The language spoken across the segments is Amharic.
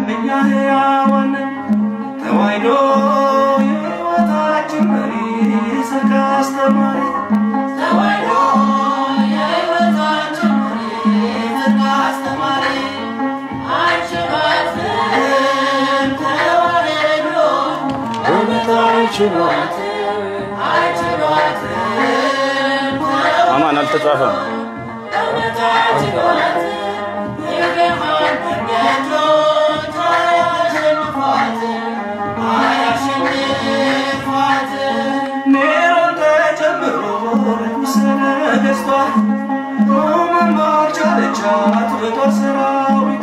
እኛ ሕያዋን ተዋሕዶ የሕይወታችን መሪ ስልክ አስተማሪ ተዋሕዶ የሕይወታችን መሪ ስልክ አስተማሪ አይችሏትም ተዋሕዶ እውነት አይችሏትም አይችሏትም አማን አልተጻፈም። እውነት አይችሏትም የገሃድ መንገዶች አያሸንፏትም አያሸንፏትም ኔሮን ተጨምሮ ርኩስ ነገሥቷ ሮምን ባልቻለቻት በጦር ሰራዊቷ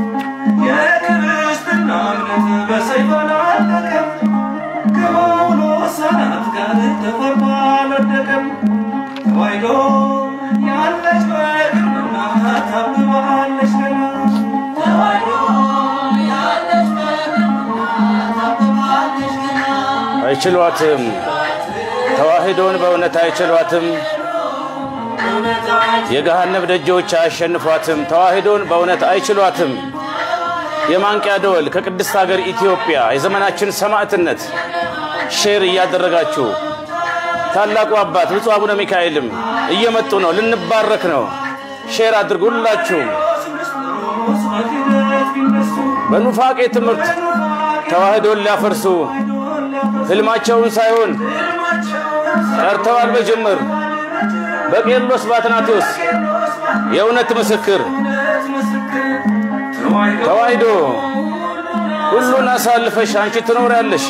የክርስትና እምነት በሰይፍ አላለቀም ከጳውሎስ ሰናት ጋር ተፈርቶ አልወደቀም ተዋሕዶ ያለች በግርምና ታብባለች ገና ተዋሕዶ ያለች በግርምና ታብባለች ገና አይችሏትም። ተዋሕዶን በእውነት አይችሏትም። የገሃነብ ደጆች አያሸንፏትም። ተዋሕዶን በእውነት አይችሏትም። የማንቂያ ደወል ከቅድስት ሀገር ኢትዮጵያ የዘመናችን ሰማዕትነት ሼር እያደረጋችሁ ታላቁ አባት ብፁዕ አቡነ ሚካኤልም እየመጡ ነው። ልንባረክ ነው። ሼር አድርጉ ሁላችሁም። በኑፋቄ ትምህርት ተዋሕዶን ሊያፈርሱ ህልማቸውን ሳይሆን ቀርተዋል በጅምር በቄርሎስ በአትናቴዎስ የእውነት ምስክር ተዋሕዶ ሁሉን አሳልፈሽ አንቺ ትኖሪያለሽ።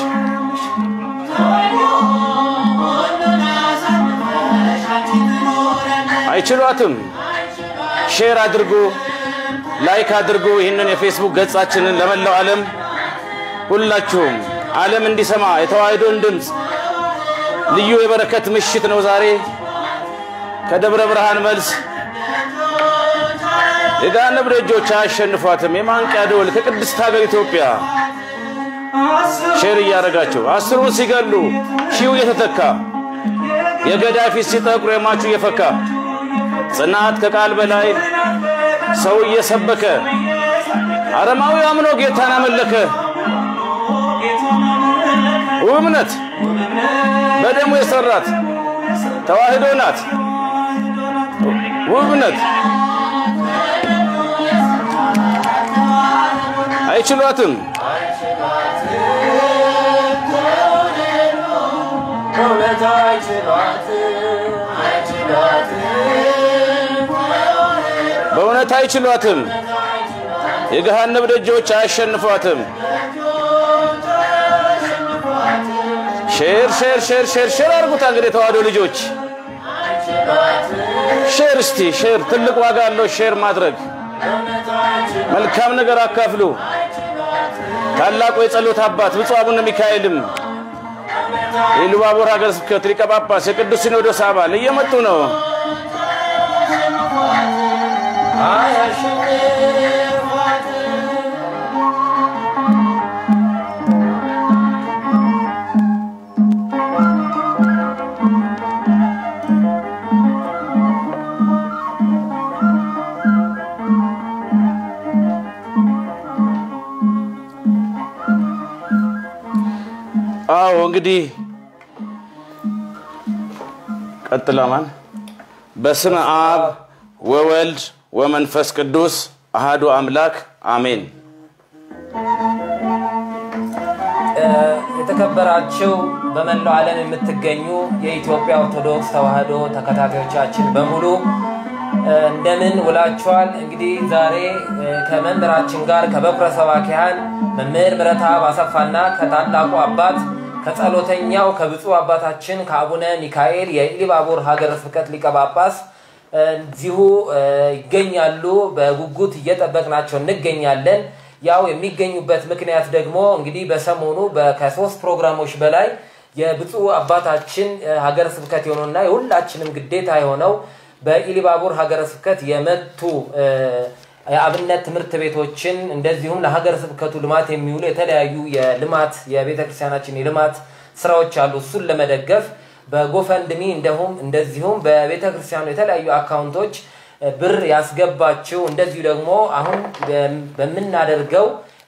አይችሏትም። ሼር አድርጉ፣ ላይክ አድርጉ። ይህንን የፌስቡክ ገጻችንን ለመላው ዓለም ሁላችሁም ዓለም እንዲሰማ የተዋሕዶን ድምፅ ልዩ የበረከት ምሽት ነው ዛሬ ከደብረ ብርሃን መልስ የገሃነም ደጆች አያሸንፏትም። የማንቂያ ደወል ከቅድስት ሀገር ኢትዮጵያ ሼር እያደረጋችሁ አስሩን ሲገሉ ሺው እየተተካ የገዳይ ፊት ሲጠቁር የሟቹ እየፈካ ጽናት ከቃል በላይ ሰው እየሰበከ አረማዊ አምኖ ጌታን አመለከ። ውብ እምነት በደሙ የሰራት ተዋሕዶ ናት። ውብ እምነት አይችሏትም። እውነት አይችሏትም አይችሏትም በእውነት አይችሏትም። የገሃነብ ደጆች አያሸንፏትም። ሼር ሼር ሼር ሼር ሼር አድርጉታ እንግዲህ የተዋሕዶ ልጆች ሼር እስቲ ሼር ትልቅ ዋጋ አለው። ሼር ማድረግ መልካም ነገር አካፍሉ። ታላቁ የጸሎት አባት ብፁዕ አቡነ ሚካኤልም የኢሉባቦር ሀገረ ስብከት ሊቀ ጳጳስ የቅዱስ ሲኖዶስ አባል እየመጡ ነው። አዎ እንግዲህ ቀጥለማን በስመ አብ ወወልድ ወመንፈስ ቅዱስ አሃዱ አምላክ አሜን። የተከበራችሁ በመላው ዓለም የምትገኙ የኢትዮጵያ ኦርቶዶክስ ተዋሕዶ ተከታታዮቻችን በሙሉ እንደምን ውላችኋል? እንግዲህ ዛሬ ከመምህራችን ጋር ከበኩረ ሰባኪያን መምህር ምረትአብ አሰፋና ከታላቁ አባት ከጸሎተኛው ከብፁዕ አባታችን ከአቡነ ሚካኤል የኢሉባቦር ሀገረ ስብከት ሊቀ ጳጳስ እዚሁ ይገኛሉ። በጉጉት እየጠበቅናቸው እንገኛለን። ያው የሚገኙበት ምክንያት ደግሞ እንግዲህ በሰሞኑ ከሶስት ፕሮግራሞች በላይ የብፁዕ አባታችን ሀገረ ስብከት የሆነውና የሁላችንም ግዴታ የሆነው በኢሉባቦር ሀገረ ስብከት የመቱ የአብነት ትምህርት ቤቶችን እንደዚሁም ለሀገረ ስብከቱ ልማት የሚውሉ የተለያዩ የልማት የቤተ ክርስቲያናችን የልማት ስራዎች አሉ። እሱን ለመደገፍ በጎፈንድሚ እንደሁም እንደዚሁም በቤተ ክርስቲያኑ የተለያዩ አካውንቶች ብር ያስገባችው እንደዚሁ ደግሞ አሁን በምናደርገው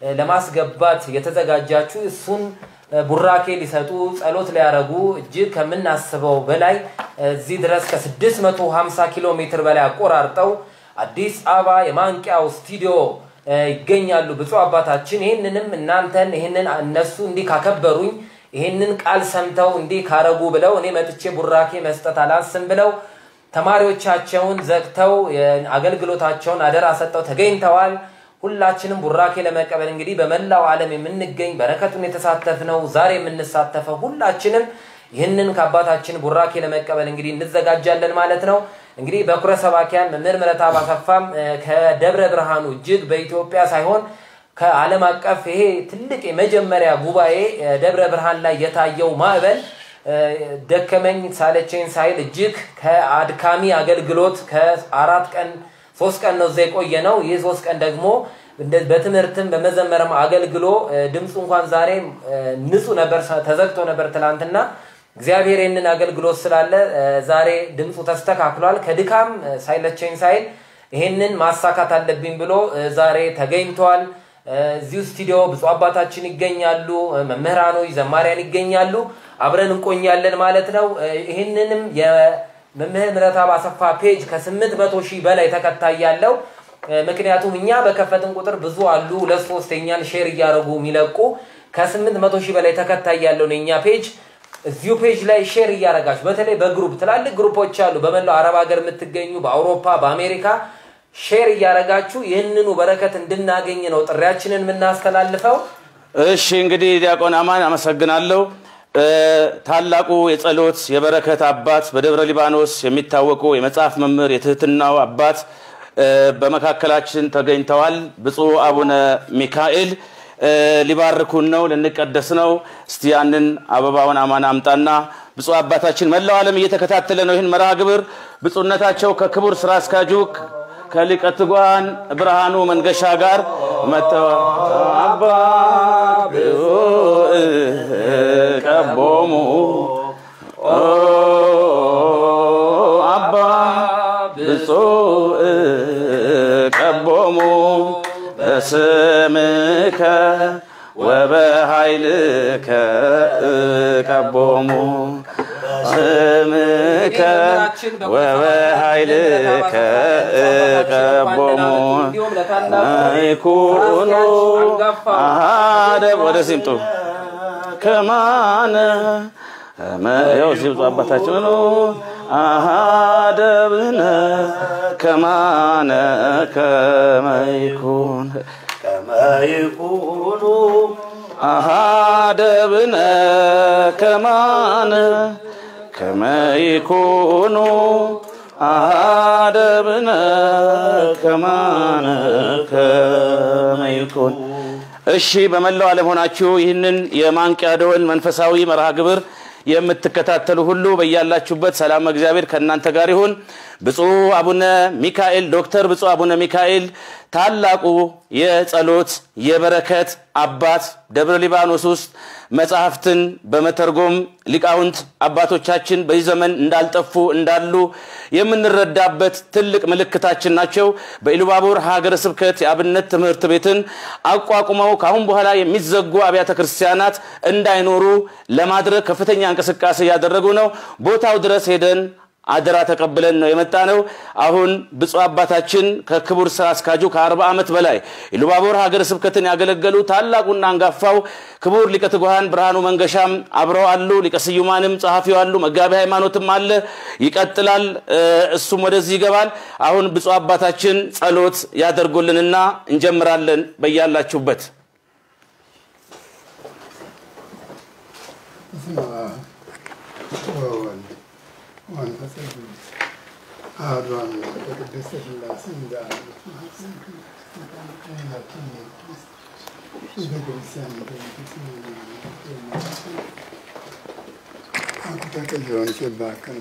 ለማስገባት የተዘጋጃችሁ እሱን ቡራኬ ሊሰጡ ጸሎት ሊያደርጉ እጅግ ከምናስበው በላይ እዚህ ድረስ ከ650 ኪሎ ሜትር በላይ አቆራርጠው አዲስ አበባ የማንቂያው ስቱዲዮ ይገኛሉ ብፁዕ አባታችን። ይህንንም እናንተን ይህንን እነሱ እንዲህ ካከበሩኝ ይህንን ቃል ሰምተው እንዲህ ካረጉ ብለው እኔ መጥቼ ቡራኬ መስጠት አላስም ብለው ተማሪዎቻቸውን ዘግተው አገልግሎታቸውን አደራ ሰጠው ተገኝተዋል። ሁላችንም ቡራኬ ለመቀበል እንግዲህ በመላው ዓለም የምንገኝ በረከቱን የተሳተፍነው ዛሬ የምንሳተፈው ሁላችንም ይህንን ከአባታችን ቡራኬ ለመቀበል እንግዲህ እንዘጋጃለን ማለት ነው። እንግዲህ በኩረ ሰባኪያን መምህር ምረትአብ አሰፋም ከደብረ ብርሃኑ እጅግ በኢትዮጵያ ሳይሆን ከዓለም አቀፍ ይሄ ትልቅ የመጀመሪያ ጉባኤ ደብረ ብርሃን ላይ የታየው ማዕበል ደከመኝ ሳለቸኝ ሳይል እጅግ ከአድካሚ አገልግሎት ከአራት ቀን ሶስት ቀን ነው እዛ የቆየ ነው። ይህ ሶስት ቀን ደግሞ በትምህርትም በመዘመርም አገልግሎ ድምፁ እንኳን ዛሬ ንጹህ ነበር፣ ተዘግቶ ነበር ትላንትና። እግዚአብሔር ይህንን አገልግሎት ስላለ ዛሬ ድምፁ ተስተካክሏል። ከድካም ሳይለቸኝ ሳይል ይህንን ማሳካት አለብኝ ብሎ ዛሬ ተገኝቷል። እዚሁ ስቱዲዮ ብፁዕ አባታችን ይገኛሉ፣ መምህራኖች፣ ዘማሪያን ይገኛሉ። አብረን እንቆኛለን ማለት ነው። ይህንንም የመምህር ምረትአብ አሰፋ ፔጅ ከስምንት መቶ ሺህ በላይ ተከታይ ያለው ምክንያቱም እኛ በከፈትን ቁጥር ብዙ አሉ ሁለት ሶስት የኛን ሼር እያደረጉ የሚለቁ ከስምንት መቶ ሺህ በላይ ተከታይ ያለውን የኛ ፔጅ እዚሁ ፔጅ ላይ ሼር እያደረጋችሁ በተለይ በግሩፕ ትላልቅ ግሩፖች አሉ በመላው አረብ ሀገር የምትገኙ በአውሮፓ በአሜሪካ ሼር እያደረጋችሁ ይህንኑ በረከት እንድናገኝ ነው ጥሪያችንን የምናስተላልፈው። እሺ እንግዲህ ዲያቆን አማን አመሰግናለሁ። ታላቁ የጸሎት የበረከት አባት በደብረ ሊባኖስ የሚታወቁ የመጽሐፍ መምህር የትህትናው አባት በመካከላችን ተገኝተዋል። ብፁዕ አቡነ ሚካኤል ሊባርኩን ነው፣ ልንቀደስ ነው። እስቲ ያንን አበባውን አማን አምጣና ብፁዕ አባታችን መላው ዓለም እየተከታተለ ነው ይህን መርሃ ግብር ብፁዕነታቸው ከክቡር ስራ አስኪያጁ ከሊቀ ትጉሃን ብርሃኑ መንገሻ ጋር መጥተዋል። አባ ቀቦሙ አባ ብፁዕ ቀቦሙ በስምከ ወበኃይልከ ቀቦሙ ስምከ ወበኃይልከ ቀቦሙ ይኩኑ አሃደ ወደዚህ ይምጡ ከማነ ያው እዚህ ብፁዕ አባታችን ነው አሃደብነ ከማነ ከመይኩን ከመይኩኑ አሃደብነ ከማነ ከመይኩኑ አሃደብነ ከማነ ከመይኩን እሺ በመላው ዓለም ሆናችሁ ይህንን የማንቂያ ደወል መንፈሳዊ መርሃ ግብር የምትከታተሉ ሁሉ በያላችሁበት ሰላም እግዚአብሔር ከእናንተ ጋር ይሁን። ብፁዕ አቡነ ሚካኤል ዶክተር ብፁዕ አቡነ ሚካኤል ታላቁ የጸሎት የበረከት አባት ደብረ ሊባኖስ ውስጥ መጽሐፍትን በመተርጎም ሊቃውንት አባቶቻችን በዚህ ዘመን እንዳልጠፉ እንዳሉ የምንረዳበት ትልቅ ምልክታችን ናቸው። በኢሉባቡር ሀገረ ስብከት የአብነት ትምህርት ቤትን አቋቁመው ከአሁን በኋላ የሚዘጉ አብያተ ክርስቲያናት እንዳይኖሩ ለማድረግ ከፍተኛ እንቅስቃሴ እያደረጉ ነው። ቦታው ድረስ ሄደን አደራ ተቀብለን ነው የመጣ ነው። አሁን ብፁዕ አባታችን ከክቡር ስራ አስኪያጁ ከአርባ ዓመት በላይ ኢሉባቦር ሀገረ ስብከትን ያገለገሉ ታላቁና አንጋፋው ክቡር ሊቀ ትጉሃን ብርሃኑ መንገሻም አብረው አሉ። ሊቀ ስዩማንም ጸሐፊው አሉ። መጋቢ ሃይማኖትም አለ። ይቀጥላል። እሱም ወደዚህ ይገባል። አሁን ብፁዕ አባታችን ጸሎት ያደርጉልንና እንጀምራለን። በያላችሁበት ወወልድ ወመንፈስ ቅዱስ አሐዱ አምላክ በቅድስት ሥላሴ እንደ አንድ ቤተክርስቲያን ተቀየውን ሲባከን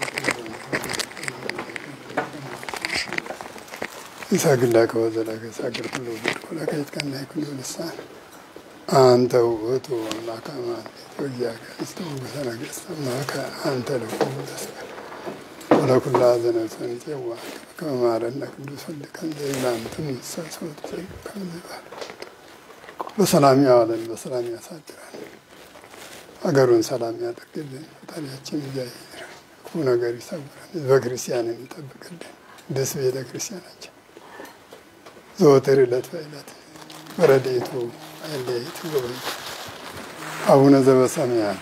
ይሳግላ ከወዘላ ከሳግር ሁሉ ብድኮ ለከይትቀና ይኩሉ ልሳን አንተ ውእቱ አምላከ አማን ወኢያጋንስተ ንጉሠ ነገሥት አምላከ አንተ ለኩሉ ተስቀል ወለኩላ ዘነፍሰን ፄዋ ከመ ማረነ ቅዱስ ወልድከ እንዘ ይብላን ትምሰሶት ከመ ይባል በሰላም ያዋለን፣ በሰላም ያሳድራል። ሀገሩን ሰላም ያደርግልን። ፈጣሪያችን እግዚአብሔር ክፉ ነገር ይሰውራል። ህዝበ ክርስቲያንን ይጠብቅልን። ደስ ቤተ ክርስቲያናችን ዘወትር ዕለት በዕለት በረድኤቱ አይለየት ጎበኝ አቡነ ዘበሰማያት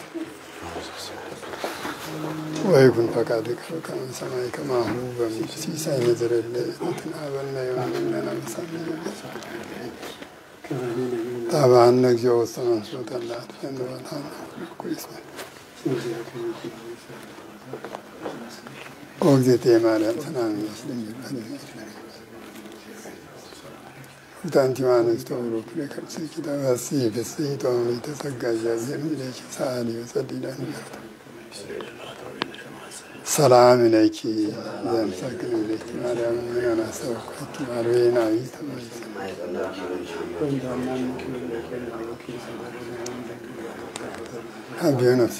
ወይኩን ፈቃድከ በከመ በሰማይ ከማሁ በምድር ሲሳየነ ዘለለ ዕለትነ ሀበነ ዮም ወኅድግ አበሳነ ታባነ እግዚኦ ውስተ መንሱት አላ አድኅነነ ወላነ ኩይስመ ኦ እግዝእትየ ማርያም ሰላም ይስጥልኝ ታንቲ ማነስ ተብሎ ፍሬ ከርሥኪ ተፈሥሒ ፍሥሕት ወምልዕተ ጸጋ እግዚአብሔር እምይእዜሰ ሰአሊ ወጸልዪ ለነ ሰላም ለኪ ዘምሰግን ለኪ ማርያም ምን አሰብኩኪ ማርዌናዊ ተመይሰ አብዮ ነፍሴ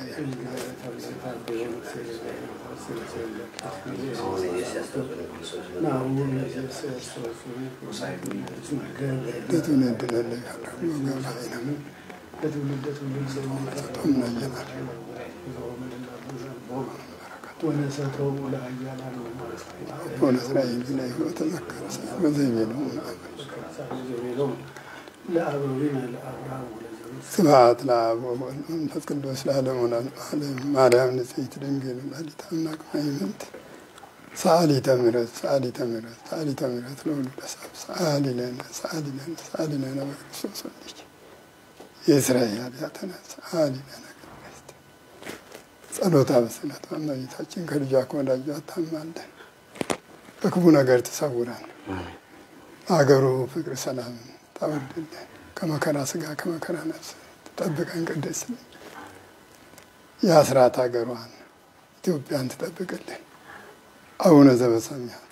ለትውልድ ለለያለሁ ወገብላይ ነው ቶምናየናል ሆነ እስራኤል ብላ ሕይወት ተዘከረ በዘይቤ ነው ስብሐት ለአብ ወወልድ ወመንፈስ ቅዱስ ለዓለሙ ለዓለም ማርያም ንጽሕት ድንግል ወላዲተ አምላክ ማይመንት ሰአሊተ ምሕረት ሰአሊተ ምሕረት ሰአሊተ ምሕረት ለወልደ ሰብ ሰአሊ ለነ ሰአሊ ለነ ሰአሊ ለነ በክርስቶስ ወልድኪ የእስራኤል ኃጢአተነ ሰአሊ ለነ ቅድስት ጸሎታ በስለት እመቤታችን ከልጇ ከወዳጇ ታማልደን በክፉ ነገር ትሰውረን አገሩ ፍቅር ሰላም ታወርድልን ከመከራ ስጋ ከመከራ ነፍስ ትጠብቀን ቅድስት የአስራት ሀገሯን ኢትዮጵያን ትጠብቅልን አቡነ ዘበሰማያት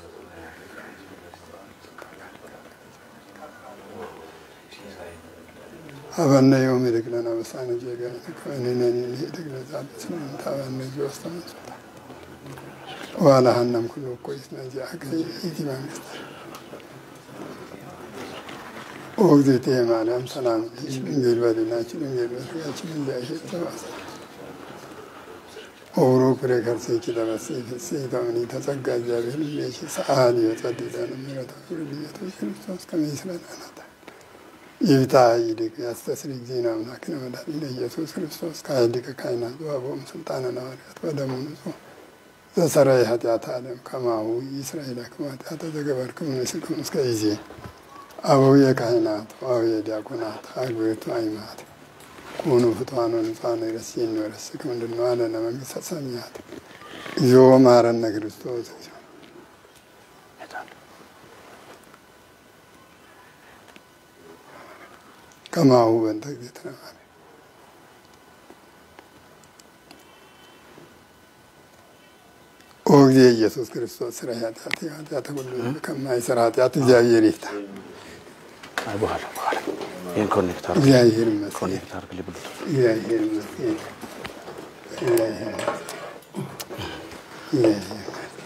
አበነ ዮም ይድግ ለነ በሳነ ጀጋነ ከእኔነኒ ይድግ ለዛበት ስምንት አበነ ጆስተ መንሱታ ዋላ ሀናም ኩሉ እኮ ይስነዚ አገ ኢቲ መንግስት ኦ እግዝእትየ ማርያም ሰላም ለኪ ድንግል በድናችን ድንግል በስጋችን እግዚአብሔር ተባሰ ኦብሮ ፍሬ ከርሥኪ ተፈሥሒ ፍሥሕት ወምልዕተ ጸጋ እግዚአብሔር እምይእዜሰ ሰአሊ ወጸልዪ ለነ ምሕረተ ኢየሱስ ክርስቶስ ከመ ይስረይ ኃጢአተ ይፍታ ይድግ ያስተስሪ ጊዜና አምላክነ መድኃኒነ ኢየሱስ ክርስቶስ ከኃይልከ ካህናት ወአበው ስልጣነ ሐዋርያት ወደሙ ንጹሕ ዘሰረይ ኃጢአተ ዓለም ከማሁ ይስረይ ለክሙ ኃጢአተ ዘገበርክሙ ንስክሙ እስከ ጊዜ አበውየ ካህናት ወአበውየ ዲያቆናት አግብርቱ አይማት ኩኑ ፍትዋኖ ንጹሐነ ይረስየኒ ወይረስክሙ እንድንዋለ ለመንግሥተ ሰማያት እግዚኦ መሐረነ ክርስቶስ እግዚኦ ከማሁ በእንተ እግዝእትነ ማርያም ኦ ጊዜ ኢየሱስ ክርስቶስ ስራ ኃጢአት ኃጢአተ ሁሉ ከማይሰራ ኃጢአት እግዚአብሔር ይፍታ። አይ በኋላ በኋላ ይህን ኮኔክት አድርግ እግዚአብሔር ይመስገን። ኮኔክት አድርግ ብሉት እግዚአብሔር ይመስገን። እግዚአብሔር እግዚአብሔር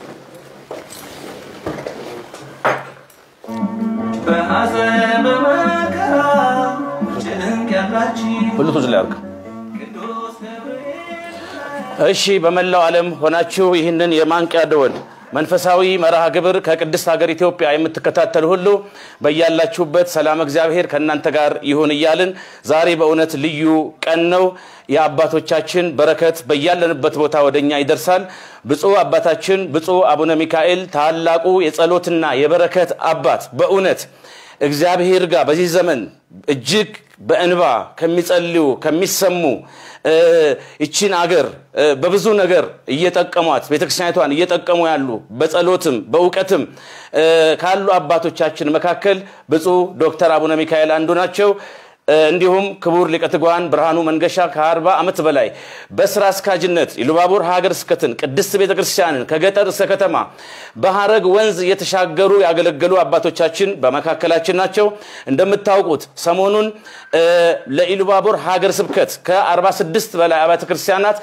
በሐዘን በመከራ ጭንቅ ያላችሁ ብሉቱዝ ላይ አድርግ ቅዱስ ገብርኤል እሺ በመላው ዓለም ሆናችሁ ይህንን የማንቂያ ደወል መንፈሳዊ መርሃ ግብር ከቅድስት ሀገር ኢትዮጵያ የምትከታተሉ ሁሉ በያላችሁበት ሰላም እግዚአብሔር ከእናንተ ጋር ይሁን እያልን ዛሬ በእውነት ልዩ ቀን ነው። የአባቶቻችን በረከት በያለንበት ቦታ ወደኛ ይደርሳል። ብፁዕ አባታችን ብፁዕ አቡነ ሚካኤል ታላቁ የጸሎትና የበረከት አባት በእውነት እግዚአብሔር ጋር በዚህ ዘመን እጅግ በእንባ ከሚጸልዩ ከሚሰሙ እ፣ ይቺን አገር እ፣ በብዙ ነገር እየጠቀሟት ቤተክርስቲያኒቷን እየጠቀሙ ያሉ በጸሎትም በእውቀትም እ፣ ካሉ አባቶቻችን መካከል ብፁዕ ዶክተር አቡነ ሚካኤል አንዱ ናቸው። እ፣ እንዲሁም ክቡር ሊቀ ትጉሃን ብርሃኑ መንገሻ ከአርባ ዓመት በላይ በስራ አስኪያጅነት ኢሉባቡር ሀገረ ስብከትን ቅድስት ቤተ ክርስቲያንን ከገጠር እስከ ከተማ በሀረግ ወንዝ እየተሻገሩ ያገለገሉ አባቶቻችን በመካከላችን ናቸው። እንደምታውቁት ሰሞኑን እ፣ ለኢሉባቡር ሀገረ ስብከት ከ46 በላይ አብያተ ክርስቲያናት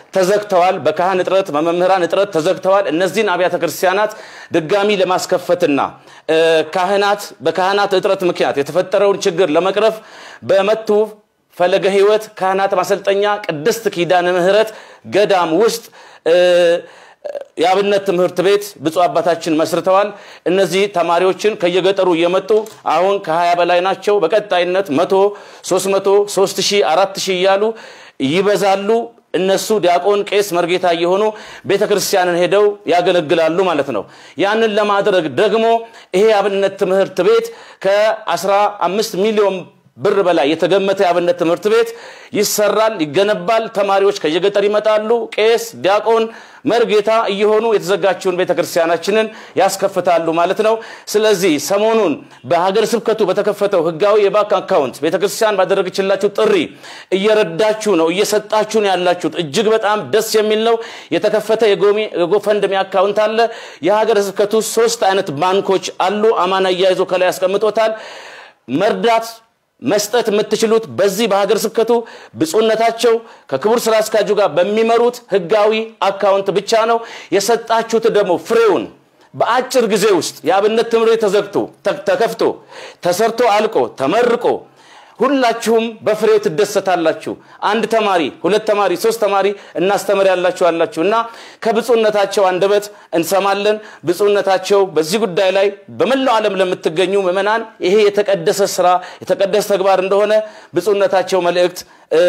ተዘግተዋል። በካህን እጥረት፣ በመምህራን እጥረት ተዘግተዋል። እነዚህን አብያተ ክርስቲያናት ድጋሚ ለማስከፈትና እ፣ ካህናት በካህናት እጥረት ምክንያት የተፈጠረውን ችግር ለመቅረፍ በመቱ ፈለገ ሕይወት ካህናት ማሰልጠኛ ቅድስት ኪዳነ ምሕረት ገዳም ውስጥ እ፣ የአብነት ትምህርት ቤት ብፁዕ አባታችን መስርተዋል። እነዚህ ተማሪዎችን ከየገጠሩ እየመጡ አሁን ከ20 በላይ ናቸው። በቀጣይነት መቶ ሶስት መቶ ሶስት ሺህ አራት ሺህ እያሉ ይበዛሉ። እነሱ ዲያቆን፣ ቄስ፣ መርጌታ እየሆኑ ቤተ ክርስቲያንን ሄደው ያገለግላሉ ማለት ነው። ያንን ለማድረግ ደግሞ ይሄ የአብነት ትምህርት ቤት ከ15 ሚሊዮን ብር በላይ የተገመተ የአብነት ትምህርት ቤት ይሰራል፣ ይገነባል። ተማሪዎች ከየገጠር ይመጣሉ። ቄስ፣ ዲያቆን፣ መርጌታ እየሆኑ የተዘጋችውን ቤተክርስቲያናችንን ያስከፍታሉ ማለት ነው። ስለዚህ ሰሞኑን በሀገር ስብከቱ በተከፈተው ህጋዊ የባንክ አካውንት ቤተክርስቲያን ባደረገችላችሁ ጥሪ እየረዳችሁ ነው፣ እየሰጣችሁ ነው ያላችሁት። እጅግ በጣም ደስ የሚል ነው። የተከፈተ የጎሚ- የጎፈንድሚ አካውንት አለ። የሀገር ስብከቱ ሶስት አይነት ባንኮች አሉ። አማና እያይዞ ከላይ ያስቀምጦታል። መርዳት መስጠት የምትችሉት በዚህ በሀገር ስብከቱ ብፁዕነታቸው ከክቡር ስራ አስኪያጁ ጋር በሚመሩት ህጋዊ አካውንት ብቻ ነው። የሰጣችሁት ደግሞ ፍሬውን በአጭር ጊዜ ውስጥ የአብነት ትምህርት ቤት ተዘግቶ ተ- ተከፍቶ ተሰርቶ አልቆ ተመርቆ ሁላችሁም በፍሬው ትደሰታላችሁ። አንድ ተማሪ፣ ሁለት ተማሪ፣ ሶስት ተማሪ እናስተምር ያላችሁ አላችሁ እና ከብፁዕነታቸው አንደበት እንሰማለን። ብፁዕነታቸው በዚህ ጉዳይ ላይ በመላው ዓለም ለምትገኙ ምዕመናን ይሄ የተቀደሰ ስራ የተቀደሰ ተግባር እንደሆነ ብፁዕነታቸው መልእክት እ፣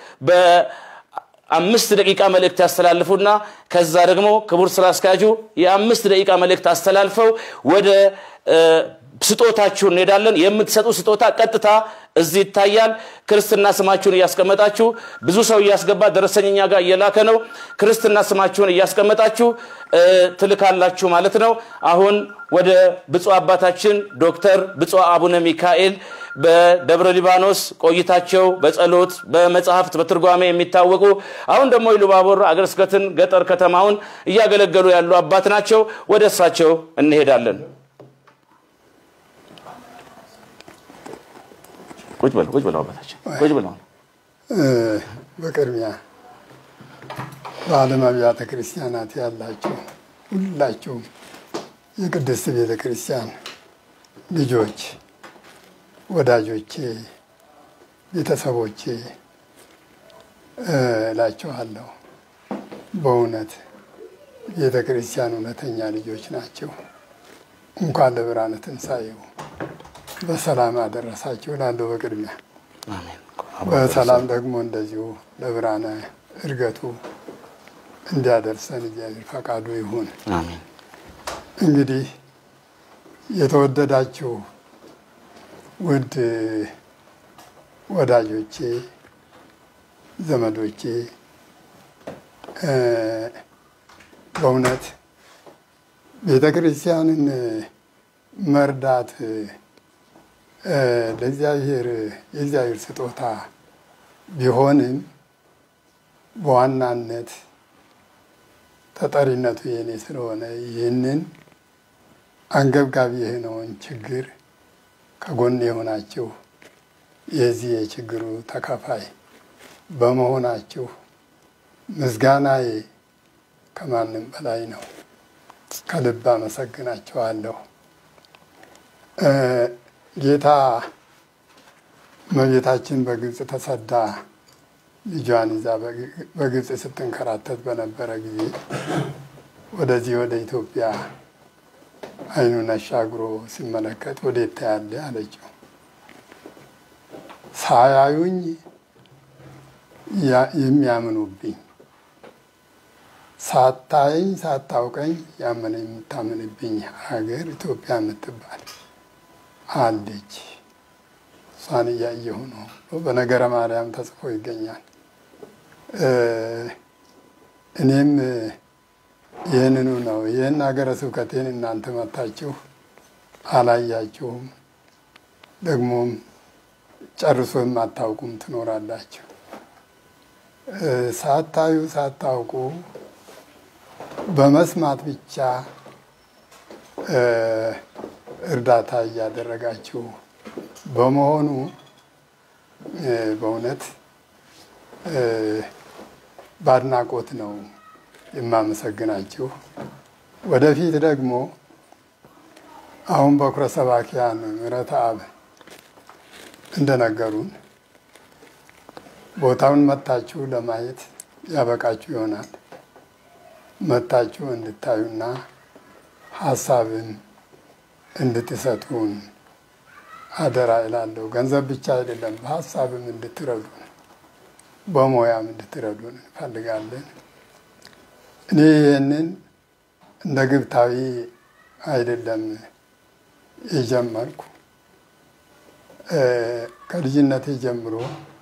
በአምስት ደቂቃ መልእክት ያስተላልፉና ከዛ ደግሞ ክቡር ስራ አስኪያጁ የአምስት ደቂቃ መልእክት አስተላልፈው ወደ እ፣ ስጦታችሁ እንሄዳለን። የምትሰጡ ስጦታ ቀጥታ እዚህ ይታያል። ክርስትና ስማችሁን እያስቀመጣችሁ ብዙ ሰው እያስገባ ደረሰኝኛ ጋር እየላከ ነው። ክርስትና ስማችሁን እያስቀመጣችሁ እ፣ ትልካላችሁ ማለት ነው። አሁን ወደ ብፁዕ አባታችን ዶክተር ብፁዕ አቡነ ሚካኤል በደብረ ሊባኖስ ቆይታቸው በጸሎት በመጽሐፍት በትርጓሜ የሚታወቁ አሁን ደግሞ ኢሉባቦር አገረ ስብከትን ገጠር ከተማውን እያገለገሉ ያሉ አባት ናቸው። ወደ እሳቸው እንሄዳለን። ቁጭ በሉ ቁጭ በሉ አባታችን ቁጭ በሉ። እ፣ በቅድሚያ በዓለም አብያተ ክርስቲያናት ያላችሁ ሁላችሁም የቅድስት ቤተ ክርስቲያን ልጆች፣ ወዳጆቼ፣ ቤተሰቦቼ እ፣ እላችኋለሁ። በእውነት ቤተ ክርስቲያን እውነተኛ ልጆች ናቸው። እንኳን ለብርሃነ ትንሣኤው በሰላም አደረሳችሁ እላለሁ በቅድሚያ አሜን። በሰላም ደግሞ እንደዚሁ ለብርሃነ እርገቱ እንዲያደርሰን እግዚአብሔር ፈቃዱ ይሁን። አሜን። እንግዲህ የተወደዳችሁ ውድ ወዳጆቼ፣ ዘመዶቼ እ፣ በእውነት ቤተ ክርስቲያንን መርዳት እ፣ ለእግዚአብሔር የእግዚአብሔር ስጦታ ቢሆንም በዋናነት ተጠሪነቱ የኔ ስለሆነ ይህንን አንገብጋቢ የሆነውን ችግር ከጎን የሆናችሁ የዚህ የችግሩ ተካፋይ በመሆናችሁ ምስጋናዬ ከማንም በላይ ነው። ከልብ አመሰግናችኋለሁ። እ፣ ጌታ እመቤታችን በግብፅ ተሰዳ ልጇን ይዛ በግብፅ ስትንከራተት በነበረ ጊዜ ወደዚህ ወደ ኢትዮጵያ ዓይኑን አሻግሮ ሲመለከት ወዴት ታያለህ አለችው። ሳያዩኝ ያ- የሚያምኑብኝ ሳታየኝ ሳታውቀኝ ያመነ የምታምንብኝ ሀገር ኢትዮጵያ የምትባል አለች። እሷን እያየሁ ነው። በነገረ ማርያም ተጽፎ ይገኛል። እ፣ እኔም ይህንኑ ነው። ይህን ሀገረ ስብከቴን እናንተ መታችሁ አላያችሁም፣ ደግሞም ጨርሶ የማታውቁም ትኖራላችሁ። እ፣ ሳታዩ ሳታውቁ በመስማት ብቻ እ፣ እርዳታ እያደረጋችሁ በመሆኑ እ፣ በእውነት እ፣ በአድናቆት ነው የማመሰግናችሁ። ወደፊት ደግሞ አሁን በኩረ ሰባኪያን ምሕረተ አብ እንደነገሩን ቦታውን መታችሁ ለማየት ያበቃችሁ ይሆናል። መታችሁ እንድታዩና ሀሳብን እንድትሰጡን አደራ እላለሁ። ገንዘብ ብቻ አይደለም፣ በሀሳብም እንድትረዱን በሙያም እንድትረዱን እንፈልጋለን። እኔ ይህንን እንደ ግብታዊ አይደለም የጀመርኩ ከልጅነቴ ጀምሮ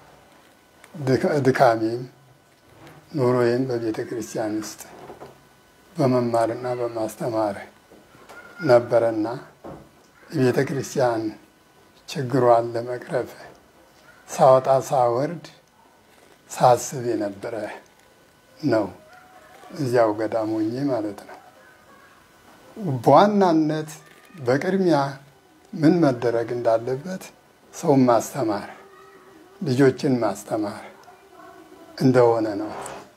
ድካሜም ኑሮዬም በቤተ ክርስቲያን ውስጥ በመማርና በማስተማር ነበረና የቤተ ክርስቲያን ችግሯን ለመቅረፍ ሳወጣ ሳወርድ ሳስብ የነበረ ነው። እዚያው ገዳሞኜ ማለት ነው። በዋናነት በቅድሚያ ምን መደረግ እንዳለበት ሰውን ማስተማር፣ ልጆችን ማስተማር እንደሆነ ነው።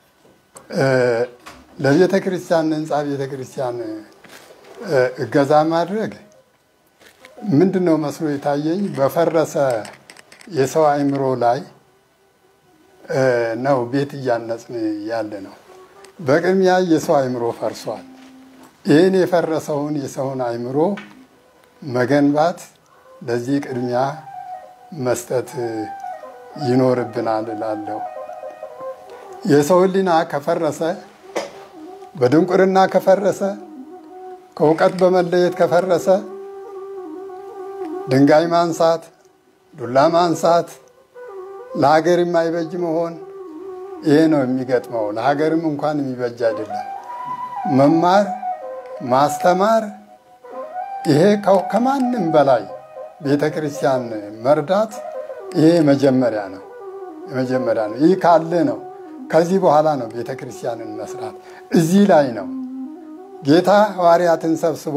ለቤተ ክርስቲያን ህንፃ ቤተ ክርስቲያን እገዛ ማድረግ ምንድን ነው መስሎ የታየኝ በፈረሰ የሰው አእምሮ ላይ ነው ቤት እያነጽን ያለ ነው። በቅድሚያ የሰው አእምሮ ፈርሷል። ይህን የፈረሰውን የሰውን አእምሮ መገንባት ለዚህ ቅድሚያ መስጠት ይኖርብናል እላለሁ። የሰው ሕሊና ከፈረሰ፣ በድንቁርና ከፈረሰ፣ ከእውቀት በመለየት ከፈረሰ ድንጋይ ማንሳት፣ ዱላ ማንሳት ለሀገር የማይበጅ መሆን ይሄ ነው የሚገጥመው። ለሀገርም እንኳን የሚበጅ አይደለም። መማር ማስተማር፣ ይሄ ከማንም በላይ ቤተ ክርስቲያን መርዳት ይሄ መጀመሪያ ነው የመጀመሪያ ነው። ይህ ካለ ነው ከዚህ በኋላ ነው ቤተ ክርስቲያንን መስራት። እዚህ ላይ ነው ጌታ ሐዋርያትን ሰብስቦ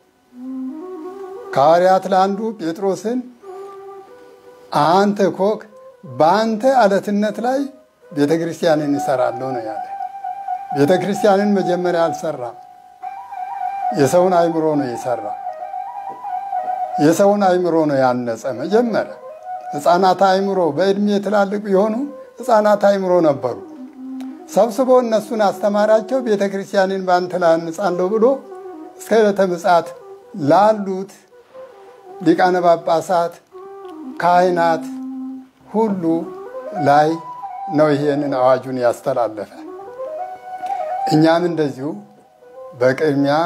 ከሐዋርያት ለአንዱ ጴጥሮስን አንተ ኮክ በአንተ አለትነት ላይ ቤተ ክርስቲያንን ይሰራለሁ ነው ያለ። ቤተ ክርስቲያንን መጀመሪያ አልሰራም። የሰውን አእምሮ ነው የሰራ። የሰውን አእምሮ ነው ያነጸ። መጀመሪያ ሕፃናት አእምሮ በዕድሜ ትላልቅ የሆኑ ሕፃናት አእምሮ ነበሩ። ሰብስቦ እነሱን አስተማራቸው። ቤተ ክርስቲያንን በአንተ ላይ አንጻለሁ ብሎ እስከ ዕለተ ምጽአት ላሉት ሊቃነ ጳጳሳት፣ ካህናት ሁሉ ላይ ነው ይሄንን አዋጁን ያስተላለፈ። እኛም እንደዚሁ በቅድሚያ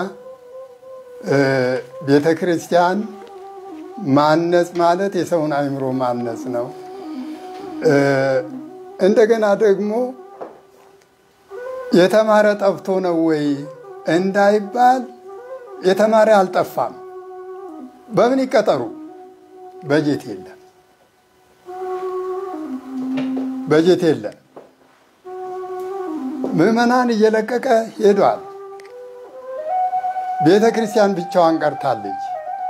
ቤተ ክርስቲያን ማነጽ ማለት የሰውን አእምሮ ማነጽ ነው። እንደገና ደግሞ የተማረ ጠፍቶ ነው ወይ እንዳይባል የተማረ አልጠፋም። በምን ይቀጠሩ? በጀት የለም፣ በጀት የለም። ምዕመናን እየለቀቀ ሄዷል። ቤተ ክርስቲያን ብቻዋን ቀርታለች።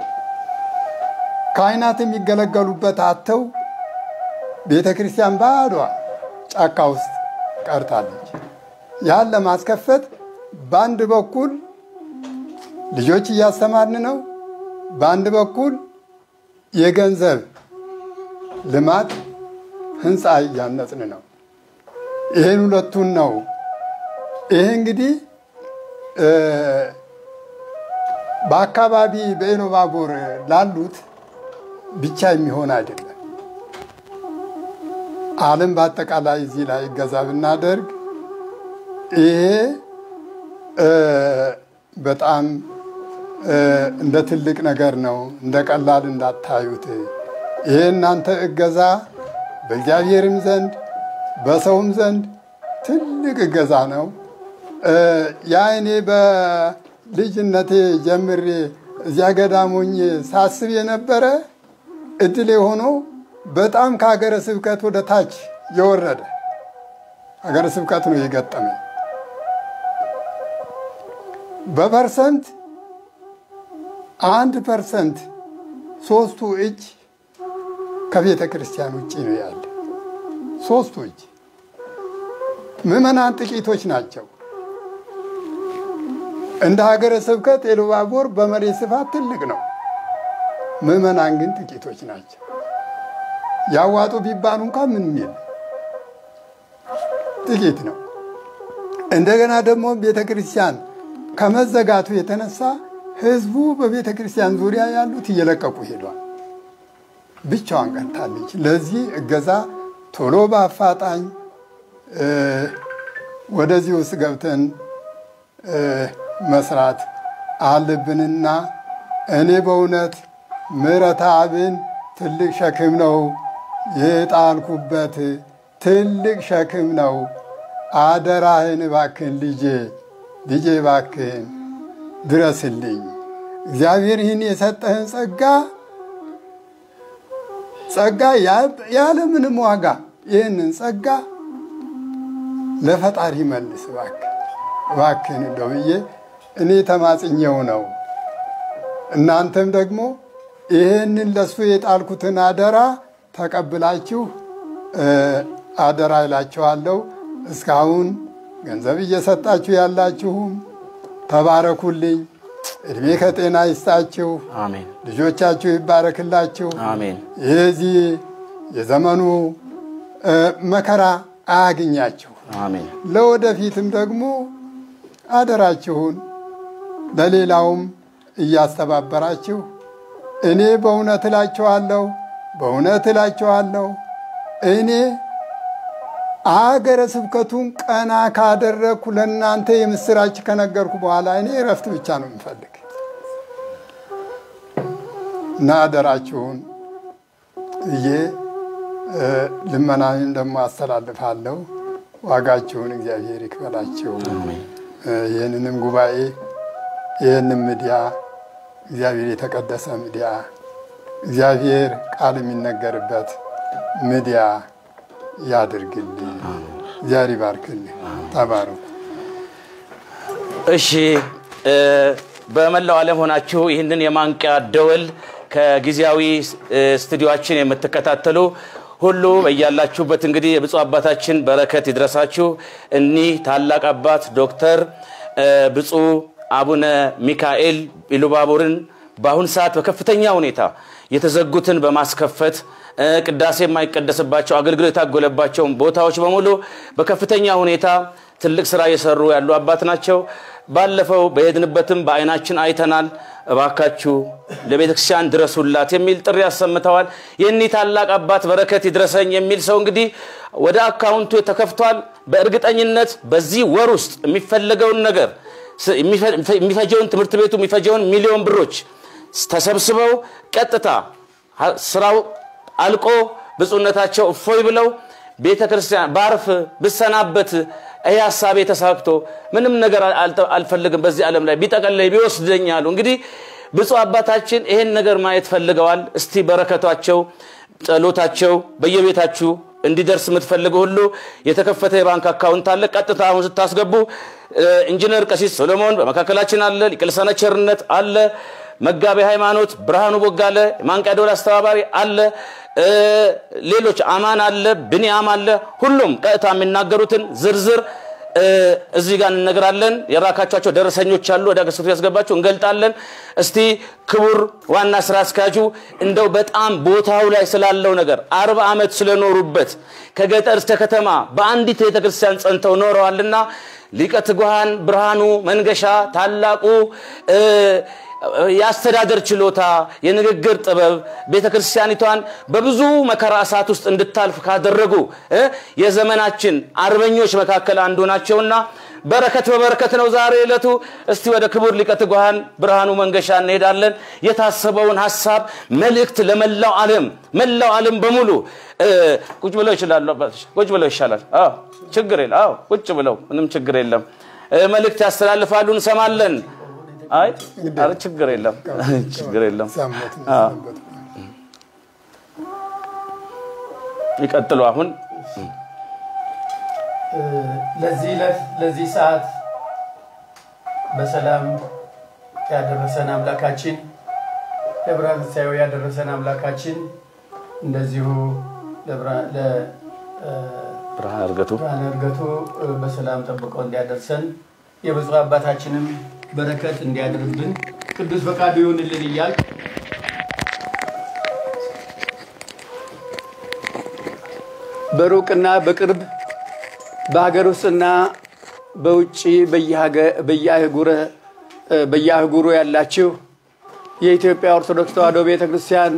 ካህናት የሚገለገሉበት አተው ቤተ ክርስቲያን ባዷ ጫካ ውስጥ ቀርታለች። ያን ለማስከፈት በአንድ በኩል ልጆች እያስተማርን ነው፣ በአንድ በኩል የገንዘብ ልማት ህንፃ እያነጽን ነው። ይህን ሁለቱን ነው። ይሄ እንግዲህ በአካባቢ በኢሉባቡር ላሉት ብቻ የሚሆን አይደለም። ዓለም በአጠቃላይ እዚህ ላይ እገዛ ብናደርግ ይሄ በጣም እንደ ትልቅ ነገር ነው። እንደ ቀላል እንዳታዩት። ይሄ እናንተ እገዛ በእግዚአብሔርም ዘንድ በሰውም ዘንድ ትልቅ እገዛ ነው። ያ እኔ በልጅነቴ ጀምሬ እዚያ ገዳሞኝ ሳስብ የነበረ እድል ሆኖ በጣም ከሀገረ ስብከት ወደ ታች የወረደ ሀገረ ስብከት ነው የገጠመኝ። በፐርሰንት አንድ ፐርሰንት ሶስቱ እጅ ከቤተ ክርስቲያን ውጭ ነው ያለ። ሶስቱ እጅ ምዕመናን ጥቂቶች ናቸው። እንደ ሀገረ ስብከት ኢሉባቦር በመሬት ስፋት ትልቅ ነው። ምዕመናን ግን ጥቂቶች ናቸው። ያዋጡ ቢባሉ እንኳን ምንም የለም፣ ጥቂት ነው። እንደገና ደግሞ ቤተ ክርስቲያን ከመዘጋቱ የተነሳ ህዝቡ በቤተ ክርስቲያን ዙሪያ ያሉት እየለቀቁ ሄዷል። ብቻዋን ቀርታለች። ለዚህ እገዛ ቶሎ በአፋጣኝ ወደዚህ ውስጥ ገብተን መስራት አለብንና እኔ በእውነት ምሕረተ አብን ትልቅ ሸክም ነው የጣልኩበት፣ ትልቅ ሸክም ነው። አደራህን እባክህን ልጄ ልጄ እባክህን ድረስልኝ። እግዚአብሔር ይህን የሰጠህን ጸጋ ጸጋ ያለምንም ዋጋ ይህንን ጸጋ ለፈጣሪ መልስ እባክህ እባክህን እንደው ብዬ እኔ ተማጽኘው ነው። እናንተም ደግሞ ይህንን ለሱ የጣልኩትን አደራ ተቀብላችሁ አደራ ይላችኋለሁ። እስካሁን ገንዘብ እየሰጣችሁ ያላችሁም ተባረኩልኝ። እድሜ ከጤና ይስጣችሁ። አሜን ልጆቻችሁ ይባረክላችሁ። አሜን የዚህ የዘመኑ መከራ አያግኛችሁ። አሜን ለወደፊትም ደግሞ አደራችሁን ለሌላውም እያስተባበራችሁ እኔ በእውነት እላችኋለሁ በእውነት እላችኋለሁ እኔ አገረ ስብከቱን ቀና ካደረግኩ ለእናንተ የምስራች ከነገርኩ በኋላ እኔ እረፍት ብቻ ነው የምፈልግ እና አደራችሁን እዬ ልመናን ደግሞ አስተላልፋለሁ። ዋጋችሁን እግዚአብሔር ይክፈላችሁ። ይህንንም ጉባኤ ይህንም ሚዲያ እግዚአብሔር የተቀደሰ ሚዲያ እግዚአብሔር ቃል የሚነገርበት ሚዲያ ያድርግልኝ። እግዚአብሔር ይባርክልኝ። ተባረኩ። እሺ እ በመላው ዓለም ሆናችሁ ይህንን የማንቂያ ደወል ከጊዜያዊ እ ስቱዲዮአችን የምትከታተሉ ሁሉ በያላችሁበት እንግዲህ የብፁዕ አባታችን በረከት ይድረሳችሁ። እኒህ ታላቅ አባት ዶክተር እ ብፁዕ አቡነ ሚካኤል ኢሉባቦርን በአሁን ሰዓት በከፍተኛ ሁኔታ የተዘጉትን በማስከፈት እ ቅዳሴ የማይቀደስባቸው አገልግሎት የታጎለባቸውን ቦታዎች በሙሉ በከፍተኛ ሁኔታ ትልቅ ስራ እየሰሩ ያሉ አባት ናቸው። ባለፈው በሄድንበትም በአይናችን አይተናል። እባካችሁ ለቤተ ክርስቲያን ድረሱላት የሚል ጥሪ አሰምተዋል። የእኒህ ታላቅ አባት በረከት ይድረሰኝ የሚል ሰው እንግዲህ ወደ አካውንቱ ተከፍቷል። በእርግጠኝነት በዚህ ወር ውስጥ የሚፈለገውን ነገር የሚፈጀውን ትምህርት ቤቱ የሚፈጀውን ሚሊዮን ብሮች ተሰብስበው ቀጥታ ስራው አልቆ ብፁዕነታቸው እፎይ ብለው ቤተ ክርስቲያን ባርፍ ብሰናበት ይህ ሀሳቤ ተሳክቶ ምንም ነገር አልፈልግም በዚህ ዓለም ላይ ቢጠቀለይ ቢወስደኝ አሉ። እንግዲህ ብፁዕ አባታችን ይሄን ነገር ማየት ፈልገዋል። እስቲ በረከቷቸው፣ ጸሎታቸው በየቤታችሁ እንዲደርስ የምትፈልጉ ሁሉ የተከፈተ የባንክ አካውንት አለ። ቀጥታ አሁን ስታስገቡ ኢንጂነር ቀሲስ ሶሎሞን በመካከላችን አለ። ሊቀ ልሳነ ቸርነት አለ። መጋቤ ሃይማኖት ብርሃኑ ቦጋለ የማንቂያ ደወል አስተባባሪ አለ። ሌሎች አማን አለ፣ ብንያም አለ። ሁሉም ቀጥታ የሚናገሩትን ዝርዝር እዚህ ጋር እንነግራለን። የራካቸኋቸው ደረሰኞች አሉ። ወደ አገር ስብከቱ ያስገባችሁ እንገልጣለን። እስቲ ክቡር ዋና ስራ አስኪያጁ እንደው በጣም ቦታው ላይ ስላለው ነገር አርባ ዓመት ስለኖሩበት ከገጠር እስከ ከተማ በአንዲት ቤተክርስቲያን ጸንተው ኖረዋልና ሊቀ ትጉሃን ብርሃኑ መንገሻ ታላቁ የአስተዳደር ችሎታ፣ የንግግር ጥበብ ቤተ ክርስቲያኒቷን በብዙ መከራ እሳት ውስጥ እንድታልፍ ካደረጉ የዘመናችን አርበኞች መካከል አንዱ ናቸውና በረከት በበረከት ነው ዛሬ ዕለቱ። እስቲ ወደ ክቡር ሊቀ ትጉሃን ብርሃኑ መንገሻ እንሄዳለን። የታሰበውን ሀሳብ መልእክት ለመላው ዓለም መላው ዓለም በሙሉ ቁጭ ብለው ይችላሉ። አባቶች ቁጭ ብለው ይሻላል። አዎ ችግር የለም። አዎ ቁጭ ብለው ምንም ችግር የለም። መልእክት ያስተላልፋሉ፣ እንሰማለን። አይ ኧረ ችግር የለም ችግር የለም። ይቀጥሉ። አሁን ለዚህ ዕለት ለዚህ ሰዓት በሰላም ያደረሰን አምላካችን ለብርሃነ ትንሣኤው ያደረሰን አምላካችን እንደዚሁ ብርሃን እርገቱ ብርሃነ እርገቱ በሰላም ጠብቆ እንዲያደርሰን የብፁዕ አባታችንም በረከት እንዲያድርብን ቅዱስ ፈቃዱ ይሁንልን እያል በሩቅና በቅርብ በሀገር ውስጥና በውጭ በየአህጉሩ ያላችሁ የኢትዮጵያ ኦርቶዶክስ ተዋሕዶ ቤተ ክርስቲያን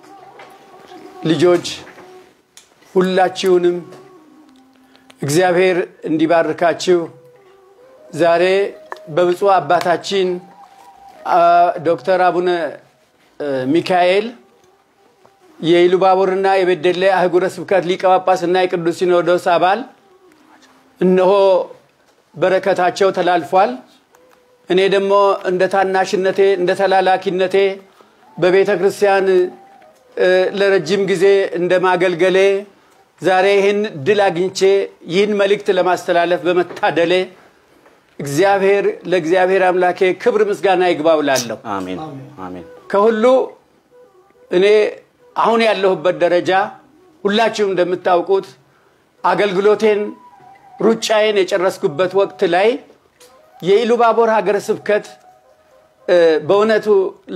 ልጆች ሁላችሁንም እግዚአብሔር እንዲባርካችሁ ዛሬ በብፁዕ አባታችን ዶክተር አቡነ ሚካኤል የኢሉባቡርና የቤደሌ አህጉረ ስብከት ሊቀ ጳጳስና የቅዱስ ሲኖዶስ አባል እነሆ በረከታቸው ተላልፏል። እኔ ደግሞ እንደ ታናሽነቴ እንደ ተላላኪነቴ በቤተ ክርስቲያን ለረጅም ጊዜ እንደ ማገልገሌ ዛሬ ይህን ድል አግኝቼ ይህን መልእክት ለማስተላለፍ በመታደሌ እግዚአብሔር ለእግዚአብሔር አምላኬ ክብር ምስጋና ይግባው እላለሁ። አሜን አሜን ከሁሉ እኔ አሁን ያለሁበት ደረጃ ሁላችሁም እንደምታውቁት አገልግሎቴን ሩጫዬን የጨረስኩበት ወቅት ላይ የኢሉባቦር ሀገረ ስብከት በእውነቱ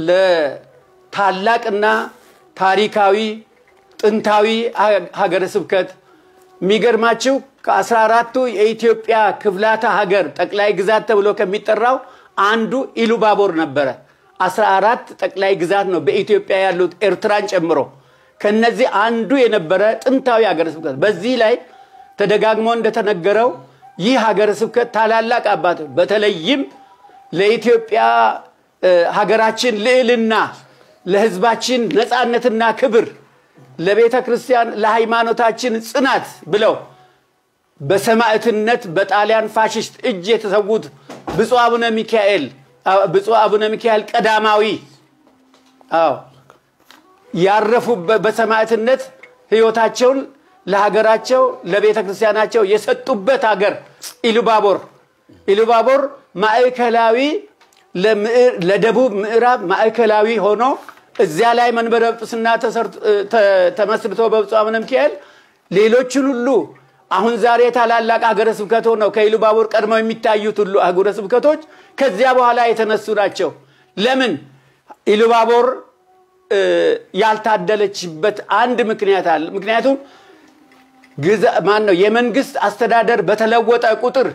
ለታላቅና ታሪካዊ ጥንታዊ ሀገረ ስብከት የሚገርማችሁ ከአስራ አራቱ የኢትዮጵያ ክፍላተ ሀገር ጠቅላይ ግዛት ተብሎ ከሚጠራው አንዱ ኢሉባቦር ነበረ። አስራ አራት ጠቅላይ ግዛት ነው በኢትዮጵያ ያሉት ኤርትራን ጨምሮ። ከነዚህ አንዱ የነበረ ጥንታዊ ሀገረ ስብከት። በዚህ ላይ ተደጋግሞ እንደተነገረው ይህ ሀገረ ስብከት ታላላቅ አባት በተለይም ለኢትዮጵያ ሀገራችን ልዕልና፣ ለሕዝባችን ነፃነትና ክብር፣ ለቤተ ክርስቲያን ለሃይማኖታችን ጽናት ብለው በሰማዕትነት በጣሊያን ፋሽስት እጅ የተሰዉት ብፁዕ አቡነ ሚካኤል ብፁዕ አቡነ ሚካኤል ቀዳማዊ አዎ ያረፉበት በሰማዕትነት ህይወታቸውን ለሀገራቸው ለቤተ ክርስቲያናቸው የሰጡበት ሀገር ኢሉባቦር ኢሉባቦር ማዕከላዊ ለደቡብ ምዕራብ ማዕከላዊ ሆኖ እዚያ ላይ መንበረ ጵጵስና ተመስርቶ በብፁዕ አቡነ ሚካኤል ሌሎችን ሁሉ አሁን ዛሬ ታላላቅ ሀገረ ስብከት ሆነው ከኢሉባቦር ቀድመው የሚታዩት ሁሉ አህጉረ ስብከቶች ከዚያ በኋላ የተነሱ ናቸው። ለምን ኢሉባቦር ያልታደለችበት አንድ ምክንያት አለ። ምክንያቱም ማን ነው የመንግስት አስተዳደር በተለወጠ ቁጥር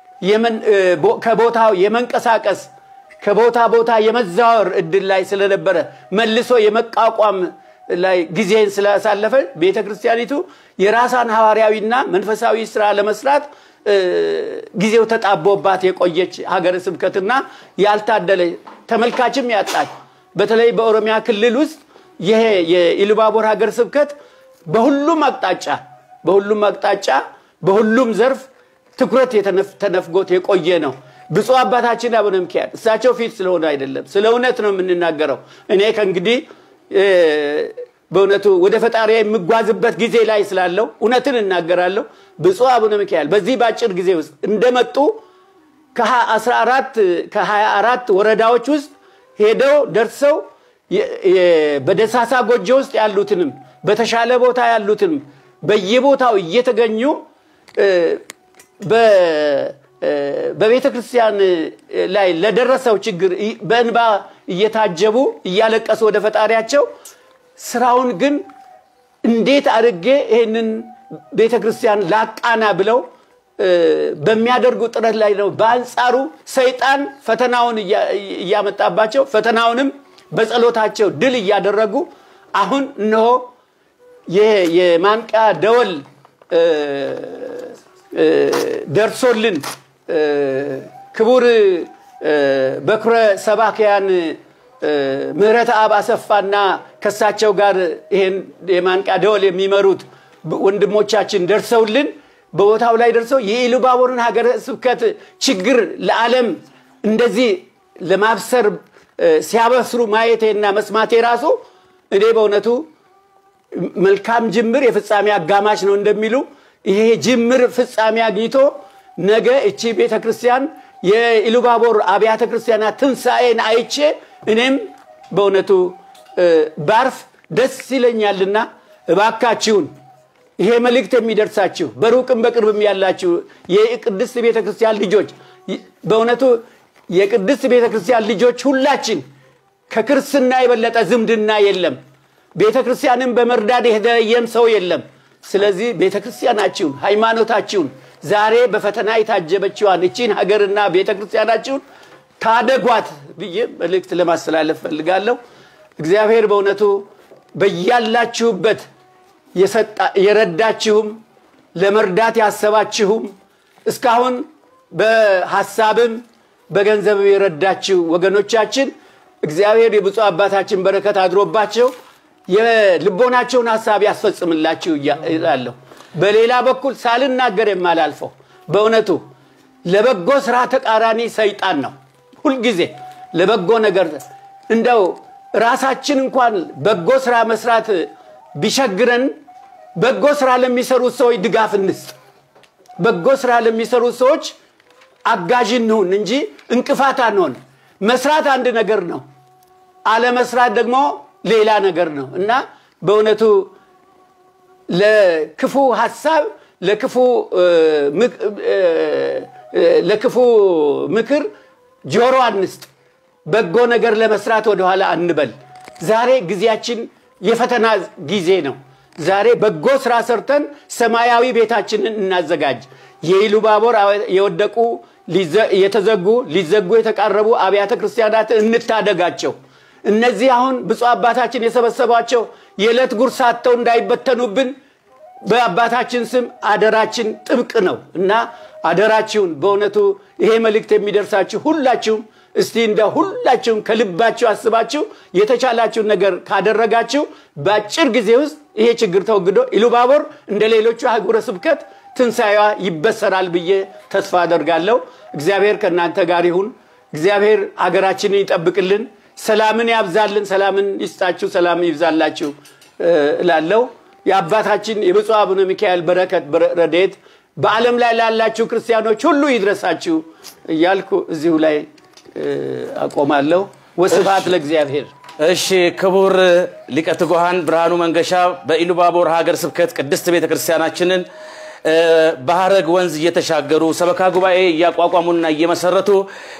ከቦታው የመንቀሳቀስ ከቦታ ቦታ የመዛወር እድል ላይ ስለነበረ መልሶ የመቋቋም ላይ ጊዜን ስላሳለፈ ቤተ ክርስቲያኒቱ የራሳን ሐዋርያዊና መንፈሳዊ ስራ ለመስራት ጊዜው ተጣቦባት የቆየች ሀገረ ስብከትና ያልታደለ ተመልካችም ያጣች በተለይ በኦሮሚያ ክልል ውስጥ ይሄ የኢሉባቦር ሀገረ ስብከት በሁሉም አቅጣጫ በሁሉም አቅጣጫ በሁሉም ዘርፍ ትኩረት ተነፍጎት የቆየ ነው። ብፁዕ አባታችን አቡነ ሚካኤል እሳቸው ፊት ስለሆነ አይደለም፣ ስለ እውነት ነው የምንናገረው። እኔ ከእንግዲህ በእውነቱ ወደ ፈጣሪ የምጓዝበት ጊዜ ላይ ስላለው እውነትን እናገራለሁ። ብፁዕ አቡነ ሚካኤል በዚህ በአጭር ጊዜ ውስጥ እንደመጡ ከ24 ወረዳዎች ውስጥ ሄደው ደርሰው በደሳሳ ጎጆ ውስጥ ያሉትንም በተሻለ ቦታ ያሉትንም በየቦታው እየተገኙ በቤተ ክርስቲያን ላይ ለደረሰው ችግር በእንባ እየታጀቡ እያለቀሱ ወደ ፈጣሪያቸው ስራውን ግን እንዴት አድርጌ ይህንን ቤተ ክርስቲያን ላቃና ብለው በሚያደርጉ ጥረት ላይ ነው። በአንጻሩ ሰይጣን ፈተናውን እያመጣባቸው ፈተናውንም በጸሎታቸው ድል እያደረጉ አሁን እነሆ የማንቂያ ደወል ደርሶልን ክቡር በኩረ ሰባክያን ምህረት አብ አሰፋና ከሳቸው ጋር ይሄን የማንቂያ ደወል የሚመሩት ወንድሞቻችን ደርሰውልን በቦታው ላይ ደርሰው የኢሉባቦርን ሀገረ ስብከት ችግር ለዓለም እንደዚህ ለማብሰር ሲያበስሩ ማየቴና መስማቴ ራሱ እኔ በእውነቱ መልካም ጅምር የፍጻሜ አጋማሽ ነው እንደሚሉ ይሄ ጅምር ፍጻሜ አግኝቶ ነገ እቺ ቤተ ክርስቲያን የኢሉባቦር አብያተ ክርስቲያናት ትንሣኤን አይቼ እኔም በእውነቱ ባርፍ ደስ ይለኛልና እባካችሁን ይሄ መልእክት የሚደርሳችሁ በሩቅም በቅርብም ያላችሁ የቅድስት ቤተ ክርስቲያን ልጆች በእውነቱ የቅድስት ቤተ ክርስቲያን ልጆች ሁላችን ከክርስትና የበለጠ ዝምድና የለም። ቤተ ክርስቲያንን በመርዳት የተለየም ሰው የለም። ስለዚህ ቤተ ክርስቲያናችሁን፣ ሃይማኖታችሁን ዛሬ በፈተና የታጀበችዋን እቺን ሀገርና ቤተ ክርስቲያናችሁን ታደጓት ብዬ መልእክት ለማስተላለፍ ፈልጋለሁ። እግዚአብሔር በእውነቱ በያላችሁበት የረዳችሁም ለመርዳት ያሰባችሁም እስካሁን በሀሳብም በገንዘብ የረዳችሁ ወገኖቻችን እግዚአብሔር የብፁዕ አባታችን በረከት አድሮባቸው የልቦናቸውን ሀሳብ ያስፈጽምላችሁ እላለሁ። በሌላ በኩል ሳልናገር የማላልፈው በእውነቱ ለበጎ ስራ ተቃራኒ ሰይጣን ነው። ሁልጊዜ ለበጎ ነገር እንደው ራሳችን እንኳን በጎ ስራ መስራት ቢቸግረን በጎ ስራ ለሚሰሩት ሰዎች ድጋፍ እንስጥ። በጎ ስራ ለሚሰሩት ሰዎች አጋዥ እንሁን እንጂ እንቅፋት አንሆን። መስራት አንድ ነገር ነው፣ አለመስራት ደግሞ ሌላ ነገር ነው እና በእውነቱ ለክፉ ሀሳብ ለክፉ ለክፉ ምክር ጆሮ አንስጥ። በጎ ነገር ለመስራት ወደኋላ አንበል። ዛሬ ጊዜያችን የፈተና ጊዜ ነው። ዛሬ በጎ ስራ ሰርተን ሰማያዊ ቤታችንን እናዘጋጅ። የኢሉባቦር የወደቁ የተዘጉ ሊዘጉ የተቃረቡ አብያተ ክርስቲያናትን እንታደጋቸው። እነዚህ አሁን ብፁዕ አባታችን የሰበሰቧቸው የዕለት ጉርስ አጥተው እንዳይበተኑብን በአባታችን ስም አደራችን ጥብቅ ነው እና አደራችሁን በእውነቱ ይሄ መልእክት የሚደርሳችሁ ሁላችሁም እስቲ እንደ ሁላችሁም ከልባችሁ አስባችሁ የተቻላችሁን ነገር ካደረጋችሁ በአጭር ጊዜ ውስጥ ይሄ ችግር ተወግዶ ኢሉባቦር እንደ ሌሎቹ አህጉረ ስብከት ትንሣኤዋ ይበሰራል ብዬ ተስፋ አደርጋለሁ። እግዚአብሔር ከእናንተ ጋር ይሁን። እግዚአብሔር አገራችንን ይጠብቅልን፣ ሰላምን ያብዛልን፣ ሰላምን ይስጣችሁ፣ ሰላም ይብዛላችሁ እላለሁ። የአባታችን የብፁዕ አቡነ ሚካኤል በረከት ረድኤት በዓለም ላይ ላላችሁ ክርስቲያኖች ሁሉ ይድረሳችሁ እያልኩ እዚሁ ላይ አቆማለሁ። ወስብሐት ለእግዚአብሔር። እሺ ክቡር ሊቀ ትጉሃን ብርሃኑ መንገሻ በኢሉባቦር ሀገር ስብከት ቅድስት ቤተ ክርስቲያናችንን በሀረግ ወንዝ እየተሻገሩ ሰበካ ጉባኤ እያቋቋሙና እየመሰረቱ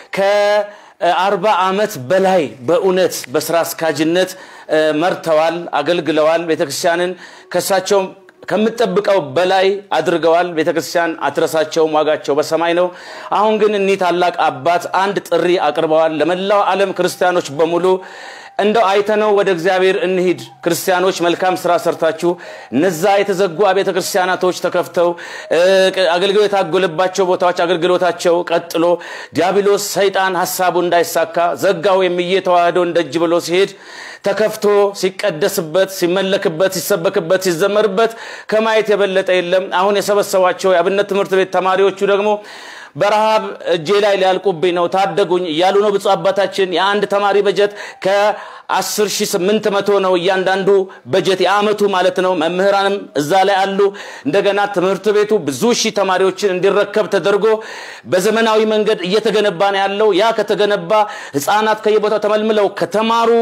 ከአርባ ዓመት በላይ በእውነት በስራ አስካጅነት መርተዋል፣ አገልግለዋል። ቤተክርስቲያንን ከሳቸው ከምጠብቀው በላይ አድርገዋል። ቤተክርስቲያን አትረሳቸውም፣ ዋጋቸው በሰማይ ነው። አሁን ግን እኒህ ታላቅ አባት አንድ ጥሪ አቅርበዋል ለመላው ዓለም ክርስቲያኖች በሙሉ እንደው አይተነው ወደ እግዚአብሔር እንሂድ። ክርስቲያኖች መልካም ስራ ሰርታችሁ እነዛ የተዘጉ አብያተ ክርስቲያናቶች ተከፍተው አገልግሎት የታጎለባቸው ቦታዎች አገልግሎታቸው ቀጥሎ ዲያብሎስ ሰይጣን ሀሳቡ እንዳይሳካ ዘጋው የሚዬ ተዋህዶን ደጅ ብሎ ሲሄድ ተከፍቶ ሲቀደስበት፣ ሲመለክበት፣ ሲሰበክበት፣ ሲዘመርበት ከማየት የበለጠ የለም። አሁን የሰበሰቧቸው የአብነት ትምህርት ቤት ተማሪዎቹ ደግሞ በረሃብ እጄ ላይ ሊያልቁብኝ ነው ታደጉኝ እያሉ ነው። ብፁዕ አባታችን የአንድ ተማሪ በጀት ከ10800 ነው እያንዳንዱ በጀት የአመቱ ማለት ነው። መምህራንም እዛ ላይ አሉ። እንደገና ትምህርት ቤቱ ብዙ ሺህ ተማሪዎችን እንዲረከብ ተደርጎ በዘመናዊ መንገድ እየተገነባ ነው ያለው። ያ ከተገነባ ህፃናት ከየቦታው ተመልምለው ከተማሩ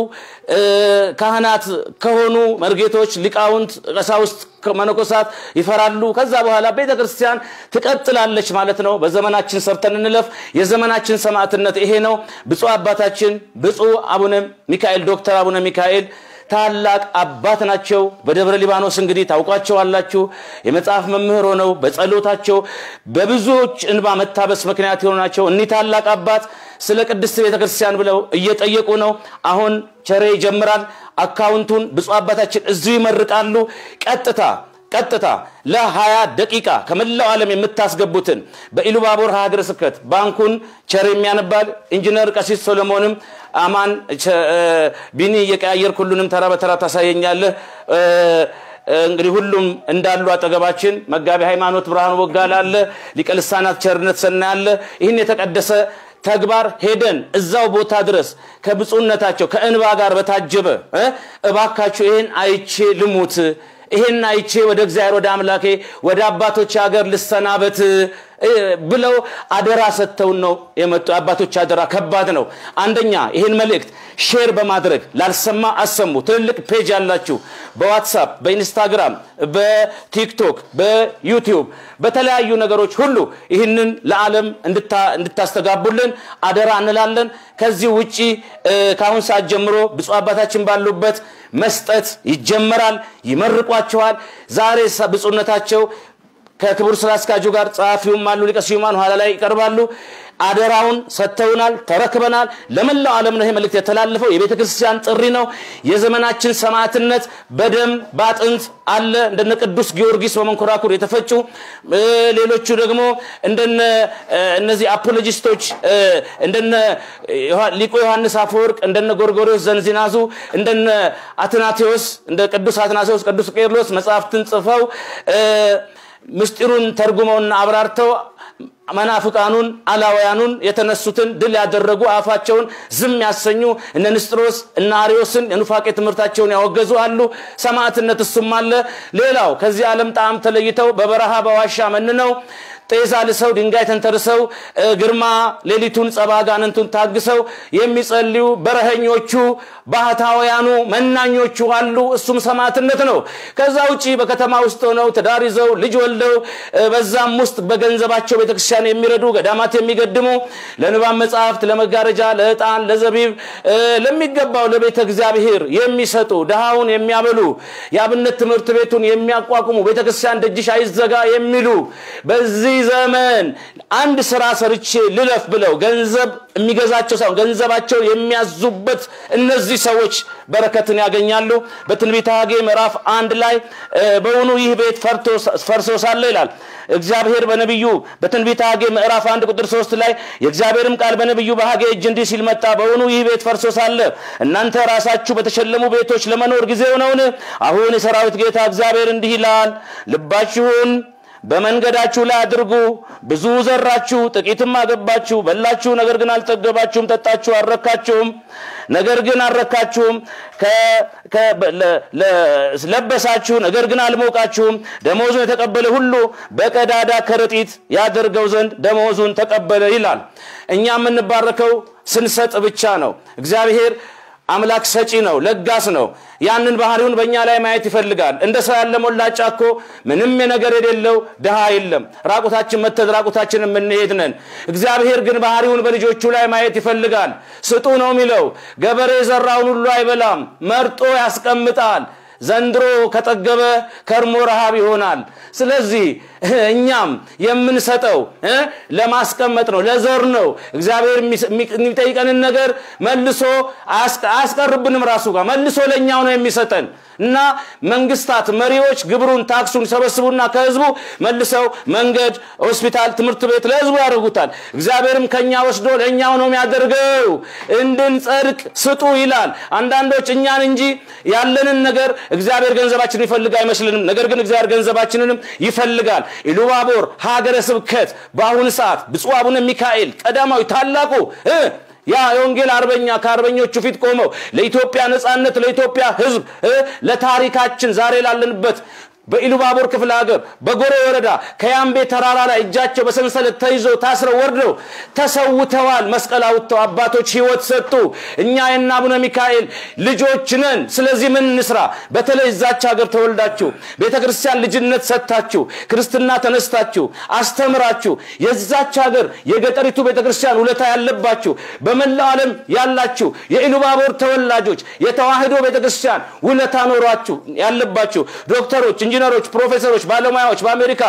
ካህናት ከሆኑ መርጌቶች፣ ሊቃውንት፣ ቀሳውስት መነኮሳት ይፈራሉ። ከዛ በኋላ ቤተ ክርስቲያን ትቀጥላለች ማለት ነው። በዘመናችን ሰርተን እንለፍ። የዘመናችን ሰማዕትነት ይሄ ነው። ብፁዕ አባታችን ብፁዕ አቡነ ሚካኤል ዶክተር አቡነ ሚካኤል ታላቅ አባት ናቸው። በደብረ ሊባኖስ እንግዲህ ታውቋቸዋላችሁ። የመጽሐፍ መምህር ሆነው በጸሎታቸው በብዙዎች እንባ መታበስ ምክንያት የሆኑ ናቸው። እኒህ ታላቅ አባት ስለ ቅድስት ቤተ ክርስቲያን ብለው እየጠየቁ ነው። አሁን ቸሬ ይጀምራል። አካውንቱን ብፁዕ አባታችን እዚሁ ይመርቃሉ። ቀጥታ ቀጥታ ለ20 ደቂቃ ከመላው ዓለም የምታስገቡትን በኢሉባቦር ሀገረ ስብከት ባንኩን ቸር የሚያነባል ኢንጂነር ቀሲስ ሶሎሞንም አማን ቢኒ እየቀያየር ሁሉንም ተራ በተራ ታሳየኛለህ። እንግዲህ ሁሉም እንዳሉ አጠገባችን መጋቢ ሃይማኖት ብርሃኑ ወጋላ አለ፣ ሊቀ ልሳናት ቸርነት ሰናይ አለ። ይህን የተቀደሰ ተግባር ሄደን እዛው ቦታ ድረስ ከብፁዕነታቸው ከእንባ ጋር በታጀበ እባካችሁ ይህን አይቼ ልሙት ይሄን አይቼ ወደ እግዚአብሔር ወደ አምላኬ ወደ አባቶች ሀገር ልሰናበት እ፣ ብለው አደራ ሰጥተውን ነው የመጡ። የአባቶች አደራ ከባድ ነው። አንደኛ ይህን መልእክት ሼር በማድረግ ላልሰማ አሰሙ። ትልልቅ ፔጅ ያላችሁ በዋትሳፕ፣ በኢንስታግራም፣ በቲክቶክ፣ በዩቲዩብ በተለያዩ ነገሮች ሁሉ ይህንን ለዓለም እንድታ- እንድታስተጋቡልን አደራ እንላለን። ከዚህ ውጪ እ፣ ከአሁን ሰዓት ጀምሮ ብፁዕ አባታችን ባሉበት መስጠት ይጀመራል። ይመርቋቸዋል። ዛሬ ሰ- ብፁዕነታቸው ከክቡር ስራ አስኪያጁ ጋር ጸሐፊውም አሉ ሊቀ ስዩማን ኋላ ላይ ይቀርባሉ። አደራውን ሰጥተውናል፣ ተረክበናል። ለመላው ዓለም ነው ይሄ መልእክት የተላለፈው። የቤተ ክርስቲያን ጥሪ ነው። የዘመናችን ሰማዕትነት በደም በአጥንት አለ። እንደነ ቅዱስ ጊዮርጊስ በመንኮራኩር የተፈጩ እ፣ ሌሎቹ ደግሞ እንደነ እ፣ እነዚህ አፖሎጂስቶች እ፣ እንደነ ዮሐ- ሊቁ ዮሐንስ አፈወርቅ እንደነ ጎርጎርዮስ ዘንዚናዙ እንደነ አትናቴዎስ እንደ ቅዱስ አትናቴዎስ ቅዱስ ቄርሎስ መጽሐፍትን ጽፈው እ፣ ምስጢሩን ተርጉመውና አብራርተው መናፍቃኑን አላውያኑን የተነሱትን ድል ያደረጉ አፋቸውን ዝም ያሰኙ እነ ንስጥሮስ እነ አሪዮስን የኑፋቄ ትምህርታቸውን ያወገዙ አሉ። ሰማዕትነት እሱም አለ። ሌላው ከዚህ ዓለም ጣዕም ተለይተው በበረሃ በዋሻ መንነው ጤዛ ልሰው ድንጋይ ተንተርሰው እ፣ ግርማ ሌሊቱን ጸባ ጋንንቱን ታግሰው የሚጸልዩ በረኸኞቹ ባህታውያኑ መናኞቹ አሉ። እሱም ሰማዕትነት ነው። ከዛ ውጪ በከተማ ውስጥ ሆነው ትዳር ይዘው ልጅ ወልደው እ፣ በዛም ውስጥ በገንዘባቸው ቤተክርስቲያን የሚረዱ ገዳማት የሚገድሙ ለንባብ መጽሐፍት፣ ለመጋረጃ፣ ለዕጣን፣ ለዘቢብ እ፣ ለሚገባው ለቤተ እግዚአብሔር የሚሰጡ ድሃውን የሚያበሉ የአብነት ትምህርት ቤቱን የሚያቋቁሙ ቤተክርስቲያን ደጅሽ አይዘጋ የሚሉ በዚህ ዘመን አንድ ስራ ሰርቼ ልለፍ ብለው ገንዘብ የሚገዛቸው ሳይሆን ገንዘባቸውን የሚያዙበት እነዚህ ሰዎች በረከትን ያገኛሉ። በትንቢተ ሐጌ ምዕራፍ አንድ ላይ እ፣ በውኑ ይህ ቤት ፈርቶ- ፈርሶ ሳለ ይላል እግዚአብሔር በነቢዩ በትንቢተ ሐጌ ምዕራፍ አንድ ቁጥር ሶስት ላይ የእግዚአብሔርም ቃል በነቢዩ በሐጌ እጅ እንዲህ ሲል መጣ። በውኑ ይህ ቤት ፈርሶ ሳለ እናንተ ራሳችሁ በተሸለሙ ቤቶች ለመኖር ጊዜው ነውን? አሁን የሰራዊት ጌታ እግዚአብሔር እንዲህ ይላል ልባችሁን በመንገዳችሁ ላይ አድርጉ። ብዙ ዘራችሁ፣ ጥቂትም አገባችሁ፣ በላችሁ፣ ነገር ግን አልጠገባችሁም፣ ጠጣችሁ፣ አልረካችሁም፣ ነገር ግን አልረካችሁም፣ ከ- ከ- ለ- ለ- ለበሳችሁ፣ ነገር ግን አልሞቃችሁም። ደመወዙን የተቀበለ ሁሉ በቀዳዳ ከረጢት ያደርገው ዘንድ ደመወዙን ተቀበለ ይላል። እኛ የምንባረከው ስንሰጥ ብቻ ነው። እግዚአብሔር አምላክ ሰጪ ነው፣ ለጋስ ነው። ያንን ባህሪውን በእኛ ላይ ማየት ይፈልጋል። እንደ ሰው ያለ ሞላጫ እኮ ምንም ነገር የሌለው ድሃ የለም። ራቁታችን መተን ራቁታችን የምንሄድ ነን። እግዚአብሔር ግን ባህሪውን በልጆቹ ላይ ማየት ይፈልጋል። ስጡ ነው የሚለው። ገበሬ የዘራውን ሁሉ አይበላም፣ መርጦ ያስቀምጣል። ዘንድሮ ከጠገበ ከርሞ ረሃብ ይሆናል። ስለዚህ እኛም የምንሰጠው እ ለማስቀመጥ ነው፣ ለዘር ነው። እግዚአብሔር የሚጠይቀንን ነገር መልሶ አያስቀ- አያስቀርብንም ራሱ ጋር መልሶ ለእኛው ነው የሚሰጠን እና መንግስታት፣ መሪዎች ግብሩን ታክሱን ይሰበስቡና ከህዝቡ መልሰው መንገድ፣ ሆስፒታል፣ ትምህርት ቤት ለህዝቡ ያደርጉታል። እግዚአብሔርም ከኛ ወስዶ ለእኛው ነው የሚያደርገው። እንድንጸድቅ ስጡ ይላል። አንዳንዶች እኛን እንጂ ያለንን ነገር እግዚአብሔር ገንዘባችንን ይፈልግ አይመስልንም። ነገር ግን እግዚአብሔር ገንዘባችንንም ይፈልጋል። ኢሉባቦር ሀገረ ስብከት በአሁኑ ሰዓት ብፁዕ አቡነ ሚካኤል ቀዳማዊ ታላቁ እ ያ የወንጌል አርበኛ ከአርበኞቹ ፊት ቆመው ለኢትዮጵያ ነጻነት፣ ለኢትዮጵያ ህዝብ እ ለታሪካችን ዛሬ ላለንበት በኢሉባቦር ክፍለ ሀገር በጎሬ ወረዳ ከያምቤ ተራራ ላይ እጃቸው በሰንሰለት ተይዘው ታስረው ወርደው ተሰውተዋል። መስቀል አውጥተው አባቶች ህይወት ሰጡ። እኛ የእነ አቡነ ሚካኤል ልጆች ነን። ስለዚህ ምን እንስራ? በተለይ እዛች ሀገር ተወልዳችሁ ቤተ ክርስቲያን ልጅነት ሰጥታችሁ ክርስትና ተነስታችሁ አስተምራችሁ የዛች ሀገር የገጠሪቱ ቤተ ክርስቲያን ውለታ ያለባችሁ በመላው ዓለም ያላችሁ የኢሉባቦር ተወላጆች የተዋህዶ ቤተ ክርስቲያን ውለታ ኖሯችሁ ያለባችሁ ዶክተሮች፣ ኢንጂነሮች፣ ፕሮፌሰሮች፣ ባለሙያዎች በአሜሪካ፣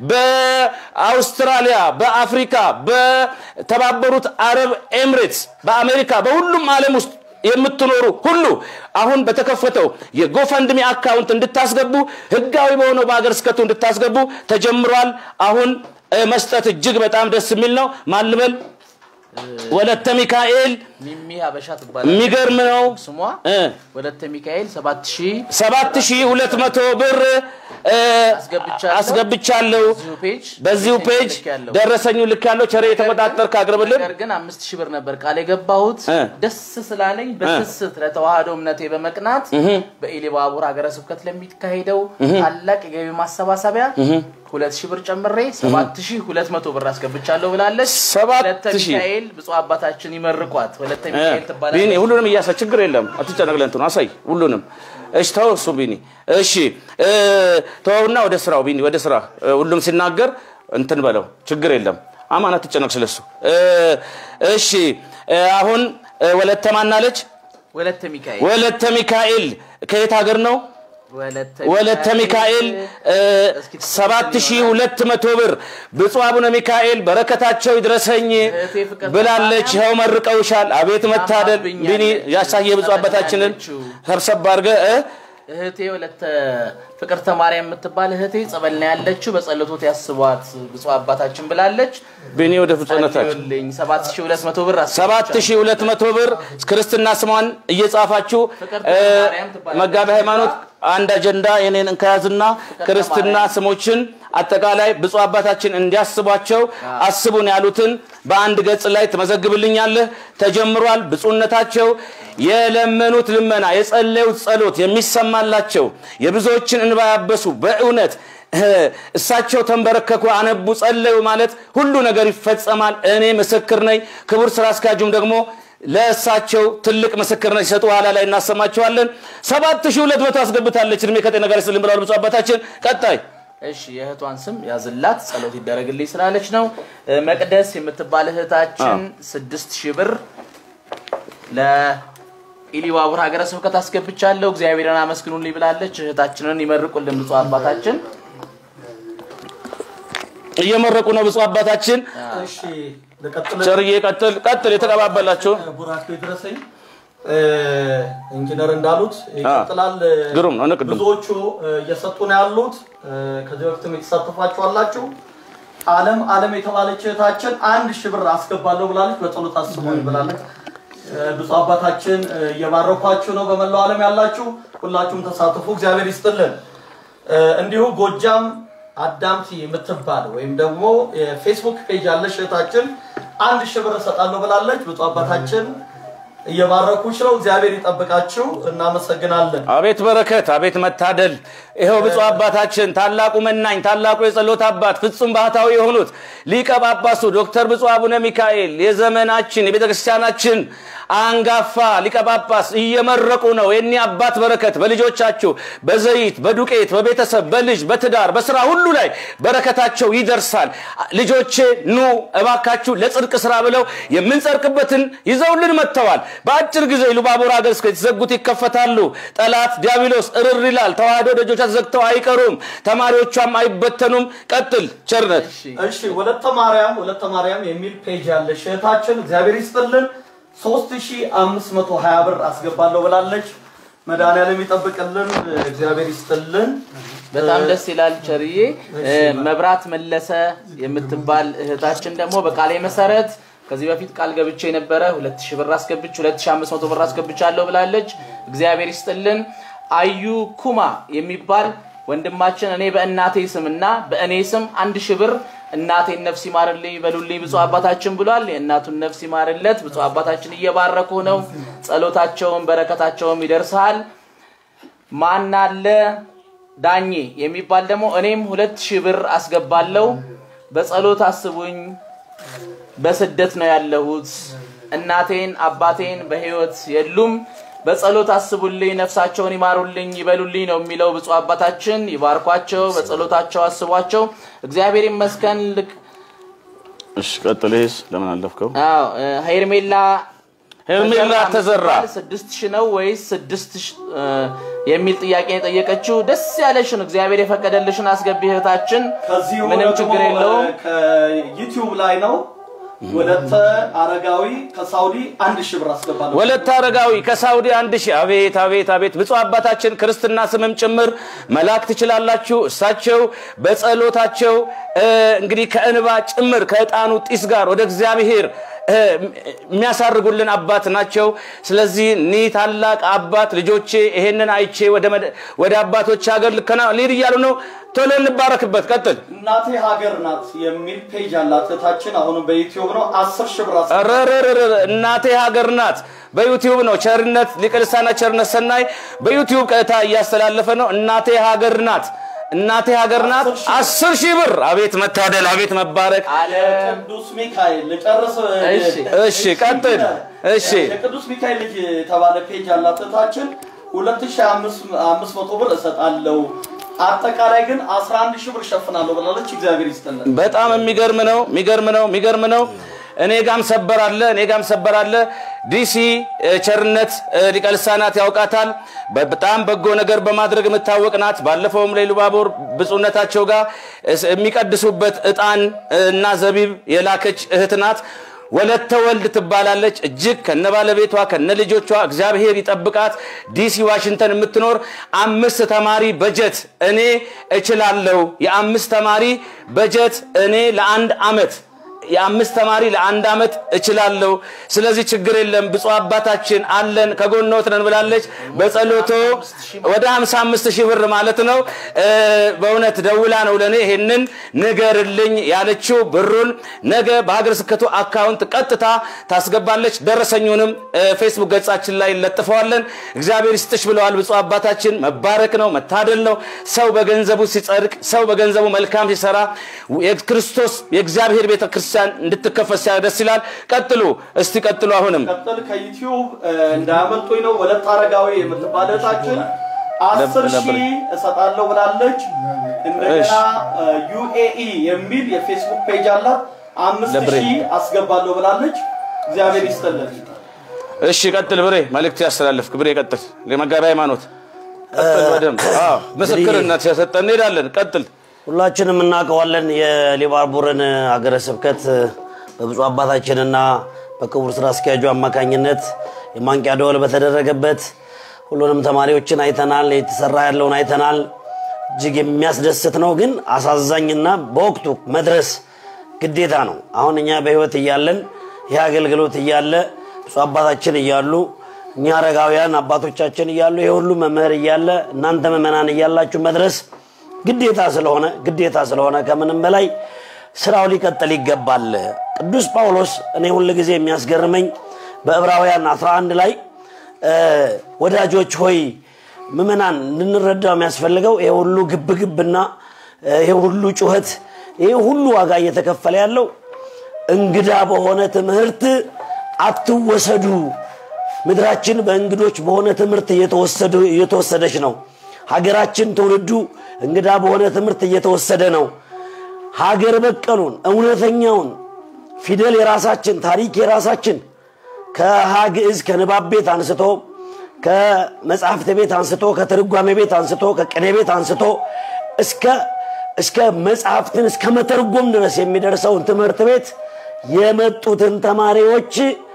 በአውስትራሊያ፣ በአፍሪካ፣ በተባበሩት አረብ ኤምሬትስ፣ በአሜሪካ በሁሉም ዓለም ውስጥ የምትኖሩ ሁሉ አሁን በተከፈተው የጎፈንድሚ አካውንት እንድታስገቡ ህጋዊ በሆነው በሀገር ስከቱ እንድታስገቡ ተጀምሯል። አሁን እ፣ መስጠት እጅግ በጣም ደስ የሚል ነው። ማልበል ወለተ ሚካኤል ሚሚ ሀበሻ ትባላለች። የሚገርም ነው። ስሟ እ፣ ወለተ ሚካኤል ሰባት ሺህ ሰባት ሺህ ሁለት መቶ ብር እ፣ አስገብቻለሁ። አስገብቻለሁ። በዚሁ ፔጅ በዚሁ ፔጅ ልኬያለሁ። ደረሰኙ ልክ ያለው ቸሬ የተቆጣጠርክ አቅርብልን። ነገር ግን አምስት ሺህ ብር ነበር ቃል የገባሁት እ። ደስ ስላለኝ በስስት ለተዋህዶ እምነቴ በመቅናት በኢሉባቡር ሀገረ ስብከት ለሚካሄደው ታላቅ የገቢ ማሰባሰቢያ ሁለት ሺህ ብር ጨምሬ ሰባት ሺህ ሁለት መቶ ብር አስገብቻለሁ ብላለች። ሰባት ወለተ ሺህ። ሚካኤል ብፁዕ አባታችን ይመርቋት። ወለተ ሚካኤል ቢኒ ትባላለች። ሁሉንም እያሳ ችግር የለም አትጨነቅ። ለእንትኑ አሳይ ሁሉንም። እሺ ተው እሱ ቢኒ። እሺ እ፣ ተወውና ወደ ስራው ቢኒ፣ ወደ ስራ እ፣ ሁሉም ሲናገር እንትን በለው ችግር የለም። አማን አትጨነቅ ስለሱ። እ፣ እሺ እ፣ አሁን እ፣ ወለተ ማናለች? ወለተ ሚካኤል ወለተ ሚካኤል ከየት ሀገር ነው? ወለተ ሚካኤል እስኪ ሰባት ሺህ ሁለት መቶ ብር ብፁዕ አቡነ ሚካኤል በረከታቸው ይድረሰኝ እህቴ ፍቅር ብላለች። ይኸው መርቀውሻል። አቤት መታደል ታማብኛለች። ቢኒ ያሳየ ብፁዕ አባታችንን ያለችው። ሰብሰብ አድርገህ እ? እህቴ ወለተ ፍቅርተ ማርያም የምትባል እህቴ ጸበል ነው ያለችው። በጸሎቶት ያስቧት ብፁዕ አባታችን ብላለች። ቢኒ ወደ ፍጹምነታችን ጸልዩልኝ። 7200 ብር ሰባት ሺህ ሁለት መቶ ብር ክርስትና ስሟን እየጻፋችሁ ፍቅርተ እ፣ ማርያም ትባላለች። መጋቢ ሃይማኖት አንድ አጀንዳ የኔን እንከያዝና ክርስትና ስሞችን አጠቃላይ ብፁዕ አባታችን እንዲያስቧቸው አስቡን ያሉትን በአንድ ገጽ ላይ ትመዘግብልኛለህ። ተጀምሯል። ብፁዕነታቸው የለመኑት ልመና የጸለዩት ጸሎት የሚሰማላቸው የብዙዎችን እንባ ያበሱ በእውነት እ፣ እሳቸው ተንበረከኩ፣ አነቡ፣ ጸለዩ ማለት ሁሉ ነገር ይፈጸማል። እኔ ምስክር ነኝ። ክቡር ስራ አስኪያጁም ደግሞ ለእሳቸው ትልቅ ምስክርነት ሲሰጡ ኋላ ላይ እናሰማቸዋለን። ሰባት ሺህ ሁለት መቶ አስገብታለች። እድሜ ከጤና ጋር ይስጥልን ብለዋል ብፁዕ አባታችን። ቀጣይ እሺ የእህቷን ስም ያዝላት ጸሎት ይደረግልኝ ስላለች ነው። እ፣ መቅደስ የምትባል እህታችን ስድስት ሺህ ብር ለኢሊባቡር ሀገረ ስብከት አስገብቻለሁ እግዚአብሔርን አመስግኑልኝ ብላለች። እህታችንን ይመርቁልን ብፁዕ አባታችን። እየመረቁ ነው ብፁዕ አባታችን። እሺ ልቀጥል። ቸርዬ ቀጥል ቀጥል። የተቀባበላቸው ቡራኬ ይድረሰኝ። እ፣ ኢንጂነር እንዳሉት ይቀጥላል። ግሩም ነው። ንቅድም ብዙዎቹ እ፣ እየሰጡ ነው ያሉት። እ፣ ከዚህ በፊትም የተሳተፋችሁ አላችሁ። አለም አለም የተባለች እህታችን አንድ ሺህ ብር አስገባለሁ ብላለች። በጸሎት አስቡኝ ብላለች። እ፣ ብፁዕ አባታችን እ፣ እየባረኳችሁ ነው። በመላው ዓለም ያላችሁ ሁላችሁም ተሳትፉ። እግዚአብሔር ይስጥልን። እ፣ እንዲሁ ጎጃም አዳምቲ የምትባል ወይም ደግሞ የፌስቡክ ፔጅ ያለች እህታችን አንድ ሺህ ብር እሰጣለሁ ብላለች። ብፁዕ አባታችን እየባረኩች ነው። እግዚአብሔር ይጠብቃችሁ። እናመሰግናለን። አቤት በረከት፣ አቤት መታደል። ይኸው ብፁዕ አባታችን ታላቁ መናኝ፣ ታላቁ የጸሎት አባት ፍጹም ባህታዊ የሆኑት ሊቀ ጳጳሱ ዶክተር ብፁዕ አቡነ ሚካኤል የዘመናችን የቤተ ክርስቲያናችን አንጋፋ ሊቀ ጳጳስ እየመረቁ ነው። የኒ አባት በረከት በልጆቻችሁ በዘይት በዱቄት በቤተሰብ በልጅ በትዳር በስራ ሁሉ ላይ በረከታቸው ይደርሳል። ልጆቼ ኑ እባካችሁ ለጽድቅ ስራ ብለው የምንጸድቅበትን ይዘውልን መጥተዋል። በአጭር ጊዜ ኢሉባቦር ሀገረ ስብከት የተዘጉት ይከፈታሉ። ጠላት ዲያብሎስ እርር ይላል። ተዋህዶ ደጆቿ ተዘግተው አይቀሩም። ተማሪዎቿም አይበተኑም። ቀጥል ቸርነት እሺ ወለተ ማርያም ወለተ ማርያም የሚል ፔጅ ያለች እህታችን እግዚአብሔር ይስጥልን 3520 ብር አስገባለሁ ብላለች። መድኃኒዓለም ይጠብቅልን። እግዚአብሔር ይስጥልን። በጣም ደስ ይላል ቸርዬ። እ፣ መብራት መለሰ የምትባል እህታችን ደግሞ በቃሌ መሰረት ከዚህ በፊት ቃል ገብቼ የነበረ 2000 ብር አስገብች 2500 ብር አስገብቻለሁ ብላለች። እግዚአብሔር ይስጥልን። አዩ ኩማ የሚባል ወንድማችን እኔ በእናቴ ስምና በእኔ ስም አንድ ሺህ ብር እናቴን ነፍስ ይማርልኝ በሉልኝ ብፁዕ አባታችን ብሏል። የእናቱን ነፍስ ይማርለት። ብፁዕ አባታችን እየባረኩ ነው። ጸሎታቸውን በረከታቸውም ይደርሳል። ማናለ ዳኜ የሚባል ደግሞ እኔም ሁለት ሺህ ብር አስገባለሁ። በጸሎት አስቡኝ። በስደት ነው ያለሁት። እናቴን አባቴን በህይወት የሉም። በጸሎት አስቡልኝ፣ ነፍሳቸውን ይማሩልኝ፣ ይበሉልኝ ነው የሚለው ብፁዕ አባታችን። ይባርኳቸው፣ በጸሎታቸው አስቧቸው። እግዚአብሔር ይመስገን። ልክ እሺ ቀጥል። ይሄስ ለምን አለፍከው? አዎ እ፣ ሄርሜላ ሄርሜላ ተዘራ ስድስት ሺህ ነው ወይስ ስድስት ሺህ እ፣ የሚል ጥያቄ ነው የጠየቀችው። ደስ ያለሽን እግዚአብሔር የፈቀደልሽን አስገቢ እህታችን፣ ከዚሁ ምንም ደግሞ ችግር የለውም። እ፣ ከዩቲዩብ ላይ ነው። ወለተ አረጋዊ ከሳውዲ አንድ ሺህ ብር አስገባለሁ። ወለተ አረጋዊ ከሳውዲ አንድ ሺህ አቤት አቤት አቤት ብፁዕ አባታችን ክርስትና ስምም ጭምር መላክ ትችላላችሁ። እሳቸው በጸሎታቸው እ፣ እንግዲህ ከእንባ ጭምር ከዕጣኑ ጢስ ጋር ወደ እግዚአብሔር እ፣ የሚያሳርጉልን አባት ናቸው። ስለዚህ እኒህ ታላቅ አባት ልጆቼ ይሄንን አይቼ ወደ መድ- ወደ አባቶች ሀገር ልከና ሊድ እያሉ ነው። ቶሎ እንባረክበት። ቀጥል። እናቴ ሀገር ናት የሚል ፔጅ ያላት እህታችን አሁንም በዩቲዩብ ነው አስር ሺህ ብር አስገባለሁ። ረረረረ እናቴ ሀገር ናት። በዩቲዩብ ነው ቸርነት ሊቀ ልሳናት ቸርነት ሰናይ በዩቲዩብ ቀጥታ እያስተላለፈ ነው። እናቴ ሀገር ናት። እናቴ ሀገር ናት። አስር ሺህ ብር አቤት መታደል፣ አቤት መባረክ። አለም ቅዱስ ሚካኤል ልጨርስ። እሺ። እሺ ቀጥል። እሺ የቅዱስ ሚካኤል ልጅ የተባለ ፔጅ ያላት እህታችን 2500 ብር እሰጣለሁ አጠቃላይ ግን 11 ሺህ ብር እሸፍናለሁ ብላለች። እግዚአብሔር ይስጥልን። በጣም የሚገርም ነው፣ የሚገርም ነው፣ የሚገርም ነው። እኔ ጋም ሰበር አለ፣ እኔ ጋም ሰበር አለ። ዲሲ እ፣ ቸርነት እ፣ ሊቀ ልሳናት ያውቃታል። በጣም በጎ ነገር በማድረግ የምታወቅ ናት። ባለፈውም ላይ ሉባቦር ብፁዕነታቸው ጋር እስ- የሚቀድሱበት ዕጣን እ፣ እና ዘቢብ የላከች እህት ናት። ወለተ ወልድ ትባላለች። እጅግ ከነ ባለቤቷ ከነ ልጆቿ እግዚአብሔር ይጠብቃት። ዲሲ ዋሽንግተን የምትኖር አምስት ተማሪ በጀት እኔ እችላለሁ። የአምስት ተማሪ በጀት እኔ ለአንድ አመት የአምስት ተማሪ ለአንድ አመት እችላለሁ። ስለዚህ ችግር የለም ብፁዕ አባታችን አለን ከጎኖት ነን ብላለች። በጸሎቶ ወደ 55 ሺህ ብር ማለት ነው። እ፣ በእውነት ደውላ ነው ለእኔ ይሄንን ንገርልኝ ያለችው። ብሩን ነገ በሀገረ ስብከቱ አካውንት ቀጥታ ታስገባለች። ደረሰኙንም እ፣ ፌስቡክ ገጻችን ላይ እንለጥፈዋለን። እግዚአብሔር ይስጥሽ ብለዋል ብፁዕ አባታችን። መባረክ ነው መታደል ነው። ሰው በገንዘቡ ሲጸድቅ፣ ሰው በገንዘቡ መልካም ሲሰራ የክርስቶስ የእግዚአብሔር ቤተ ክርስቲያን እንድትከፈት ሲያ ደስ ይላል። ቀጥሉ እስቲ ቀጥሉ። አሁንም ቀጥል ከዩቲዩብ እ፣ እንዳያመልጡኝ ነው። ወለተ አረጋዊ የምትባል እህታችን አስር ነበር። ሺህ እሰጣለሁ ብላለች። እንደገና ዩኤኢ የሚል የፌስቡክ ፔጅ አላት። አምስት ለብሬ። ሺህ አስገባለሁ ብላለች። እግዚአብሔር ይስጥልን። እሺ ቀጥል ብሬ መልእክት ያስተላልፍክ ብሬ ቀጥል። ለመጋቢ ሃይማኖት ቀጥል በደንብ አዎ፣ ምስክርነት ሲያሰጠን እንሄዳለን። ቀጥል ሁላችንም እናውቀዋለን የሊባቡርን ሀገረ ስብከት በብፁዕ አባታችንና በክቡር ስራ አስኪያጁ አማካኝነት የማንቂያ ደወል በተደረገበት ሁሉንም ተማሪዎችን አይተናል። የተሰራ ያለውን አይተናል። እጅግ የሚያስደስት ነው፣ ግን አሳዛኝና በወቅቱ መድረስ ግዴታ ነው። አሁን እኛ በህይወት እያለን ይህ አገልግሎት እያለ ብፁዕ አባታችን እያሉ እኛ አረጋውያን አባቶቻችን እያሉ ይህ ሁሉ መምህር እያለ እናንተ ምዕመናን እያላችሁ መድረስ ግዴታ ስለሆነ ግዴታ ስለሆነ ከምንም በላይ ስራው ሊቀጥል ይገባል። ቅዱስ ጳውሎስ እኔ ሁል ጊዜ የሚያስገርመኝ በዕብራውያን 11 ላይ እ፣ ወዳጆች ሆይ ምዕመናን እንድንረዳው የሚያስፈልገው ይሄ ሁሉ ግብግብና እ፣ ይሄ ሁሉ ጩኸት ይሄ ሁሉ ዋጋ እየተከፈለ ያለው እንግዳ በሆነ ትምህርት አትወሰዱ። ምድራችን በእንግዶች በሆነ ትምህርት እየተወሰዱ- እየተወሰደች ነው። ሀገራችን ትውልዱ እንግዳ በሆነ ትምህርት እየተወሰደ ነው። ሀገር በቀሉን እውነተኛውን ፊደል የራሳችን ታሪክ የራሳችን ከሀ ግዕዝ ከንባብ ቤት አንስቶ ከመጽሐፍት ቤት አንስቶ ከትርጓሜ ቤት አንስቶ ከቅኔ ቤት አንስቶ እስከ እስከ መጽሐፍትን እስከ መተርጎም ድረስ የሚደርሰውን ትምህርት ቤት የመጡትን ተማሪዎች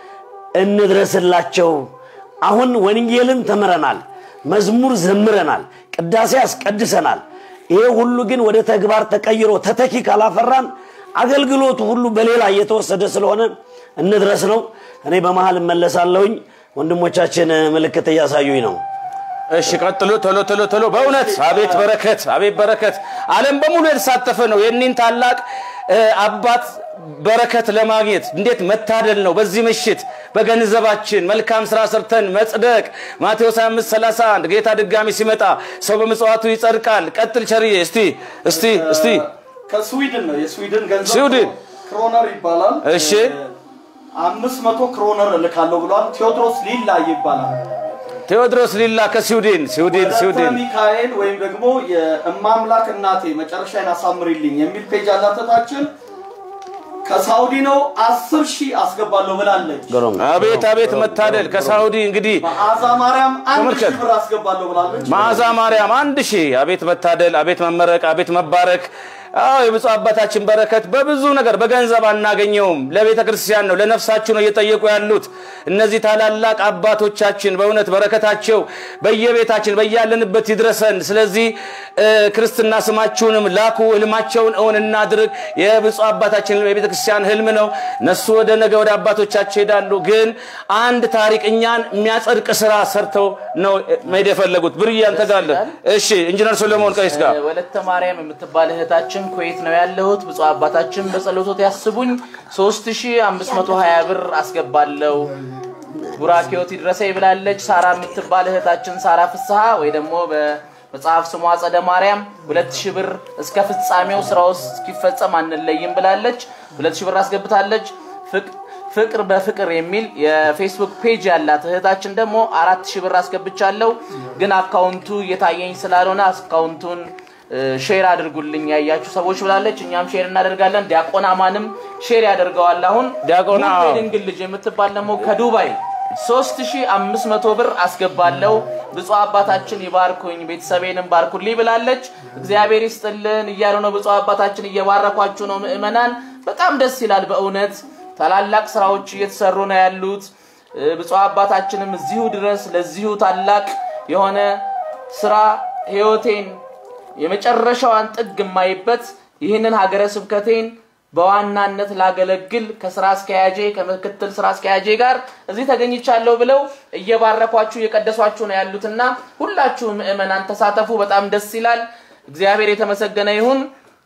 እንድረስላቸው። አሁን ወንጌልን ተምረናል፣ መዝሙር ዘምረናል፣ ቅዳሴ አስቀድሰናል። ይሄ ሁሉ ግን ወደ ተግባር ተቀይሮ ተተኪ ካላፈራን አገልግሎቱ ሁሉ በሌላ እየተወሰደ ስለሆነ እንድረስ ነው። እኔ በመሀል እመለሳለሁኝ። ወንድሞቻችን ምልክት እያሳዩኝ ነው። እሺ ቀጥሉ። ቶሎ ቶሎ ቶሎ። በእውነት አቤት በረከት፣ አቤት በረከት። ዓለም በሙሉ የተሳተፈ ነው የኒን ታላቅ እ፣ አባት በረከት ለማግኘት እንዴት መታደል ነው። በዚህ ምሽት በገንዘባችን መልካም ስራ ሰርተን መጽደቅ። ማቴዎስ 25 31 ጌታ ድጋሚ ሲመጣ ሰው በምጽዋቱ ይጸድቃል። ቀጥል ቸርዬ። እስቲ እስቲ እስቲ ከስዊድን ነው የስዊድን ገንዘብ ስዊድን። ክሮነር ይባላል። እሺ። አምስት መቶ ክሮነር እልካለሁ ብሏል። ቴዎድሮስ ሊላ ይባላል። ቴዎድሮስ ሊላ ከስዊድን ስዊድን ወለተ ስዊድን ሚካኤል ወይም ደግሞ የእማምላክ እናቴ መጨረሻዬን አሳምሪልኝ የሚል ፔጅ ያላተታችን ከሳውዲ ነው አስር ሺህ አስገባለሁ ብላለች። ግሩም አቤት አቤት መታደል ከሳውዲ እንግዲህ መዓዛ ማርያም አንድ ተመልከት። ሺህ ብር አስገባለሁ ብላለች። መዓዛ ማርያም አንድ ሺህ አቤት መታደል አቤት መመረቅ አቤት መባረክ አዎ የብፁዕ አባታችን በረከት በብዙ ነገር በገንዘብ አናገኘውም ለቤተ ክርስቲያን ነው ለነፍሳችሁ ነው እየጠየቁ ያሉት እነዚህ ታላላቅ አባቶቻችን በእውነት በረከታቸው በየቤታችን በያለንበት ይድረሰን ስለዚህ እ፣ ክርስትና ስማችሁንም ላኩ ህልማቸውን እውን እናድርግ የብፁዕ አባታችን የቤተ ክርስቲያን ህልም ነው እነሱ ወደ ነገ ወደ አባቶቻቸው ይሄዳሉ ግን አንድ ታሪክ እኛን የሚያጸድቅ ስራ ሰርተው ነው መሄድ የፈለጉት ብርዬ አንተ ጋር አለ እሺ ኢንጂነር ሶሎሞን ቀይስ ጋር ወለተ ማርያም የምትባል እህታችን ኩዌት ነው ያለሁት። ብፁዕ አባታችን በጸሎቶት ያስቡኝ 3520 ብር አስገባለሁ። ቡራኬዎት ይድረሰ ይብላለች። ሳራ የምትባል እህታችን ሳራ ፍስሐ ወይ ደግሞ በ- መጽሐፍ ስሟ አጸደ ማርያም ሁለት ሺህ ብር እስከ ፍጻሜው ስራ ውስጥ እስኪፈጸም አንለይም ብላለች። ሁለት ሺህ ብር አስገብታለች። ፍቅ- ፍቅር በፍቅር የሚል የፌስቡክ ፔጅ ያላት እህታችን ደግሞ አራት ሺህ ብር አስገብቻለሁ፣ ግን አካውንቱ እየታየኝ ስላልሆነ አካውንቱን እ፣ ሼር አድርጉልኝ ያያችሁ ሰዎች ብላለች። እኛም ሼር እናደርጋለን። ዲያቆን አማንም ሼር ያደርገዋል። አሁን ዲያቆን ሙሉ አዎ። የድንግል ልጅ የምትባል ደግሞ ከዱባይ 3500 ብር አስገባለሁ። ብፁዕ አባታችን ይባርኩኝ፣ ቤተሰቤንም ባርኩልኝ ብላለች። እግዚአብሔር ይስጥልን እያሉ ነው። ብፁዕ አባታችን እየባረኳችሁ ነው። ምእመናን በጣም ደስ ይላል በእውነት ታላላቅ ስራዎች እየተሰሩ ነው ያሉት። እ፣ ብፁዕ አባታችንም እዚሁ ድረስ ለዚሁ ታላቅ የሆነ ስራ ህይወቴን የመጨረሻዋን ጥግ የማይበት ይህንን ሀገረ ስብከቴን በዋናነት ላገለግል ከስራ አስኪያጄ ከምክትል ስራ አስኪያጄ ጋር እዚህ ተገኝቻለሁ ብለው እየባረኳችሁ እየቀደሷችሁ ነው ያሉትና ሁላችሁ ምእመናን ተሳተፉ። በጣም ደስ ይላል። እግዚአብሔር የተመሰገነ ይሁን።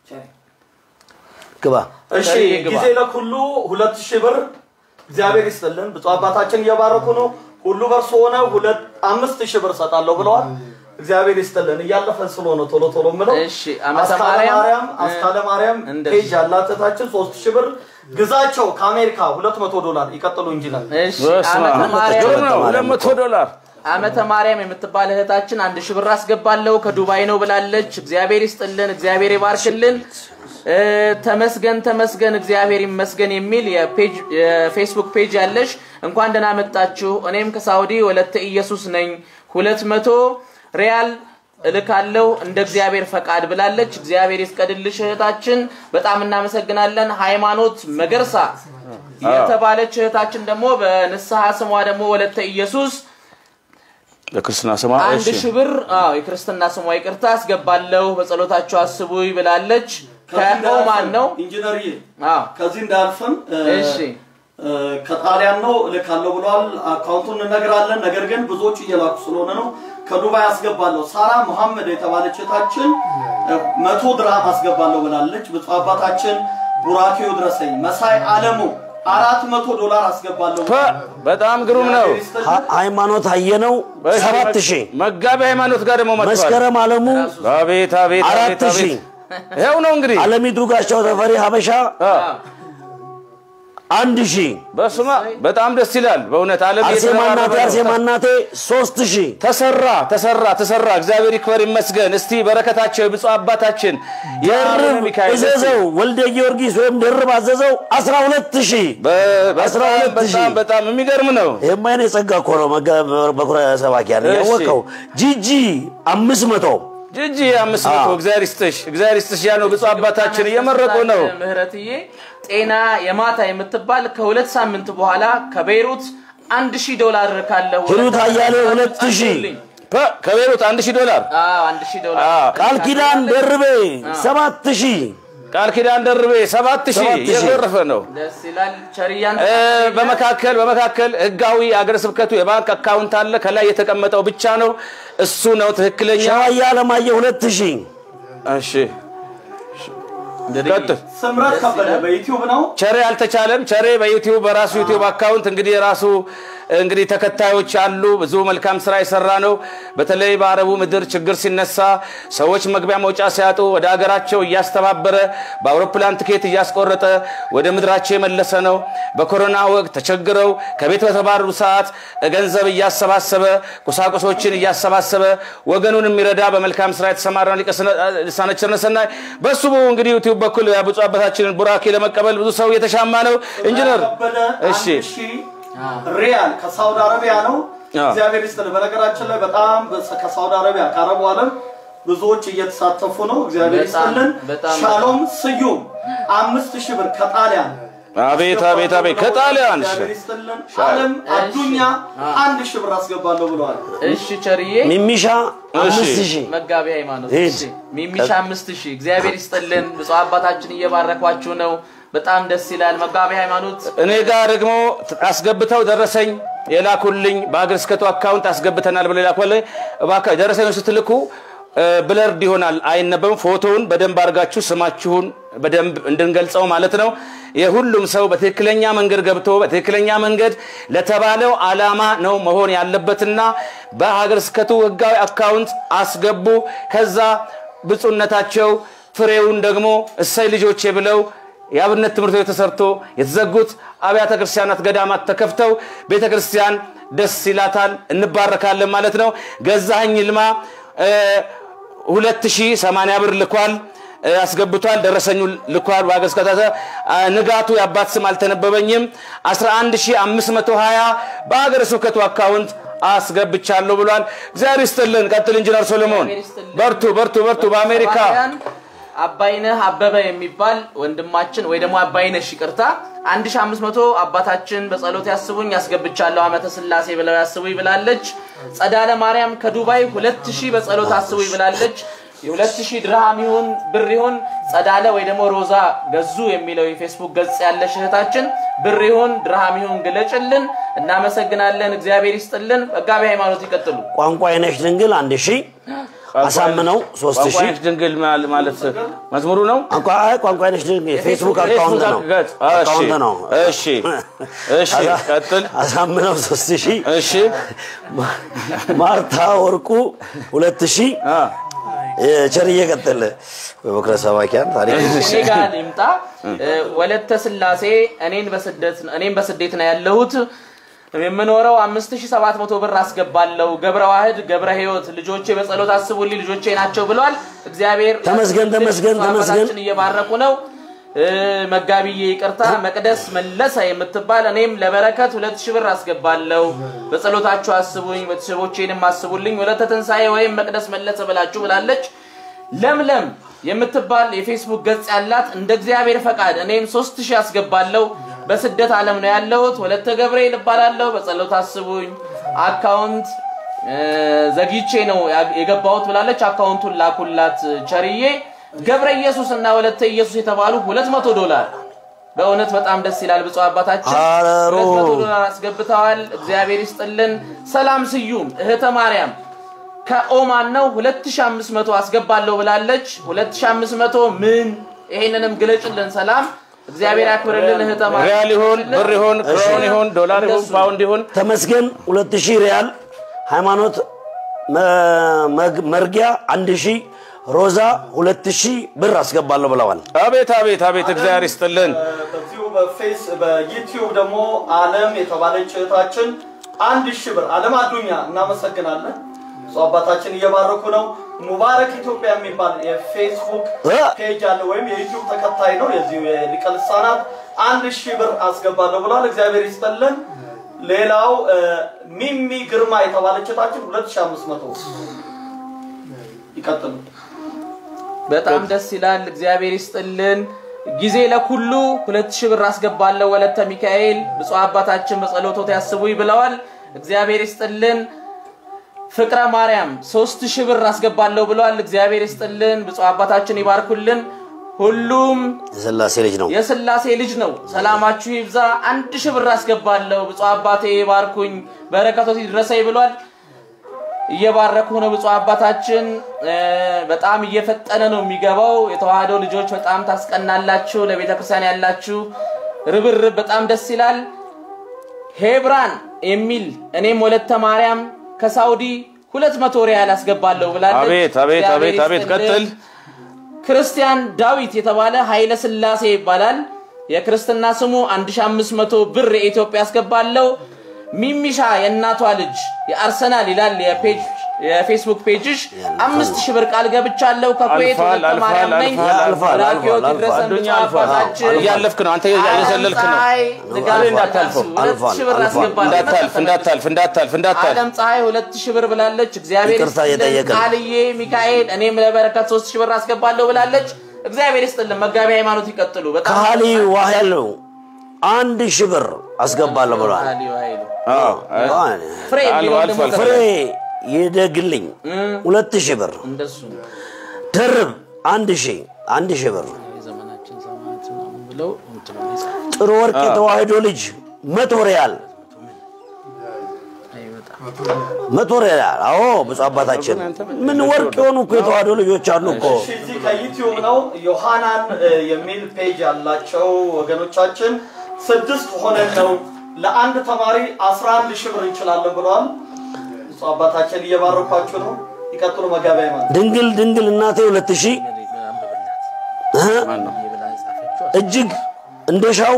ግባ እሺ ቸርዬ ግባ። ጊዜ ለኩሉ ሁለት ሺህ ብር እግዚአብሔር ይስጥልን። ብፁዕ አባታችን እየባረኩ ነው። ሁሉ በርሶ ሆነ ሁለት አምስት ሺህ ብር ሰጣለሁ ብለዋል። እግዚአብሔር ይስጥልን። እያለፈን ስለሆነ ቶሎ ቶሎ ምለው እሺ፣ ዓመተ አስካለ ማርያም፣ ማርያም አስካለ ማርያም እንደዚህ። ፔጅ ያላት እህታችን ሶስት ሺህ ብር ግዛቸው ከአሜሪካ ሁለት መቶ ዶላር ይቀጥሉ እንጂ ይላል። እሺ በስመ ዓመተ አብ። ማርያም ግሩም ነው። ሁለት መቶ ዶላር ዓመተ ማርያም የምትባል እህታችን አንድ ሺህ ብር አስገባለሁ ከዱባይ ነው ብላለች። እግዚአብሔር ይስጥልን፣ እግዚአብሔር ይባርክልን። እ፣ ተመስገን ተመስገን፣ እግዚአብሔር ይመስገን የሚል የፔጅ- የፌስቡክ ፔጅ ያለሽ እንኳን ደህና መጣችሁ። እኔም ከሳውዲ ወለተ ኢየሱስ ነኝ። ሁለት መቶ ሪያል እልካለሁ እንደ እግዚአብሔር ፈቃድ ብላለች። እግዚአብሔር ይፍቀድልሽ እህታችን፣ በጣም እናመሰግናለን። ሃይማኖት መገርሳ የተባለች እህታችን ደግሞ በንስሐ ስሟ ደግሞ ወለተ ኢየሱስ ለክርስትና ስማ አንድ እሺ ሺህ ብር አዎ የክርስትና ስሟ ይቅርታ አስገባለሁ በጸሎታቸው አስቡኝ ብላለች። ከዚህ ከኦማን እንዳያልፍም ነው። ኢንጂነርዬ አዎ ከዚህ እንዳያልፍም እ፣ እሺ እ፣ ከጣሊያን ነው እልካለሁ ብለዋል። አካውንቱን እንነግራለን። ነገር ግን ብዙዎቹ እየላኩ ስለሆነ ነው። ከዱባይ አስገባለሁ። ሳራ መሐመድ የተባለች እህታችን እ፣ መቶ ድርሃም አስገባለሁ ብላለች። ብፁዕ አባታችን ቡራኬው ድረሰኝ። መሳይ አለሙ አራት መቶ ዶላር አስገባለሁ ፐ በጣም ግሩም ነው። ሀ- ሃይማኖት አየነው እሺ፣ ሰባት ሺህ መጋቢ ሃይማኖት ጋር ደግሞ መጥቷል። መስከረም አለሙ አቤት አቤት አራት አቤት አቤት ሺህ ይኸው ነው እንግዲህ አለሚቱ ጋሻው ተፈሪ ሀበሻ አንድ ሺህ በስመ አብ በጣም ደስ ይላል በእውነት ዓለም አርሴማ እናቴ እየተረባረበ ነው። አርሴማ እናቴ ሶስት ሺህ ተሰራ ተሰራ ተሰራ። እግዚአብሔር ይክበር ይመስገን። እስቲ በረከታቸው የብፁዕ አባታችን የአቡነ ደርብ ሚካኤል እዘዘው ወልደ ጊዮርጊስ ወይም ደርብ አዘዘው አስራ ሁለት ሺህ በ- አስራ በጣም ሁለት ሺህ በጣም በጣም የሚገርም ነው። ይህማ የኔ ጸጋ እኮ ነው። መጋ- በኩረ ሰባኪያን እሺ። ያወቀው ጂጂ አምስት መቶ ጅጂ አምስት መቶ አዎ። እግዚአብሔር ይስጥሽ እግዚአብሔር ይስጥሽ። ያ ነው ብፁዕ አባታችን እየመረቁ ነው። ምህረትዬ ጤና የማታ የምትባል ከሁለት ሳምንት በኋላ ከቤይሩት አንድ ሺህ ዶላር ካለው ሂሩት አያሌው ሁለት ሺህ ፐ ከቤሩት አንድ ሺህ ዶላር አንድ ሺህ ዶላር አዎ። ቃል ኪዳን ደርቤ ሰባት ሺህ ቃል ኪዳን ደርቤ ሰባት ሺህ ሰባት ሺህ። እየጎረፈ ነው። ደስ ይላል። ቸርያን እ፣ በመካከል በመካከል ህጋዊ አገረ ስብከቱ የባንክ አካውንት አለ። ከላይ የተቀመጠው ብቻ ነው እሱ ነው ትክክለኛ። ሸዋያ አለማየሁ ሁለት ሺህ እሺ ቀጥል። ስምረት ከበደ በዩቲዩብ ነው። ቸሬ አልተቻለም። ቸሬ በዩቲዩብ በራሱ ዩቲዩብ አካውንት እንግዲህ የራሱ እንግዲህ ተከታዮች አሉ። ብዙ መልካም ስራ የሰራ ነው። በተለይ በአረቡ ምድር ችግር ሲነሳ ሰዎች መግቢያ መውጫ ሲያጡ ወደ ሀገራቸው እያስተባበረ በአውሮፕላን ትኬት እያስቆረጠ ወደ ምድራቸው የመለሰ ነው። በኮሮና ወቅት ተቸግረው ከቤት በተባረሩ ሰዓት ገንዘብ እያሰባሰበ ቁሳቁሶችን እያሰባሰበ ወገኑን የሚረዳ በመልካም ስራ የተሰማራ ሊቀ ልሳነ ቸርነት ሰናይ በሱ እንግዲህ ዩቲዩብ በኩል ብፁዕ አባታችንን ቡራኬ ለመቀበል ብዙ ሰው እየተሻማ ነው። ኢንጂነር ከበደ እሺ አንድ ሺህ ሪያል ከሳውዲ አረቢያ ነው። አዎ። እግዚአብሔር ይስጥልህ። በነገራችን ላይ በጣም በ- ከሳውዲ አረቢያ ከአረቡ ዓለም ብዙዎች እየተሳተፉ ነው። እግዚአብሔር በጣም- ይስጥልን። በጣም- ሻሎም ስዩም አምስት ሺህ ብር ከጣሊያን አቤት አቤት አቤት ከጣሊያን እግዚአብሔር ይስጥልን። አለም አዱኛ አንድ ሺህ ብር አስገባለሁ ብለዋል። እሺ ቸርዬ ሚሚሻ አምስት ሺህ መጋቢ ሃይማኖት ሂድ። እሺ፣ ሚሚሻ አምስት ሺህ እግዚአብሔር ይስጥልን። ብፁዕ አባታችን እየባረኳችሁ ነው። በጣም ደስ ይላል። መጋቢ ሃይማኖት እኔ ጋር ደግሞ አስገብተው ደረሰኝ የላኩልኝ በሀገረ ስብከቱ አካውንት አስገብተናል ብለው የላኩልኝ እባክህ ደረሰኝ ስትልኩ እ፣ ብለርድ ይሆናል አይነበብም። ፎቶውን በደንብ አድርጋችሁ ስማችሁን በደንብ እንድንገልጸው ማለት ነው። የሁሉም ሰው በትክክለኛ መንገድ ገብቶ በትክክለኛ መንገድ ለተባለው ዓላማ ነው መሆን ያለበትና በሀገረ ስብከቱ ህጋዊ አካውንት አስገቡ። ከዛ ብፁዕነታቸው ፍሬውን ደግሞ እሰይ ልጆቼ ብለው የአብነት ትምህርት ቤት ተሰርቶ የተዘጉት አብያተ ክርስቲያናት ገዳማት ተከፍተው ቤተ ክርስቲያን ደስ ይላታል፣ እንባረካለን ማለት ነው። ገዛኸኝ ይልማ ሁለት ሺህ ሰማንያ ብር ልኳል እ፣ አስገብቷል። ደረሰኙ ልኳል። ዋገዝ ከታተ ንጋቱ የአባት ስም አልተነበበኝም 11520 በሀገረ ስብከቱ አካውንት አስገብቻለሁ ብሏል። እግዚአብሔር ይስጥልን። ቀጥል ኢንጂነር ሶሎሞን እግዚአብሔር ይስጥልን። በርቱ በርቱ በርቱ። በአሜሪካ ባሪያን አባይነህ አበበ የሚባል ወንድማችን ወይ ደግሞ አባይነሽ ይቅርታ 1500 አባታችን በጸሎት ያስቡኝ ያስገብቻለሁ አመተ ስላሴ ብለው ያስቡኝ ብላለች። ጸዳለ ማርያም ከዱባይ 2000 በጸሎት አስቡኝ ብላለች። የ2000 ድርሃም ይሁን ብር ይሁን ጸዳለ ወይ ደግሞ ሮዛ ገዙ የሚለው የፌስቡክ ገጽ ያለሽ እህታችን ብር ይሁን ድርሃም ይሁን ግለጭልን። እናመሰግናለን። እግዚአብሔር ይስጥልን። መጋቢ ሃይማኖት ይቀጥሉ። ቋንቋ አይነሽ ድንግል አንድ ሺህ አሳምነው ሶስት ሺህ ቋንቋ ድንግል ማል- ማለት መዝሙሩ ነው። ቋንቋ አይ ቋንቋ አይነሽ ድንግል የፌስቡክ አካውንት ነው ገጽ። አካውንት ነው እሺ እሺ፣ ቀጥል። አሳምነው ሶስት ሺህ እሺ ማርታ ወርቁ ሁለት ሺህ አ፣ ቸርዬ ቀጥል በበኩረ ሰባኪያን ታሪክ እኔ ጋር ይምጣ ወለተ ስላሴ እኔን በስደት እኔም በስደት ነው ያለሁት የምኖረው 5700 ብር አስገባለሁ ገብረ ዋህድ ገብረ ህይወት ልጆቼ በጸሎት አስቡልኝ ልጆቼ ናቸው ብሏል እግዚአብሔር ተመስገን፣ ተመስገን፣ ተመስገን። አባታችን እየባረኩ ነው እ፣ መጋቢዬ ይቅርታ መቅደስ መለሰ የምትባል እኔም ለበረከት ሁለት ሺህ ብር አስገባለሁ በጸሎታችሁ አስቡኝ ቤተሰቦቼንም አስቡልኝ ወለተ ትንሣኤ ወይም መቅደስ መለሰ ብላችሁ ብላለች ለምለም የምትባል የፌስቡክ ገጽ ያላት እንደ እግዚአብሔር ፈቃድ እኔም ሶስት ሺህ አስገባለሁ በስደት ዓለም ነው ያለሁት ወለተ ገብርኤል እባላለሁ በጸሎት አስቡኝ አካውንት እ፣ ዘግይቼ ነው ያ- የገባሁት ብላለች አካውንቱን ላኩላት ቸርዬ ገብረ ኢየሱስ እና ወለተ ኢየሱስ የተባሉ 200 ዶላር በእውነት በጣም ደስ ይላል ብፁዕ አባታችን አረሮ። 200 ዶላር አስገብተዋል እግዚአብሔር ይስጥልን ሰላም ስዩም እህተ ማርያም ከኦማን ነው 2500 አስገባለሁ ብላለች 2500 ምን ይሄንንም ግለጭልን ሰላም እግዚአብሔር ያክብርልን እህተ ማርያም ሪያል ይሁን ብር ይሁን ክሮን ይሁን ዶላር ይሁን እንደሱ። ፓውንድ ይሁን ተመስገን ሁለት ሺህ ሪያል ሃይማኖት መ- መግ- መርጊያ አንድ ሺህ ሮዛ ሁለት ሺህ ብር አስገባለሁ ብለዋል አቤት አቤት አቤት እግዚአብሔር ይስጥልን። በዚሁ በፌስ በዩቲዩብ ደግሞ አለም የተባለች እህታችን አንድ ሺህ ብር አለም አዱኛ እናመሰግናለን። ብፁዕ አባታችን እየባረኩ ነው። ሙባረክ ኢትዮጵያ የሚባል የፌስቡክ እ? ፔጅ አለ ወይም የዩቲዩብ ተከታይ ነው። የዚሁ የሊቀ ልሳናት አንድ ሺህ ብር አስገባለሁ ብሏል። እግዚአብሔር ይስጠልን። ሌላው እ፣ ሚሚ ግርማ የተባለች እህታችን 2500 ይቀጥሉ። በጣም ደስ ይላል። እግዚአብሔር ይስጥልን። ጊዜ ለኩሉ ሁለት ሺህ ብር አስገባለሁ ወለተ ሚካኤል ብፁዕ አባታችን በጸሎቶት ያስቡኝ ብለዋል። እግዚአብሔር ይስጥልን። ፍቅረ ማርያም ሶስት ሺህ ብር አስገባለሁ ብለዋል። እግዚአብሔር ይስጥልን። ብፁዕ አባታችን ይባርኩልን። ሁሉም የስላሴ ልጅ ነው የስላሴ ልጅ ነው። ሰላማችሁ ይብዛ። አንድ ሺህ ብር አስገባለሁ። ብፁዕ አባቴ ይባርኩኝ፣ በረከቶት ይድረሰኝ ብሏል። እየባረኩ ነው ብፁዕ አባታችን። እ፣ በጣም እየፈጠነ ነው የሚገባው። የተዋህዶ ልጆች በጣም ታስቀናላችሁ። ለቤተ ክርስቲያን ያላችሁ ርብርብ በጣም ደስ ይላል። ሄብራን የሚል እኔም ወለተ ማርያም ከሳውዲ ሁለት መቶ ሪያል አስገባለሁ ብላለች። አቤት አቤት እግዚአብሔር አቤት አቤት ይስጥልን። ቀጥል። ክርስቲያን ዳዊት የተባለ ኃይለ ስላሴ ይባላል። የክርስትና ስሙ 1500 ብር የኢትዮጵያ ያስገባለው። ሚሚሻ የእናቷ ልጅ የአርሰናል ይላል የፔጅ የፌስቡክ ፔጅሽ አምስት ሺህ ብር ቃል ገብቻለሁ ከኩዌት አልፏል፣ ወለተ ማርያም አልፏል፣ ነኝ። አልፏል፣ አልፏል፣ ራኪዮት አልፏል፣ ይድረሰን አዱኛ ብፁዕ አልፏል። አባታችን። እያለፍክ ነው አንተ እየዘለልክ ነው። ፀሐይ ንጋት እንዳታልፈው። ሁለት አልፏል፣ ሺህ ብር አልፏል። አስገባለሁ። እንዳታልፍ እንዳታልፍ እንዳታልፍ እንዳታልፍ አለም ፀሐይ ሁለት ሺህ ብር ብላለች። እግዚአብሔር ይቅርታ ይስጥልን። እየጠየቅን። ቃልዬ ሚካኤል እኔም ለበረከት ሶስት ሺህ ብር አስገባለሁ ብላለች። እግዚአብሔር ይስጥልን። መጋቢ ሃይማኖት ይቀጥሉ። በጣም ካሊ ዋህል አንድ ሺህ ብር አስገባለሁ ብለዋል ቃልዬ ኃይሉ አዎ፣ ፍሬ የሚለውን አልፏል፣ ደግሞ አልፏል። ፍሬ ይደግልኝ ሁለት ሺህ ብር እንደሱ ድርብ አንድ ሺህ አንድ ሺህ ብር የዘመናችን ሰማዕት ምናምን ብለው እንትን ነው የጻፉት። ጥሩ ወርቅ የተዋህዶ ልጅ መቶ ሪያል አይመጣም። መቶ ሪያል። አዎ ብፁዕ አባታችን ምን ወርቅ የሆኑ እኮ የተዋህዶ ልጆች አሉ እኮ። እሺ እዚህ ከዩቲዩብ ነው ዮሐናን እ, የሚል ፔጅ ያላቸው ወገኖቻችን ስድስት ሆነን ነው ለአንድ ተማሪ 11 ሺህ ብር እንችላለን ብለዋል። እሱ አባታችን እየባረኳችሁ ነው። ይቀጥሉ መጋቢያ ማለት ድንግል ድንግል እናቴ ሁለት ሺህ እህ፣ እጅግ እንደሻው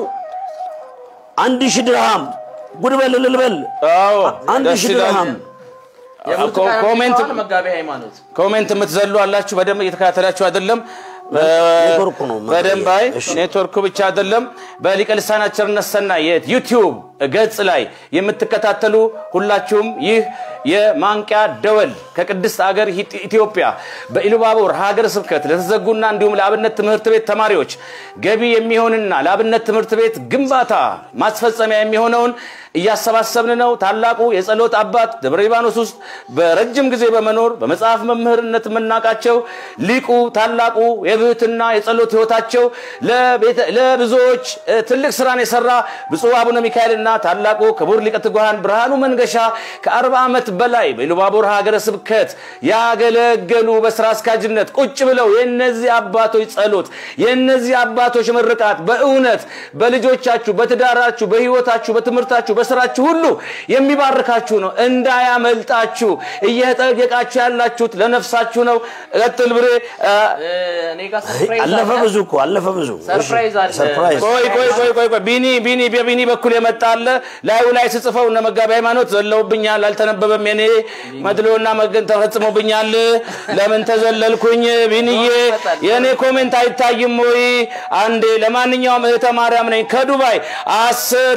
አንድ ሺህ ድርሃም ጉድ በል እልል በል አዎ አንድ ደስ ሺህ ይላል። ድርሃም የብርቱካን ኮሜንት አምጥተዋል መጋቢ ሃይማኖት ኮሜንት የምትዘሉ አላችሁ። በደንብ እየተከታተላችሁ አይደለም። ኔትወርኩ ነው በደንብ አይ እሺ። ኔትወርኩ ብቻ አይደለም። በሊቀ ልሳናት ቸርነት ሰናይ የዩቲዩብ ገጽ ላይ የምትከታተሉ ሁላችሁም ይህ የማንቂያ ደወል ከቅድስት አገር ሂት- ኢትዮጵያ በኢሉባቦር ሀገረ ስብከት ለተዘጉና እንዲሁም ለአብነት ትምህርት ቤት ተማሪዎች ገቢ የሚሆንና ለአብነት ትምህርት ቤት ግንባታ ማስፈጸሚያ የሚሆነውን እያሰባሰብን ነው። ታላቁ የጸሎት አባት ደብረ ሊባኖስ ውስጥ በረጅም ጊዜ በመኖር በመጽሐፍ መምህርነት የምናውቃቸው ሊቁ ታላቁ የብህትና የጸሎት ህይወታቸው ለቤተ- ለብዙዎች እ, ትልቅ ስራን የሰራ ብፁዕ አቡነ ሚካኤልና ታላቁ ክቡር ሊቀ ትጉሃን ብርሃኑ መንገሻ ከአርባ ዓመት በላይ በኢሉባቦር ሀገረ ስብከት ያገለገሉ በስራ አስኪያጅነት ቁጭ ብለው የእነዚህ አባቶች ጸሎት የእነዚህ አባቶች ምርቃት በእውነት በልጆቻችሁ፣ በትዳራችሁ፣ በህይወታችሁ፣ በትምህርታችሁ፣ በስራችሁ ሁሉ የሚባርካችሁ ነው። እንዳያመልጣችሁ እየጠየቃችሁ ያላችሁት ለነፍሳችሁ ነው። ቀጥል ብሬ አ፣ እ፣ እኔ ጋር ሰርፕራይዝ አለፈ አለ። ብዙ እኮ አለፈ ብዙ እሺ፣ ሰርፕራይዝ አለ። ሰርፕራይዝ ቆይ ቆይ ቆይ ቆይ ቆይ ቢኒ ቢኒ በቢኒ በኩል የመጣ አለ ላዩ ላይ ስጽፈው እነ መጋቢ ሃይማኖት ዘለውብኛል፣ አልተነበበም። የኔ መድሎና መገን ተፈጽሞብኛል። ለምን ተዘለልኩኝ? ቢኒዬ የኔ ኮሜንት አይታይም ወይ? አንዴ ለማንኛውም እህተ ማርያም ነኝ ከዱባይ አስር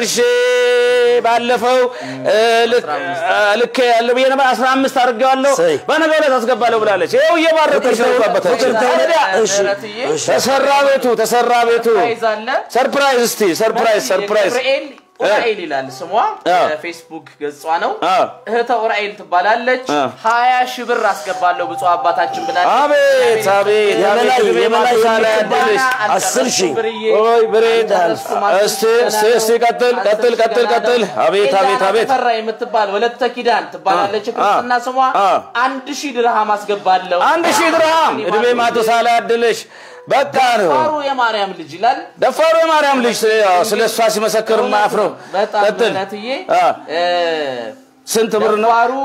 ሺህ ባለፈው እ, ልክ እ, ልክ ያለው ብዬ ነበር አስራ አምስት አድርጌዋለሁ ሰይ። በነገ ዕለት አስገባለሁ ብላለች። ይኸው እየባረከች ነው እኮ አባታችን። እሺ፣ ምህረትዬ እሺ። ተሰራ ቤቱ ተሰራ ቤቱ ሰርፕራይዝ አለ። ሰርፕራይዝ እስቲ ሰርፕራይዝ ሰርፕራይዝ ገብርኤል ኡራኤል ይላል ስሟ አ። ፌስቡክ ገጿ ነው አ። እህተ ኡራኤል ትባላለች አ። ሀያ ሺህ ብር አስገባለሁ ብፁዕ አባታችን ብላለች አቤት አቤት የበላይ- አቤት ዕድሜ የበላይ ማቱሳላ የምትባል ያድልሽ አስር ሺህ ኦይ ብሬድ እስቲ እስቲ እስቲ ቀጥል ቀጥል ቀጥል ቀጥል አቤት አቤት አቤት ተፈራ የምትባል ወለተ ኪዳን ትባላለች አ። ክርስትና ስሟ አ። አንድ ሺህ ድርሃም አስገባለሁ አንድ ሺህ ድርሃም ዕድሜ ማቱሳላ ያድልሽ በቃ ነው ፋሩ የማርያም ልጅ ይላል ደፋሩ የማርያም ልጅ ስለ እሷ ሲመሰክር ማያፍረው በጣም ቀጥል ምህረትዬ አ። እ፣ ስንት ብር ነው ደፋሩ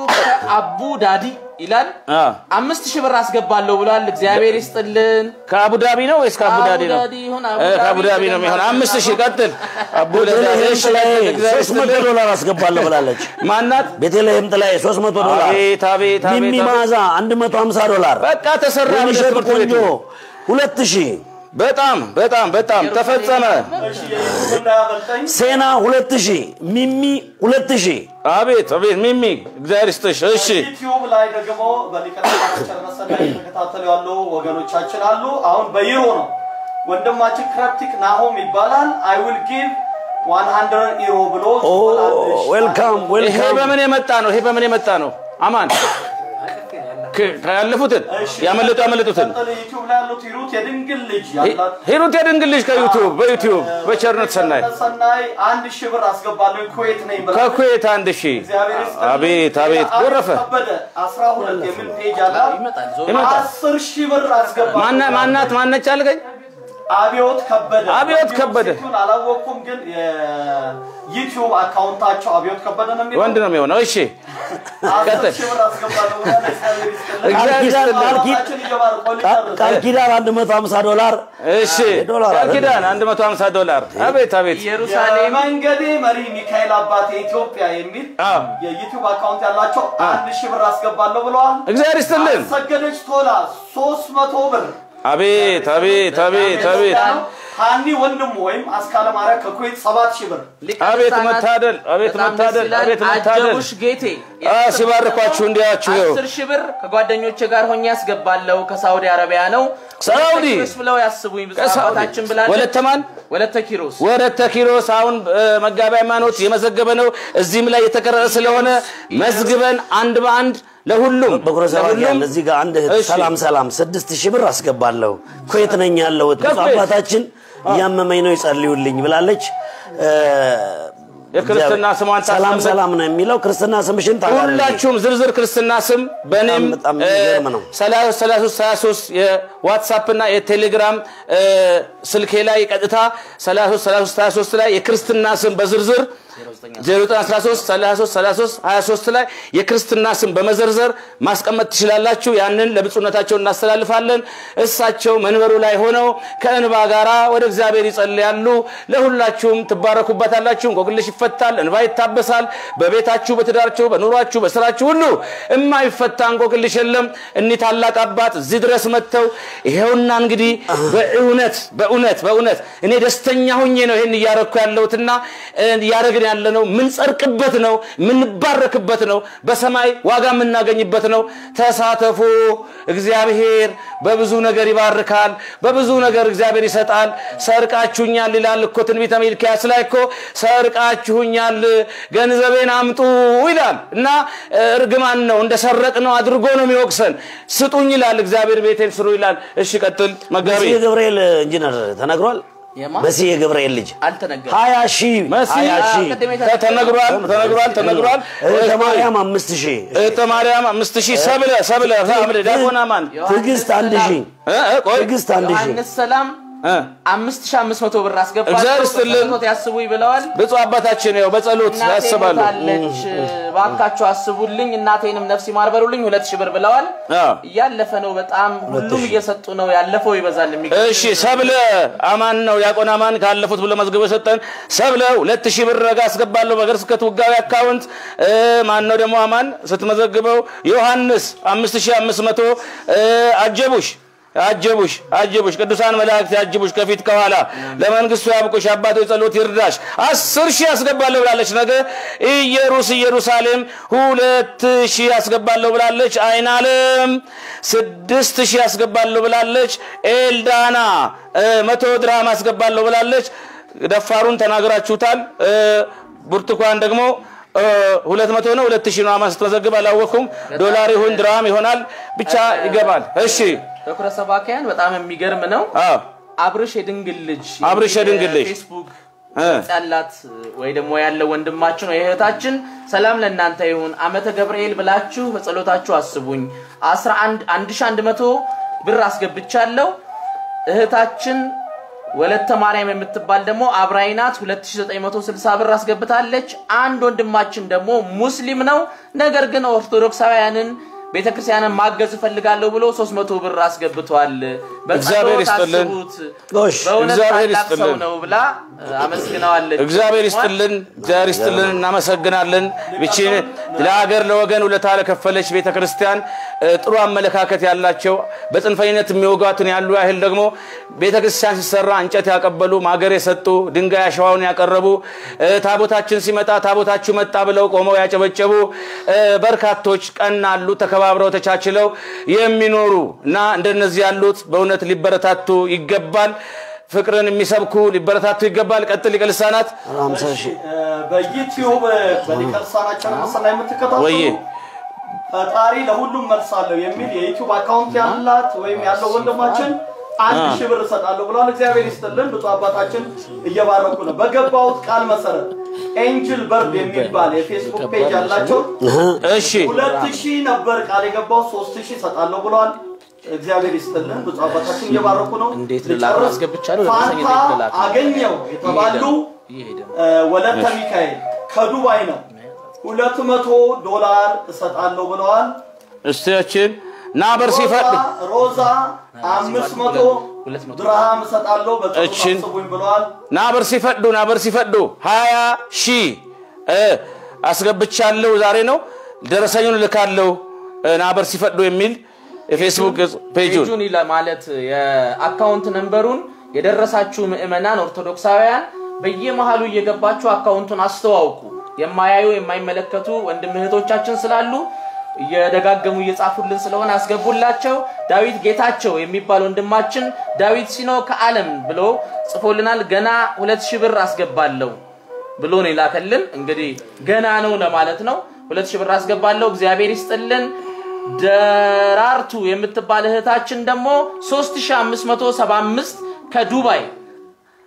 አቡ ዳዲ ይላል አ። አምስት ሺህ ብር አስገባለሁ ብሏል። እግዚአብሔር ይስጥልን። ከአቡ ዳቢ ነው ወይስ ከአቡ ዳዲ ነው አቡ ዳቢ ይሁን አቡ እ፣ ከአቡ ዳቢ ዳቢ ነው የሚሆን አምስት ሺህ ቀጥል አቡ ቤተልሔም እሺ፣ ጥላዬ ቀጥል። እግዚአብሔር ሶስት መቶ ይስጥልን። ዶላር አስገባለሁ ብላለች። ማናት ቤተልሔም ጥላዬ 300 ዶላር፣ አቤት አቤት አቤት ሚሚ አቤት። መዓዛ 150 ዶላር፣ በቃ ተሰራ ወይንሸት ትምህርት ቆንጆ ቤቱ 2000፣ በጣም በጣም በጣም ተፈጸመ። እሺ የዩቲዩብ እንዳያመልጠኝ ሴና 2000፣ ሚሚ 2000። አቤት አቤት ሚሚ እግዚአብሔር ይስጥሽ። እሺ ዩቲዩብ ላይ ደግሞ በሊቀ ካህናት ቸርነት ሰናይ እየተከታተሉ ያሉ ወገኖቻችን አሉ። አሁን በዩሮ ነው። ወንድማችን ክረፕቲክ ናሆም ይባላል። አይ ዊል ጊቭ 100 ዩሮ ብሎ ኦ ጽፏል። እሺ፣ ዌልካም ይሄ ዌልካም። በምን የመጣ ነው? ይሄ በምን የመጣ ነው? አማን ከ- ያለፉትን እሺ፣ ያመለጡ ያመለጡትን ቀጥል። ዩቲዩብ ላይ ያሉት ሂሩት የድንግል ልጅ ያላት ሂሩት የድንግል ልጅ ከዩቲዩብ በዩቲዩብ በቸርነት ሰናይ ሰናይ አንድ ሺህ ብር አስገባለሁ ኩዌት ነኝ ብላ ከኩዌት አንድ ሺህ እግዚአብሔር ይስጥልኝ። አቤት አቤት አቤት ጎረፈ ከበደ 12 የሚል ፔጅ አላት። ይመጣል ዞሮ ይመጣል። 10 ሺህ ብር አስገባለሁ። ማና- ማናት ማነች አልከኝ? አብዮት ከበደ አብዮት ከበደ። ሴቱን አላወቅኩም፣ ግን የዩቲዩብ አካውንታቸው አብዮት ከበደ ነው የሚለው። ወንድ ነው የሚሆነው። እሺ አስር ቀጥል። ሺህ ብር አስገባለሁ ብላ እግዚአብሔር ይስጥልኝ። ቃል ኪዳን ቃል ኪ- አባታችን እየባረኩ ቃ- ሊጨርስ። ቃል ኪዳን 150 ዶላር እሺ ዶላር ቃል አይደል? ኪዳን 150 ዶላር አቤት አቤት ኢየሩሳሌም የመንገዴ መሪ ሚካኤል አባቴ ኢትዮጵያ የሚል አዎ። የዩቲዩብ አካውንት ያላቸው አንድ ሺህ ብር አስገባለሁ ብለዋል። እግዚአብሔር ይስጥልን። ሰገደች ቶላ ሶስት መቶ ብር አቤት አቤት አቤት አቤት ሀኒ ወንድሙ ወይም አስካለ ማርያም ከኩዌት ሰባት ሺህ ብር ሊቀ አቤት ልሳናት መታደል፣ አቤት በጣም ደስ መታደል፣ ይላል። አቤት መታደል። አጀቡሽ ጌቴ አ ሲባርኳችሁ እንዲያችሁ ይኸው አስር ሺህ ብር ከጓደኞቼ ጋር ሆኜ ያስገባለሁ ከሳውዲ አረቢያ ነው። ሳውዲ? ወለተ ኪሮስ ብለው ያስቡኝ ብፁዕ ከሳውዲ? አባታችን ብላለች። ወለተ ማን? ወለተ ኪሮስ ወረተ ኪሮስ አሁን እ፣ መጋቢ ሃይማኖት የመዘገበ ነው። እዚህም ላይ የተቀረጸ ስለሆነ መዝግበን አንድ በአንድ ለሁሉም በኩረ ሰባኪያን ለሁሉም እዚህ ጋር አንድ እህት እሺ። ሰላም ሰላም ስድስት ሺህ ብር አስገባለሁ ኩዌት ነኝ ያለሁት ብፁዕ ከኩዌት? አባታችን እያመመኝ ነው ይጸልዩልኝ ብላለች። እ፣ የክርስትና ስሟን ሰላም ታስቀምጥ። ሰላም ነው የሚለው ክርስትና ስምሽን ታውቃለህ? ሁላችሁም ዝርዝር ክርስትና ስም በእኔም በጣም በጣም የሚገርም ነው። 33 የዋትሳፕ እና የቴሌግራም እ፣ ስልኬ ላይ ቀጥታ 33 ላይ የክርስትና ስም በዝርዝር 0913 33 33 23 ላይ የክርስትና ስም በመዘርዘር ማስቀመጥ ትችላላችሁ። ያንን ለብፁዕነታቸው እናስተላልፋለን። እሳቸው መንበሩ ላይ ሆነው ከእንባ ጋራ ወደ እግዚአብሔር ይጸልያሉ። ለሁላችሁም ትባረኩበታላችሁ። እንቆቅልሽ ይፈታል፣ እንባ ይታበሳል። በቤታችሁ፣ በትዳራችሁ፣ በኑሯችሁ፣ በስራችሁ ሁሉ የማይፈታ እንቆቅልሽ የለም። እኒህ ታላቅ አባት እዚህ ድረስ መጥተው ይሄውና እንግዲህ በእውነት በእውነት በእውነት እኔ ደስተኛ ሁኜ ነው ይሄን እያረኩ ያለሁትና እ፣ እያደረግን ያለ ነው ምንጸርቅበት ነው ምንባረክበት ነው በሰማይ ዋጋ የምናገኝበት ነው። ተሳተፉ። እግዚአብሔር በብዙ ነገር ይባርካል፣ በብዙ ነገር እግዚአብሔር ይሰጣል። ሰርቃችሁኛል ይላል እኮ ትንቢተ ሚልክያስ ላይ እኮ ሰርቃችሁኛል፣ ገንዘቤን አምጡ ይላል እና እ፣ እርግማን ነው እንደሰረቅ ነው አድርጎ ነው የሚወቅሰን። ስጡኝ ይላል እግዚአብሔር፣ ቤቴን ስሩ ይላል። እሺ ቀጥል መጋቢ መሲህ ገብርኤል ኢንጂነር ተነግሯል። የማ መሲህ የገብርኤል ልጅ አልተነገረም። ሀያ ሺህ መሲህ ሀያ ሺህ ቅድም የተ- ተነግሯል ተነግሯል ተነግሯል። እህተ ማርያም አምስት ሺህ እህተ ማርያም አምስት ሺህ ሰብለ ሰብለ ሰብለ ዲያቆን አማን ትዕግስት አንድ ሺህ እ፣ እ፣ ቆይ ትዕግስት አንድ ሺህ ዮሐንስ ሰላም እ፣ አምስት ሺህ አምስት መቶ ብር አስገባለሁ እግዚአብሔር ይስጥልን። በጸሎት ያስቡኝ ብለዋል። ብፁዕ አባታችን ያው በጸሎት እናቴ ያስባሉ። ሞታለች፣ እባካችሁ አስቡልኝ፣ እናቴንም ነፍስ ይማር በሉልኝ። ሁለት ሺህ ብር ብለዋል። አዎ። እያለፈ ነው በጣም ሁሉም እየሰጡ ነው። ያለፈው ይበዛል። የሚገርም እሺ ሰብለ አማን ነው ዲያቆን አማን ካለፉት ብሎ መዝግቦ የሰጠን ሰብለ ሁለት ሺህ ብር ረጋ አስገባለሁ በሀገረ ስብከት ውጋዊ አካውንት እ፣ ማን ነው ደግሞ አማን ስትመዘግበው ዮሐንስ አምስት ሺህ አምስት መቶ እ፣ አጀቡሽ አጀቡሽ አጀቡሽ ቅዱሳን መላእክት ያጅቡሽ ከፊት ከኋላ ለመንግስቱ ያብቁሽ አባቶ ጸሎት ይርዳሽ አስር ሺህ አስገባለሁ ብላለች ነገ ኢየሩስ ኢየሩሳሌም ሁለት ሺህ አስገባለሁ ብላለች አይን አለም ስድስት ሺህ አስገባለሁ ብላለች ኤልዳና እ፣ መቶ ድርሃም አስገባለሁ ብላለች ደፋሩን ተናግራችሁታል እ፣ ብርቱካን ደግሞ እ፣ ሁለት መቶ ነው ሁለት ሺህ ነው አማን ስትመዘግብ አላወኩም ዶላር ይሁን ድርሃም ይሆናል ብቻ ይገባል እሺ በኩረ ሰባኪያን በጣም የሚገርም ነው። አዎ አብርሽ የድንግል ልጅ አብርሽ የድንግል ልጅ። ፌስቡክ እ። ገጽ ያላት ወይ ደግሞ ያለው ወንድማችን ወይ እህታችን ሰላም ለእናንተ ይሁን። አመተ ገብርኤል ብላችሁ በጸሎታችሁ አስቡኝ። 11 1100 ብር አስገብቻለሁ። እህታችን ወለተ ማርያም የምትባል ደግሞ አብራይናት 2960 ብር አስገብታለች። አንድ ወንድማችን ደግሞ ሙስሊም ነው፣ ነገር ግን ኦርቶዶክሳውያንን ቤተክርስቲያንን ማገዝ እፈልጋለሁ ብሎ 300 ብር አስገብቷል። እግዚአብሔር በጸሎት ይስጥልን። አስቡት። ጎሽ በእውነት እግዚአብሔር ታላቅ ሰው ይስጥልን። ነው ብላ እ፣ አመስግነዋለች። እግዚአብሔር ይስጥልን፣ እግዚአብሔር ይስጥልን። እናመሰግናለን። ብቻ ለሀገር ለወገን ውለታ ለከፈለች ቤተ ክርስቲያን እ፣ ጥሩ አመለካከት ያላቸው በጽንፈኝነት የሚወጓትን ያሉ ያህል ደግሞ ቤተ ክርስቲያን ሲሰራ እንጨት ያቀበሉ ማገር የሰጡ ድንጋይ አሸዋውን ያቀረቡ እ፣ ታቦታችን ሲመጣ ታቦታችሁ መጣ ብለው ቆመው ያጨበጨቡ እ፣ በርካቶች ቀና አሉ። ተከባብረው ተቻችለው የሚኖሩ እና እንደነዚህ ያሉት በእውነት ሊበረታቱ ይገባል። ፍቅርን የሚሰብኩ ሊበረታቱ ይገባል። ቀጥል ሊቀ ልሳናት ሀምሳ ሺህ በዩቲዩብ በሊቀ ልሳናችን ምስል ላይ የምትከታተሉ ወዬ ፈጣሪ ለሁሉም መልስ አለው የሚል የዩቲዩብ አካውንት ያላት ወይም ያለው ወንድማችን አንድ ሺህ ብር እሰጣለሁ ብሏል። እግዚአብሔር ይስጥልን። ብፁዕ አባታችን እየባረኩ ነው። በገባሁት ቃል መሰረት ኤንጅል በርድ የሚባል የፌስቡክ ፔጅ ያላቸው እሺ ሁለት ሺህ ነበር ቃል የገባው ሶስት ሺህ እሰጣለሁ ብለዋል። እግዚአብሔር ይስጥልን። ብፁዕ አባታችን እየባረኩ ነው። እንዴት ልላክ ልጨርስ። አስገብቻለሁ፣ ለመሰለኝ ፋንታ እንዴት ልላክ? አገኘው የተባሉ እየሄደ ነው። እ፣ ወለተ ሚካኤል ከዱባይ ነው። ሁለት መቶ ዶላር እሰጣለሁ ብለዋል። እስቲያችን ናበር ሲፈድ ሮዛ ሮዛ አምስት መቶ ሁለት መቶ ድርሃም እሰጣለሁ በጸሎት እችን አስቡኝ ብለዋል። ናበር ሲፈዱ ናበር ሲፈዱ ሀያ ሺህ እ፣ አስገብቻለሁ ዛሬ ነው ደረሰኙን ልካለሁ እ፣ ናበር ሲፈዱ የሚል የፌስቡክ ገጽ ፔጁን ፔጁን ይላ ማለት የአካውንት ነንበሩን የደረሳችሁ ምዕመናን ኦርቶዶክሳውያን በየመሃሉ እየገባችሁ አካውንቱን አስተዋውቁ። የማያዩ የማይመለከቱ ወንድም እህቶቻችን ስላሉ እየደጋገሙ እየጻፉልን ስለሆነ አስገቡላቸው። ዳዊት ጌታቸው የሚባል ወንድማችን ዳዊት ሲኖ ከዓለም ብሎ ጽፎልናል። ገና ሁለት ሺህ ብር አስገባለሁ ብሎ ነው የላከልን። እንግዲህ ገና ነው ለማለት ነው። ሁለት ሺህ ብር አስገባለሁ። እግዚአብሔር ይስጥልን። ደራርቱ የምትባል እህታችን ደግሞ 3575 ከዱባይ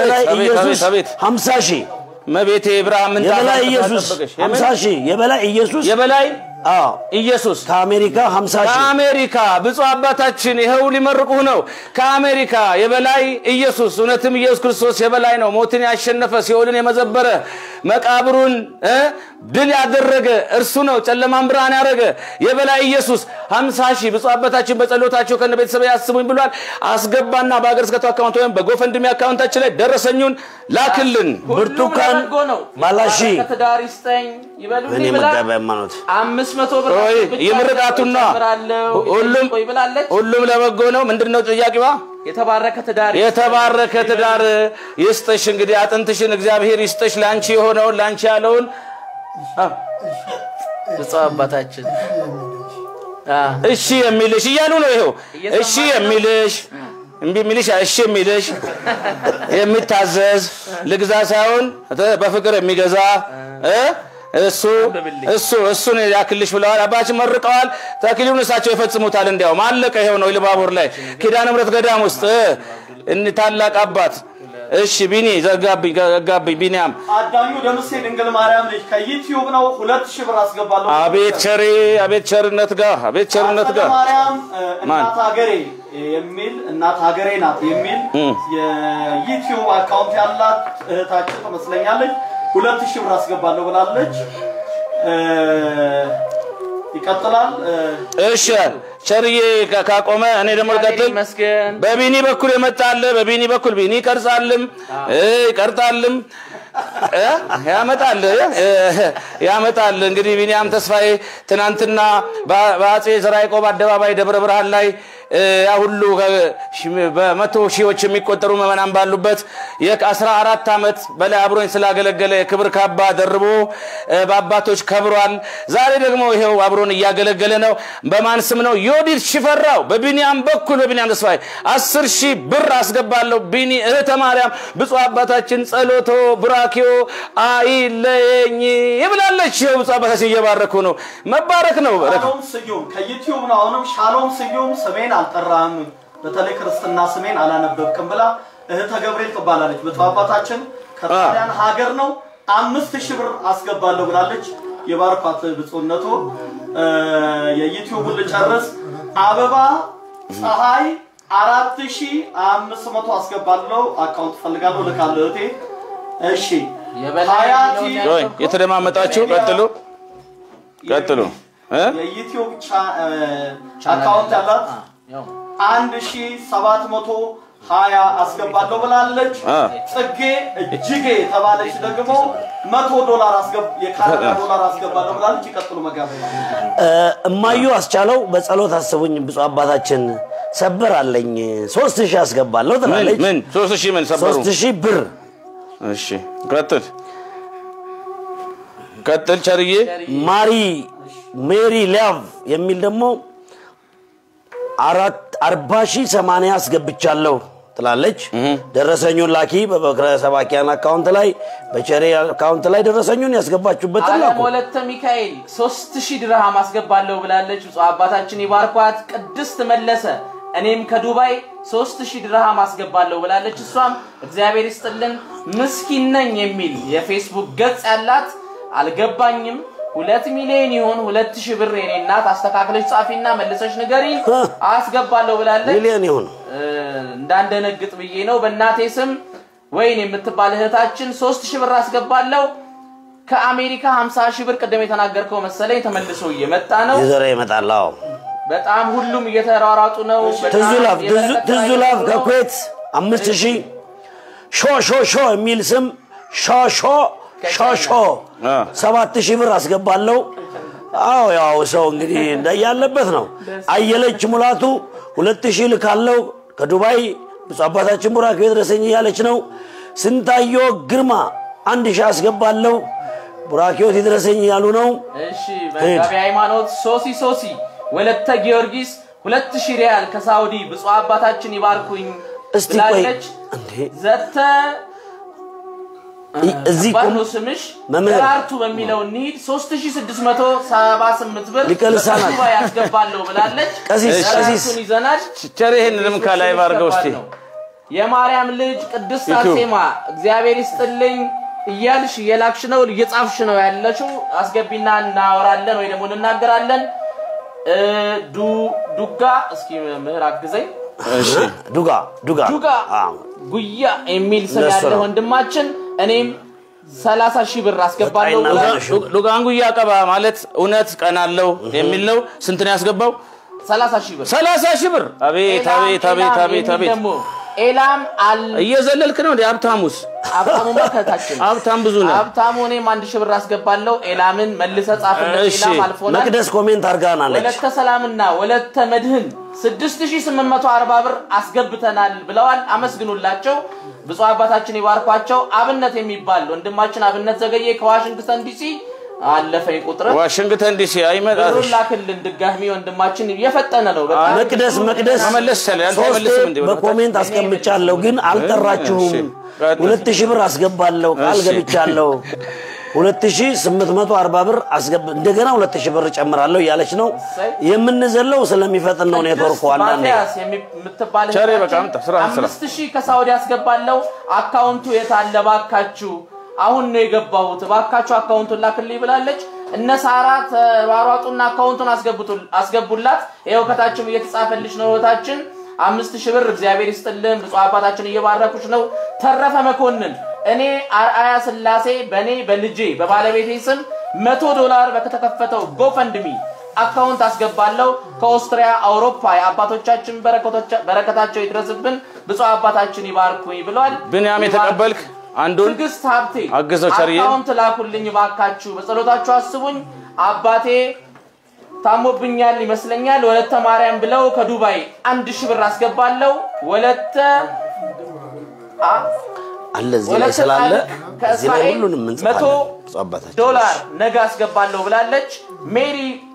የበላይ አቤት፣ ኢየሱስ አቤት፣ አቤት። 50 ሺህ መቤቴ ብርሃን ምን የበላይ ታላቅ ኢየሱስ ተጠበቀሽ? የምን? 50 ሺህ የበላይ ኢየሱስ የበላይ አዎ ኢየሱስ ከአሜሪካ 50 ሺህ ከአሜሪካ ብፁዕ አባታችን ይኸው ሊመርቁህ ነው። ከአሜሪካ የበላይ ኢየሱስ እውነትም ኢየሱስ ክርስቶስ የበላይ ነው። ሞትን ያሸነፈ ሲኦልን የመዘበረ መቃብሩን እ ድል ያደረገ እርሱ ነው። ጨለማን ብርሃን ያደረገ የበላይ ኢየሱስ ሀምሳ ሺህ ብፁዕ አባታችን በጸሎታቸው ከነ ቤተሰብ ያስቡኝ ብሏል። አስገባና በሀገር ስብከቱ አካውንት ወይም በጎፈንድሚ አካውንታችን ላይ ደረሰኙን ላክልን። ብርቱካን በጎ ነው። ማላሺ ከትዳር ይስጠኝ ይበሉልኝ እኔ ብላ መጋቢ ሃይማኖት አምስት መቶ ብር ቆይ ብቻ የምርቃቱና ጨምራለሁ ሁሉም ቆይ ብላለች። ሁሉም ለበጎ ነው። ምንድን ነው ጥያቄዋ? የተባረከ ትዳር የተባረከ ትዳር ይስጥሽ። እንግዲህ አጥንትሽን እግዚአብሔር ይስጥሽ። ለአንቺ የሆነውን ለአንቺ ያለውን አ፣ ብፁዕ አባታችን አ፣ እሺ የሚልሽ እያሉ ነው። ይኸው እየሰማን እሺ የሚልሽ እምቢ የሚልሽ እሺ የሚልሽ የሚታዘዝ ልግዛ ሳይሆን በፍቅር የሚገዛ እ እሱ እሱ እሱን ያክልሽ ብለዋል። አባችን መርቀዋል። ተክሊሉን እሳቸው ይፈጽሙታል። እንዲያውም አለቀ። ይኸው ነው ኢሉባቡር ላይ ኪዳነ ምሕረት ገዳም ውስጥ እ እኒ ታላቅ አባት እሺ ቢኒ ዘጋብኝ ዘጋብኝ ቢኒያም አዳኙ ደምሴ ድንግል ማርያም ልጅ ከዩቲዩብ ነው። ሁለት ሺህ ብር አስገባለሁ። አቤት ቸሬ አቤት ቸርነት ጋር አቤት ቸርነት አጸደ ጋር ማርያም እ፣ ማን? እናት ሀገሬ የሚል እናት ሀገሬ ናት የሚል የዩቲዩብ አካውንት ያላት እህታችን ትመስለኛለች። ሁለት ሺህ ብር አስገባለሁ ብላለች። እ፣ ይቀጥላል። እ፣ እሺ ቸርዬ ካ- ካቆመ እኔ ደግሞ ልቀጥል። ይመስገን በቢኒ በኩል የመጣለ በቢኒ በኩል ቢኒ ይቀርጻልም እ ይቀርጣልም እ ያመጣል እ ያመጣል። እንግዲህ ቢኒያም ተስፋዬ ትናንትና በ- በአጼ ዘርዓ ያዕቆብ አደባባይ ደብረ ብርሃን ላይ ያ ሁሉ በመቶ ሺዎች የሚቆጠሩ ምዕመናን ባሉበት የአስራ አራት ዓመት በላይ አብሮኝ ስላገለገለ የክብር ካባ ደርቦ በአባቶች ከብሯል። ዛሬ ደግሞ ይሄው አብሮን እያገለገለ ነው። በማን ስም ነው? ዮዲት ሽፈራው በቢኒያም በኩል በቢኒያም ተስፋዬ አስር ሺህ ብር አስገባለሁ። ቢኒ እህተ ማርያም ብፁዕ አባታችን ጸሎቶ ብራኪዮ አይለየኝ ይብላለች። ይኸው ብፁዕ አባታችን እየባረኩ ነው። መባረክ ነው። ሻሎም ስዩም ከዩቲዩብ ነው። አሁንም ሻሎም ስዩም ስሜን አልጠራህም፣ በተለይ ክርስትና ስሜን አላነበብክም ብላ እህተ ገብርኤል ትባላለች። ብፁዕ አባታችን ከጣሊያን ሀገር ነው አምስት ሺህ ብር አስገባለሁ ብላለች። የባርኳት ብፁዕነቶ የዩቲዩቡን ልጨርስ። አበባ ፀሐይ አራት ሺህ አምስት መቶ አስገባለሁ አካውንት ፈልጋለሁ ልካለሁ እህቴ። እሺ የበላይ ሀያቲ የሚለውን ወይ የተደማመጣችሁ ቀጥሉ ቀጥሉ እ? የዩቲዩብ ቻ- እ፣ አካውንት ያላት ያው አንድ ሺ ሰባት መቶ ሀያ አስገባለሁ ብላለች። አ። ጽጌ እጅጌ የተባለች ደግሞ መቶ ዶላር አስገብ የካናዳ ዶላር አስገባለሁ ብላለች። ይቀጥሉ መጋቢ እ፣ እማዩ አስቻለው በጸሎት አስቡኝ ብፁዕ አባታችን ሰበር አለኝ ሶስት ሺህ አስገባለሁ ምን ትላለች። ምን ሶስት ሺህ ምን ሰበሩ? ሶስት ሺህ ብር እሺ ቀጥል ቀጥል ቸርዬ ማሪ ሜሪ ሊያቭ የሚል ደግሞ አራት አርባ ሺህ ሰማንያ አስገብቻለሁ ትላለች። ደረሰኙን ላኪ በበክረ ሰባኪያን አካውንት ላይ በቸሬ አካውንት ላይ ደረሰኙን ያስገባችሁበትን አለም ላኩ። ወለተ ሚካኤል ሶስት ሺህ ድርሃም አስገባለሁ ብላለች። ብፁዕ አባታችን ይባርኳት። ቅድስት መለሰ እኔም ከዱባይ ሶስት ሺህ ድርሃም አስገባለሁ ብላለች። እሷም እግዚአብሔር ይስጥልን ምስኪን ነኝ የሚል የፌስቡክ ገጽ ያላት አልገባኝም። ሁለት ሚሊዮን ይሁን ሁለት ሺህ ብር የኔ እናት አስተካክለች ጻፊና መልሰች ንገሪኝ አስገባለሁ ብላለች። ሚሊዮን ይሁን እ፣ እንዳንደነግጥ ብዬ ነው። በእናቴ ስም ወይን የምትባል እህታችን ሶስት ሺህ ብር አስገባለሁ። ከአሜሪካ 50 ሺህ ብር ቅድም የተናገርከው መሰለኝ ተመልሶ እየመጣ ነው። የዘረ ይመጣል። አዎ በጣም ሁሉም እየተሯሯጡ ነው። በጣም ትዙላፍ የበረከት ስራ ትዙላፍ እየሰሩ ነው። ከኩዌት አምስት ሺህ ሾ ሾ ሾ የሚል ስም ሾ ሾ ሾ ሾ አ። ሰባት ሺህ ብር አስገባለሁ። አዎ ያው ሰው እንግዲህ እንዳያለበት ነው። አየለች ሙላቱ ሁለት ሺህ ልካለው ከዱባይ ብፁዕ አባታችን ቡራክ ድረሰኝ እያለች ነው። ስንታዮ ግርማ አንድ ሺህ አስገባለሁ ቡራኪዎት ይድረሰኝ እያሉ ነው። እሺ መጋቢ ሃይማኖት ሶሲ ሶሲ ወለተ ጊዮርጊስ ሁለት ሺህ ሪያል ከሳውዲ ብፁዕ አባታችን ይባርኩኝ እስቲ ቆይ ብላለች። እንዴ ዘተ እዚህ ባዶ ቁም ስምሽ መምህር። ደራርቱ በሚለው እንሂድ 3678 ብር ሊቀ ልሳናት። ከዱባ ያስገባለሁ ብላለች። ቀሲስ፣ ደራርቱን ቀሲስ። ይዘናል። ቸር ይህንንም ከላይ ባርገው እስቲ ነው። የማርያም ልጅ ቅድስት ይቱ። አርሴማ እግዚአብሔር ይስጥልኝ እያልሽ እየላክሽ ነው እየጻፍሽ ነው ያለሽው። አስገቢና እናወራለን ወይ ደግሞ እንናገራለን። እ፣ ዱ ዱጋ እስኪ ምህር አግዘኝ። እሺ ዱጋ ዱጋ ዱጋ አዎ። ጉያ የሚል ስም ለእሱ ያለ ነው። ወንድማችን እኔም 30 ሺህ ብር አስገባለሁ በቃ ብሏል። ይናገር። ሉጋንጉያ ቀባ ማለት እውነት ቀናለው የሚል ነው። ስንት ነው ያስገባው? 30 ሺህ ብር ሰላሳ ሺህ ብር። አቤት ኤላም፣ አቤት አቤት ኤላም አቤት የሚል አቤት ደግሞ ኤላም አል እየዘለልክ ነው እንዴ? ሀብታሙስ ሀብታሙ መከታችን ሀብታም ብዙ ነው። ሀብታሙ እኔም አንድ ሺህ ብር አስገባለሁ። ኤላምን መልሰ ጻፍለት። እሺ፣ ኤላም አልፎናል። መቅደስ ኮሜንት አድርጋናለች። ወለተ ሰላምና ወለተ መድህን 6840 ብር አስገብተናል ብለዋል። አመስግኑላቸው። ብፁዕ አባታችን ይባርኳቸው። አብነት የሚባል ወንድማችን አብነት ዘገየ ከዋሽንግተን ዲሲ አለፈኝ ቁጥር ዋሽንግተን ዲሲ አይመጣ ብሩን ላክልን ድጋሚ ወንድማችን እየፈጠነ ነው። በጣም መቅደስ መቅደስ መመለስ ይቻላል። አንተ ሶስቴ አይመልስም እንዴ? በኮሜንት አስቀምጫለሁ ግን አልጠራችሁም። እሺ፣ ቀጥል። ሁለት ሺህ ብር አስገባለሁ ቃል እሺ። ገብቻለሁ። ሁለት ሺህ ስምንት መቶ አርባ ብር አስገብ እንደገና ሁለት ሺህ ብር ጨምራለሁ እያለች ነው። የምንዘለው ስለሚፈጥን ነው ኔትወርኩ አንዳንዴ ማቲያስ የምትባል ቸሬ እህታችን በቃ አምጣ፣ ስራ ስራ። አምስት ሺህ ከሳውዲ ያስገባለው አካውንቱ የት አለ ባካችሁ? አሁን ነው የገባሁት ባካችሁ አካውንቱን ላክልኝ ብላለች። እነ ሳራ ተሯሯጡና አካውንቱን አስገቡቱ- አስገቡላት። ይኸው ከታችም እየተጻፈልሽ ነው እህታችን። አምስት ሺህ ብር እግዚአብሔር ይስጥልን። ብፁዕ አባታችን እየባረኩሽ ነው። ተረፈ መኮንን እኔ አርአያ ስላሴ በእኔ በልጄ በባለቤቴ ስም መቶ ዶላር በተከፈተው ጎፈንድሚ አካውንት አስገባለሁ ከኦስትሪያ አውሮፓ የአባቶቻችን በረከቶቻ- በረከታቸው ይድረስብን ብፁዕ አባታችን ይባርኩኝ ብሏል። ብንያም የተቀበልክ አንዱን ትዕግስት ሀብቴ አግዘው ቸርዬ። አካውንት ላኩልኝ ባካችሁ፣ በጸሎታችሁ አስቡኝ። አባቴ ታሞብኛል ይመስለኛል ወለተ ማርያም ብለው ከዱባይ አንድ ሺህ ብር አስገባለሁ። ወለተ አ- አለ እዚህ ላይ ወለተ ስላለ ጻድቅ እዚህ ላይ ከእስራኤል ሁሉንም መቶ እንጽፋለን። ብፁዕ አባታችን ዶላር ነገ አስገባለሁ ብላለች። ሜሪ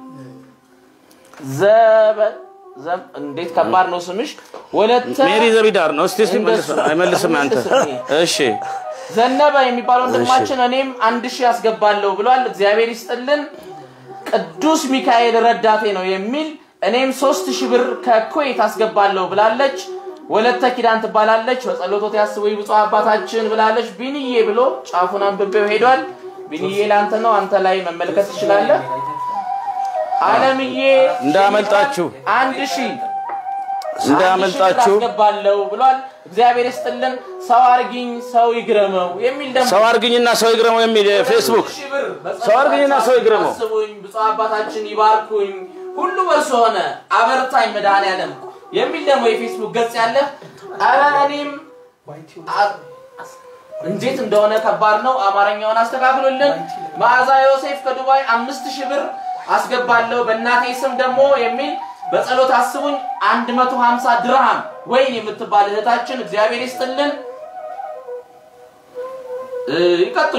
ዘበ ዘ- እንዴት ከባድ ነው ስምሽ። ወለተ ሜሪ ዘቢዳር ነው። እስቲ እስቲ መልስ እንደሱ- አይመልስም አንተ። እሺ ዘነበ የሚባለው ወንድማችን እኔም አንድ ሺህ አስገባለሁ ብሏል። እግዚአብሔር ይስጥልን። ቅዱስ ሚካኤል ረዳቴ ነው የሚል እኔም ሶስት ሺህ ብር ከኩዌት አስገባለሁ ብላለች። ወለተ ኪዳን ትባላለች። በጸሎቶት ያስቡኝ ብፁዕ አባታችን ብላለች። ቢንዬ ብሎ ጫፉን አንብቤው ሄዷል። ቢንዬ ለአንተ ነው፣ አንተ ላይ መመልከት ትችላለህ። አለምዬ እንዳመልጣችሁ አንድ ሺህ እንዳመልጣችሁ አስገባለሁ ብሏል። እግዚአብሔር ይስጥልን። ሰው አርጊኝ ሰው ይግረመው የሚል ደግሞ ሰው አርግኝና ሰው ይግረመው የሚል ፌስቡክ ሺህ ብር በጸሎት ሰው አርግኝና ሰው ይግረመው። አስቡኝ፣ ብፁዕ አባታችን ይባርኩኝ፣ ሁሉ በርሶ ሆነ፣ አበርታኝ መድኃኔዓለም የሚል ደግሞ የፌስቡክ ገጽ ያለ ኧረ እኔም አ- እንዴት እንደሆነ ከባድ ነው። አማርኛውን አስተካክሎልን። መዓዛ ዮሴፍ ከዱባይ አምስት ሺህ ብር አስገባለሁ በእናቴ ስም ደግሞ የሚል በጸሎት አስቡኝ 150 ድርሃም ወይን የምትባል እህታችን እግዚአብሔር ይስጥልን። እ፣ ይቀጥሉ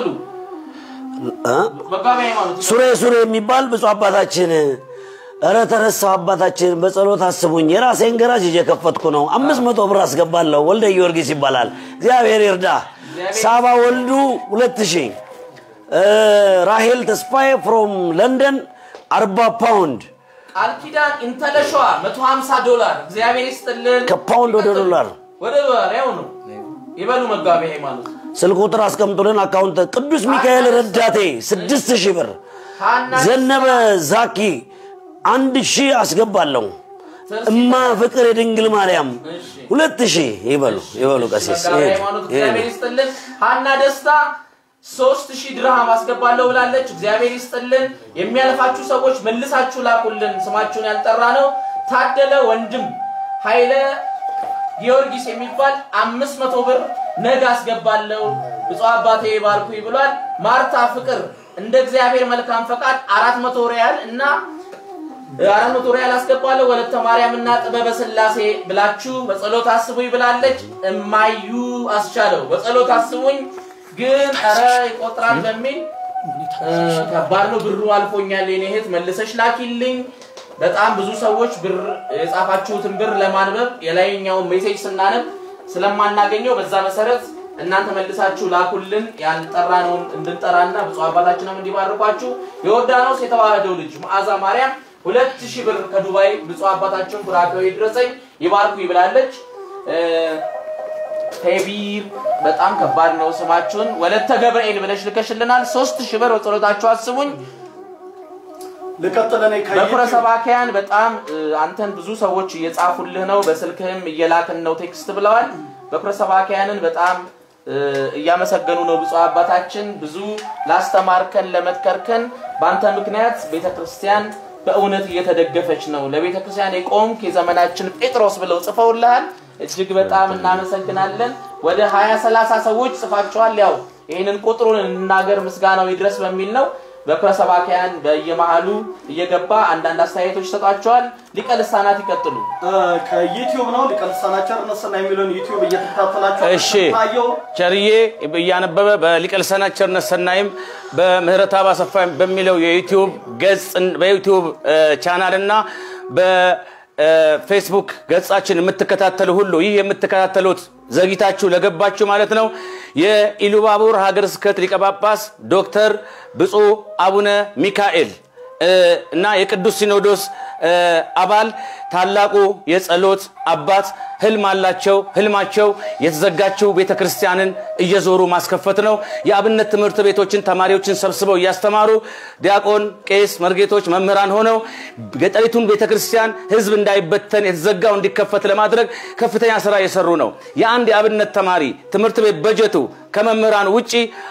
እ? መጋቢ ሃይማኖት ሱሬ ሱሬ የሚባል ብፁዕ አባታችን እረ ተረሳው አባታችን በጸሎት አስቡኝ የራሴን ገራጅ እየከፈትኩ ነው አምስት መቶ ብር አስገባለሁ ወልደ ጊዮርጊስ ይባላል እግዚአብሔር ይርዳ ሳባ ወልዱ ሁለት ሺህ እ፣ ራሄል ተስፋዬ ፍሮም ለንደን አርባ ፓውንድ ቃል ኪዳን ኢንተለሸዋ 150 ዶላር እግዚአብሔር ይስጥልን። ከፓውንድ ወደ ይቀጥሉ። ዶላር ወደ ዶላር ያው ነው ይበሉ መጋቢ ሃይማኖት ስልክ ቁጥር አስቀምጡልን አካውንት ቅዱስ ሚካኤል ረዳቴ ስድስት ሺህ ብር ሀና ዘነበ ዛኪ አንድ ሺህ አስገባለሁ እማ ፍቅር የድንግል ማርያም ሁለት ሺህ ይበሉ ይበሉ ቀሲስ መጋቢ ይሄድ፣ ሃይማኖት ይሄድ። እግዚአብሔር ይስጥልን። ሀና ደስታ ሶስት ሺህ ድርሃም አስገባለሁ ብላለች። እግዚአብሔር ይስጥልን። የሚያልፋችሁ ሰዎች መልሳችሁ ላኩልን። ስማችሁን ያልጠራ ነው። ታደለ ወንድም ኃይለ ጊዮርጊስ የሚባል አምስት መቶ ብር ነገ አስገባለሁ ብፁዕ አባቴ ባርኩኝ ብሏል። ማርታ ፍቅር እንደ እግዚአብሔር መልካም ፈቃድ አራት መቶ ሪያል እና አራት መቶ ሪያል አስገባለሁ ወለተ ማርያም እና ጥበበ ስላሴ ብላችሁ በጸሎት አስቡኝ ብላለች። እማዩ አስቻለው በጸሎት አስቡኝ ግን ኧረ ይቆጥራል በሚል እ፣ ከባድ ነው። ብሩ አልፎኛል የኔ እህት መልሰሽ ላኪልኝ። በጣም ብዙ ሰዎች ብር የጻፋችሁትን ብር ለማንበብ የላይኛውን ሜሴጅ ስናነብ ስለማናገኘው በዛ መሰረት እናንተ መልሳችሁ ላኩልን ያልጠራነውን እንድንጠራና ብፁዕ አባታችንም እንዲባርኳችሁ የዮርዳኖስ የተዋህደው ልጅ መዓዛ ማርያም ሁለት ሺህ ብር ከዱባይ ብፁዕ አባታችን ቡራኬው ይድረሰኝ ይባርኩ ይብላለች። እ፣ ቴቢር በጣም ከባድ ነው ስማችሁን ወለተ ገብርኤል ብለሽ ልከሽልናል። ሶስት ሺህ ብር በጸሎታችሁ አስቡኝ። ልቀጥል እኔ በኩረ ከዩቲዩብ ሰባኪያን በጣም እ፣ አንተን ብዙ ሰዎች እየጻፉልህ ነው፣ በስልክህም እየላክን ነው ቴክስት ብለዋል። በኩረ ሰባኪያንን በጣም እ፣ እያመሰገኑ ነው ብፁዕ አባታችን ብዙ ላስተማርከን ለመትከርከን በአንተ ምክንያት ቤተ ክርስቲያን በእውነት እየተደገፈች ነው። ለቤተ ክርስቲያን የቆምክ የዘመናችን ጴጥሮስ ብለው ጽፈውልሃል። እጅግ በጣም እናመሰግናለን። ወደ ሀያ ሰላሳ ሰዎች ጽፋቸዋል። ያው ይህንን ቁጥሩን እንናገር ምስጋናው ይድረስ በሚል ነው። በኩረ ሰባኪያን በየመሃሉ እየገባ አንዳንድ አስተያየቶች ይሰጧቸዋል። ሊቀ ልሳናት ይቀጥሉ። እ፣ ከዩቲዩብ ነው ሊቀ ልሳናት ቸርነትና የሚለውን ዩቲዩብ እየተከታተላችሁ እሺ ታየው ቸርዬ እያነበበ በሊቀ ልሳናት ቸርነት ሰናይም በምህረት አብ አሰፋ በሚለው የዩቲዩብ ገጽ በዩቲዩብ ቻናል እና በፌስቡክ ገጻችን የምትከታተሉ ሁሉ ይህ የምትከታተሉት ዘግይታችሁ ለገባችሁ ማለት ነው የኢሉባቡር ሀገረ ስብከት ሊቀ ጳጳስ ዶክተር ብፁዕ አቡነ ሚካኤል እ፣ እና የቅዱስ ሲኖዶስ እ፣ አባል ታላቁ የጸሎት አባት ህልም አላቸው። ህልማቸው የተዘጋችው ቤተ ክርስቲያንን እየዞሩ ማስከፈት ነው። የአብነት ትምህርት ቤቶችን ተማሪዎችን ሰብስበው እያስተማሩ ዲያቆን፣ ቄስ፣ መርጌቶች፣ መምህራን ሆነው ገጠሪቱን ቤተ ክርስቲያን ህዝብ እንዳይበተን የተዘጋው እንዲከፈት ለማድረግ ከፍተኛ ስራ እየሰሩ ነው። የአንድ የአብነት ተማሪ ትምህርት ቤት በጀቱ ከመምህራን ውጪ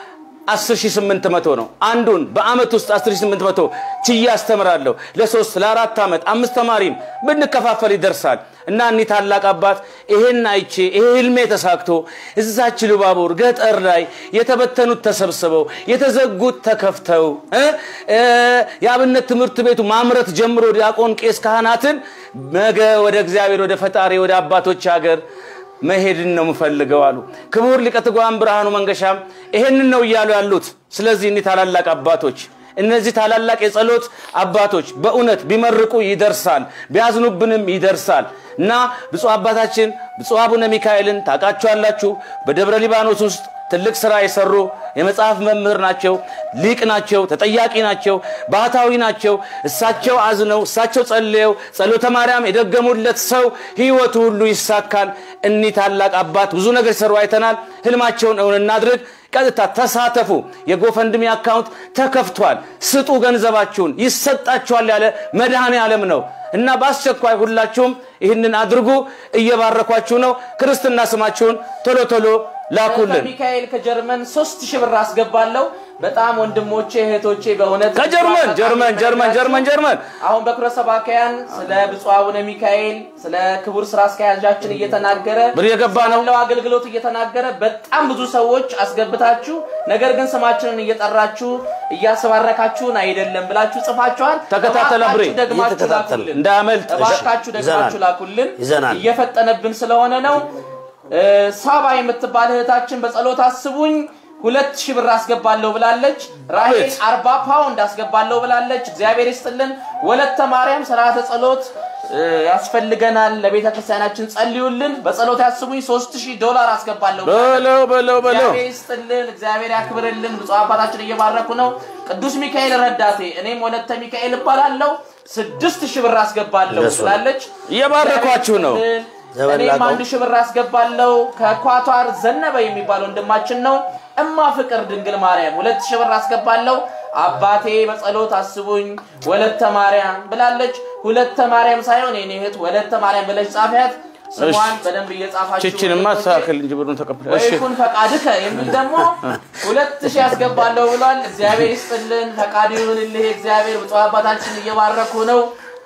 10800 ነው። አንዱን በአመት ውስጥ 10800 ችዬ አስተምራለሁ። ለሶስት ለአራት ዓመት አምስት ተማሪም ብንከፋፈል ይደርሳል። እና እኒህ ታላቅ አባት ይሄን አይቼ ይሄ ህልሜ ተሳክቶ እዛች ልባቡር ገጠር ላይ የተበተኑት ተሰብስበው የተዘጉት ተከፍተው እ እ የአብነት ትምህርት ቤቱ ማምረት ጀምሮ ዲያቆን፣ ቄስ፣ ካህናትን ነገ ወደ እግዚአብሔር ወደ ፈጣሪ ወደ አባቶች ሀገር መሄድን ነው የምፈልገው አሉ። ክቡር ሊቀ ትጉሃን ብርሃኑ መንገሻም ይሄንን ነው እያሉ ያሉት። ስለዚህ እኒህ ታላላቅ አባቶች እነዚህ ታላላቅ የጸሎት አባቶች በእውነት ቢመርቁ ይደርሳል፣ ቢያዝኑብንም ይደርሳል እና ብፁዕ አባታችን ብፁዕ አቡነ ሚካኤልን ታውቃቸዋላችሁ። በደብረ ሊባኖስ ውስጥ ትልቅ ስራ የሰሩ የመጽሐፍ መምህር ናቸው፣ ሊቅ ናቸው፣ ተጠያቂ ናቸው፣ ባህታዊ ናቸው። እሳቸው አዝነው እሳቸው ጸልየው ጸሎተ ማርያም የደገሙለት ሰው ህይወቱ ሁሉ ይሳካል። እኒህ ታላቅ አባት ብዙ ነገር ሲሰሩ አይተናል። ህልማቸውን እውን እናድርግ። ቀጥታ ተሳተፉ። የጎፈንድሚ አካውንት ተከፍቷል። ስጡ ገንዘባችሁን፣ ይሰጣችኋል ያለ መድኃኔ ዓለም ነው እና በአስቸኳይ ሁላችሁም ይህንን አድርጉ። እየባረኳችሁ ነው። ክርስትና ስማችሁን ቶሎ ቶሎ ላኩልን። ሚካኤል ከጀርመን ሶስት ሺህ ብር አስገባለሁ። በጣም ወንድሞቼ እህቶቼ በእውነት ከጀርመን ጀርመን ጀርመን ጀርመን ጀርመን አሁን በኩረ ሰባካያን ስለ ብፁዕ አቡነ ሚካኤል ስለ ክቡር ስራ አስኪያጃችን እየተናገረ ብር የገባ ነው። ስላለው አገልግሎት እየተናገረ በጣም ብዙ ሰዎች አስገብታችሁ ነገር ግን ስማችንን እየጠራችሁ እያስባረካችሁን አይደለም ብላችሁ ጽፋችኋል። ተከታተለ ብሬ፣ እባካችሁ ደግማችሁ እየተከታተልን። ላኩልን። እንዳያመልጥ። እባካችሁ ደግማችሁ ይዘናል። ላኩልን። ይዘናል። እየፈጠነብን ስለሆነ ነው። እ፣ ሳባ የምትባል እህታችን በጸሎት አስቡኝ ሁለት ሺህ ብር አስገባለሁ ብላለች። ራሄል አቤት። አርባ ፓውንድ አስገባለሁ ብላለች። እግዚአብሔር ይስጥልን። ወለተ ማርያም ስርዓተ ጸሎት እ፣ ያስፈልገናል፣ ለቤተ ክርስቲያናችን ጸልዩልን፣ በጸሎት ያስቡኝ ሶስት ሺህ ዶላር አስገባለሁ ብላለች። በለው በለው በለው እግዚአብሔር ይስጥልን፣ እግዚአብሔር ያክብርልን። ብፁዕ አባታችን እየባረኩ ነው። ቅዱስ ሚካኤል ረዳቴ፣ እኔም ወለተ ሚካኤል እባላለሁ ስድስት ሺህ ብር አስገባለሁ እንደሱ ነው። ብላለች። እየባረኳችሁ ነው። እግዚአብሔር ይስጥልን። ዘመን እኔም ላቀው። አንድ ሺህ ብር አስገባለሁ። ከኳቷር ዘነበ የሚባል ወንድማችን ነው። እማ ፍቅር ድንግል ማርያም ሁለት ሺህ ብር አስገባለሁ። አባቴ በጸሎት አስቡኝ ወለተ ማርያም ብላለች። ሁለተ ማርያም ሳይሆን የኔ እህት ወለተ ማርያም ብለሽ ጻፊያት። ስሟን በደንብ እየጻፋችሁ ችችንማ ወንድሞቼ። አስተካክል እንጂ ብሩን ተቀብለ እሺ ወይኩን ፈቃድከ የሚል ደግሞ ሁለት ሺህ ያስገባለሁ ብሏል። እግዚአብሔር ይስጥልን፣ ፈቃድ ይሁንልህ። እግዚአብሔር ብፁዕ አባታችን እየባረኩ ነው።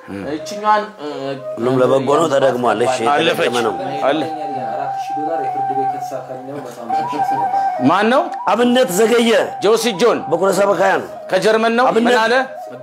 እችኛዋን እ፣ ሁሉም ለበጎ ነው፣ ተደግሟል። እሺ አለፈች የተደገመ ነው። አለ አራት ሺህ ዶላር የፍርድ ቤት ከተሳካልኝ ነው መቶ ሃምሳ ሺህ ያስገባል። ማን ነው? አብነት ዘገየ ጆሲ ጆን በኩረ ሰበካያን ከጀርመን ነው። ምን አብነት- አለ?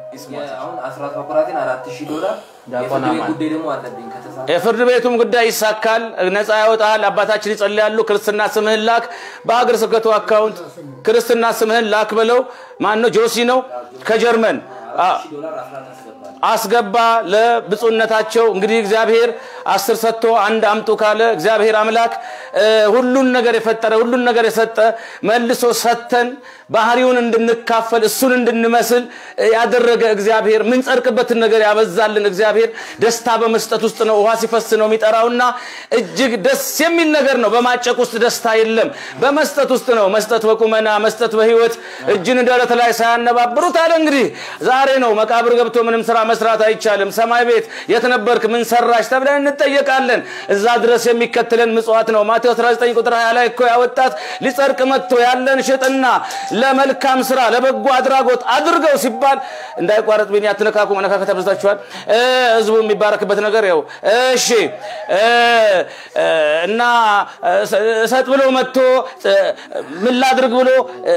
አሁን አስራት በኩራቴን አራት ሺህ ዶላር የፍርድ ቤት ጉዳይ ደግሞ አለብኝ ከተሳካ የፍርድ ቤቱም ጉዳይ ይሳካል፣ ነፃ ያወጣል። አባታችን ይጸልያሉ። ክርስትና ስምህን ላክ፣ በሀገር ስብከቱ አካውንት ክርስትና ስምህን ላክ ብለው ማን ነው? ጆሲ ነው ከጀርመን አ- ሺህ ዶላር አስራት ያስገባል። አስገባ ለብፁዕነታቸው። እንግዲህ እግዚአብሔር አስር ሰጥቶ አንድ አምጡ ካለ እግዚአብሔር አምላክ እ፣ ሁሉን ነገር የፈጠረ ሁሉን ነገር የሰጠ መልሶ ሰተን ባህሪውን እንድንካፈል እሱን እንድንመስል እ፣ ያደረገ እግዚአብሔር ምንጸድቅበትን ነገር ያበዛልን እግዚአብሔር ደስታ በመስጠት ውስጥ ነው። ውሃ ሲፈስ ነው የሚጠራውና እጅግ ደስ የሚል ነገር ነው። በማጨቅ ውስጥ ደስታ የለም፣ በመስጠት ውስጥ ነው። መስጠት በቁመና መስጠት በሕይወት እጅን ደረት ላይ ሳያነባብሩት አለ። እንግዲህ ዛሬ ነው መቃብር ገብቶ ምንም ስራ መስራት አይቻልም። ሰማይ ቤት የት ነበርክ ምን ሰራሽ ተብለን እንጠየቃለን። እዛ ድረስ የሚከተለን ምጽዋት ነው። ማቴዎስ 19 ቁጥር 20 ላይ እኮ ያወጣት ሊጸድቅ መጥቶ ያለን ሽጥና ለመልካም ስራ ለበጎ አድራጎት አድርገው ሲባል እንዳይቋረጥ ቢኒ አትነካኩ፣ መነካከት አብዝታችኋል። እ፣ ህዝቡ የሚባረክበት ነገር ያው እሺ እ፣ እ፣ እና እ፣ እሰጥ ብሎ መጥቶ እ፣ ምን ላድርግ ብሎ እ፣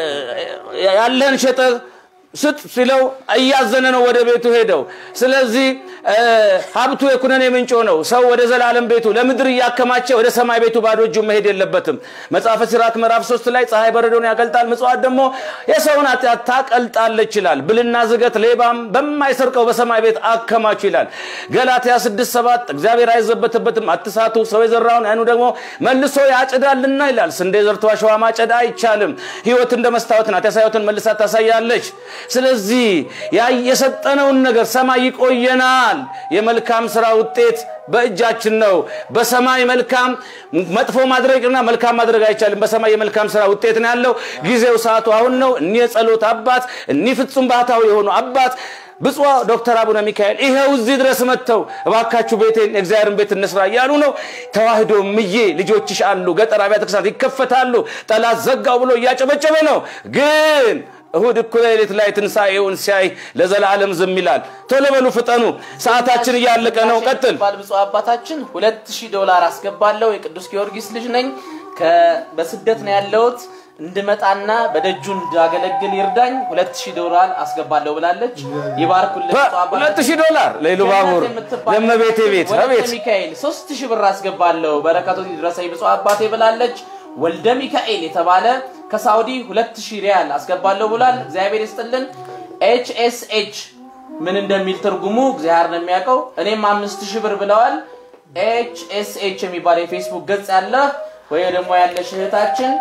ያለህን ሸጠህ ስጥ ሲለው እያዘነ ነው ወደ ቤቱ ሄደው። ስለዚህ እ፣ ሀብቱ የኩነኔ ምንጮ ነው። ሰው ወደ ዘላለም ቤቱ ለምድር እያከማቸ ወደ ሰማይ ቤቱ ባዶ እጁ መሄድ የለበትም። መጽሐፈ ሲራክ ምዕራፍ ሶስት ላይ ፀሐይ በረዶን ያቀልጣል፣ ምጽዋት ደግሞ የሰውን ኃጢአት ታቀልጣለች ይላል። ብልና ዝገት ሌባም በማይሰርቀው በሰማይ ቤት አከማቹ ይላል። ገላትያ ስድስት ሰባት እግዚአብሔር አይዘበትበትም፣ አትሳቱ፣ ሰው የዘራውን ያኑ ደግሞ መልሶ ያጭዳልና ይላል። ስንዴ ዘርቶ አሸዋ ማጨድ አይቻልም። ህይወት እንደ መስታወት ናት፣ ያሳዩትን መልሳ ታሳያለች። ስለዚህ ያ የሰጠነውን ነገር ሰማይ ይቆየናል። የመልካም ስራ ውጤት በእጃችን ነው። በሰማይ መልካም መጥፎ ማድረግና መልካም ማድረግ አይቻልም። በሰማይ የመልካም ስራ ውጤት ነው ያለው። ጊዜው ሰዓቱ አሁን ነው። እኒህ የጸሎት አባት እኒህ ፍጹም ባህታዊ የሆኑ አባት ብፁዕ ዶክተር አቡነ ሚካኤል ይኸው እዚህ ድረስ መጥተው እባካችሁ ቤቴን የእግዚአብሔርን ቤት እንስራ እያሉ ነው። ተዋህዶ ምዬ ልጆችሽ አሉ፣ ገጠር አብያተ ክርስቲያናት ይከፈታሉ፣ ጠላት ዘጋው ብሎ እያጨበጨበ ነው። ግን እሁድ እኩለ ሌሊት ላይ ትንሣኤውን ሲያይ ለዘላለም ዝም ይላል። ቶሎ በሉ ፍጠኑ፣ ሰዓታችን እያለቀ ነው። ቀጥል። ባል ብፁዕ አባታችን ሁለት ሺህ ዶላር አስገባለሁ የቅዱስ ጊዮርጊስ ልጅ ነኝ ከ- በስደት ነው ያለሁት እንድመጣና በደጁ እንዳገለግል ይርዳኝ ሁለት ሺህ ዶላር አስገባለሁ ብላለች ይባርኩልን ብፁዕ አባታችን። ሁለት ሺህ ዶላር ለይሉ ባቡር ገነት የምትባል ለመቤቴ ቤት ወለተ አቤት ሚካኤል ሶስት ሺህ ብር አስገባለሁ በረከቱ ይድረሰኝ ብፁዕ አባቴ ብላለች። ወልደ ሚካኤል የተባለ ከሳውዲ ሁለት ሺህ ሪያል አስገባለሁ ብሏል። እግዚአብሔር ይስጥልን። ኤች ኤስ ኤች ምን እንደሚል ትርጉሙ እግዚአብሔር ነው የሚያውቀው። እኔም አምስት ሺህ ብር ብለዋል። ኤች ኤስ ኤች የሚባል የፌስቡክ ገጽ ያለ ወይ ደግሞ ያለሽ እህታችን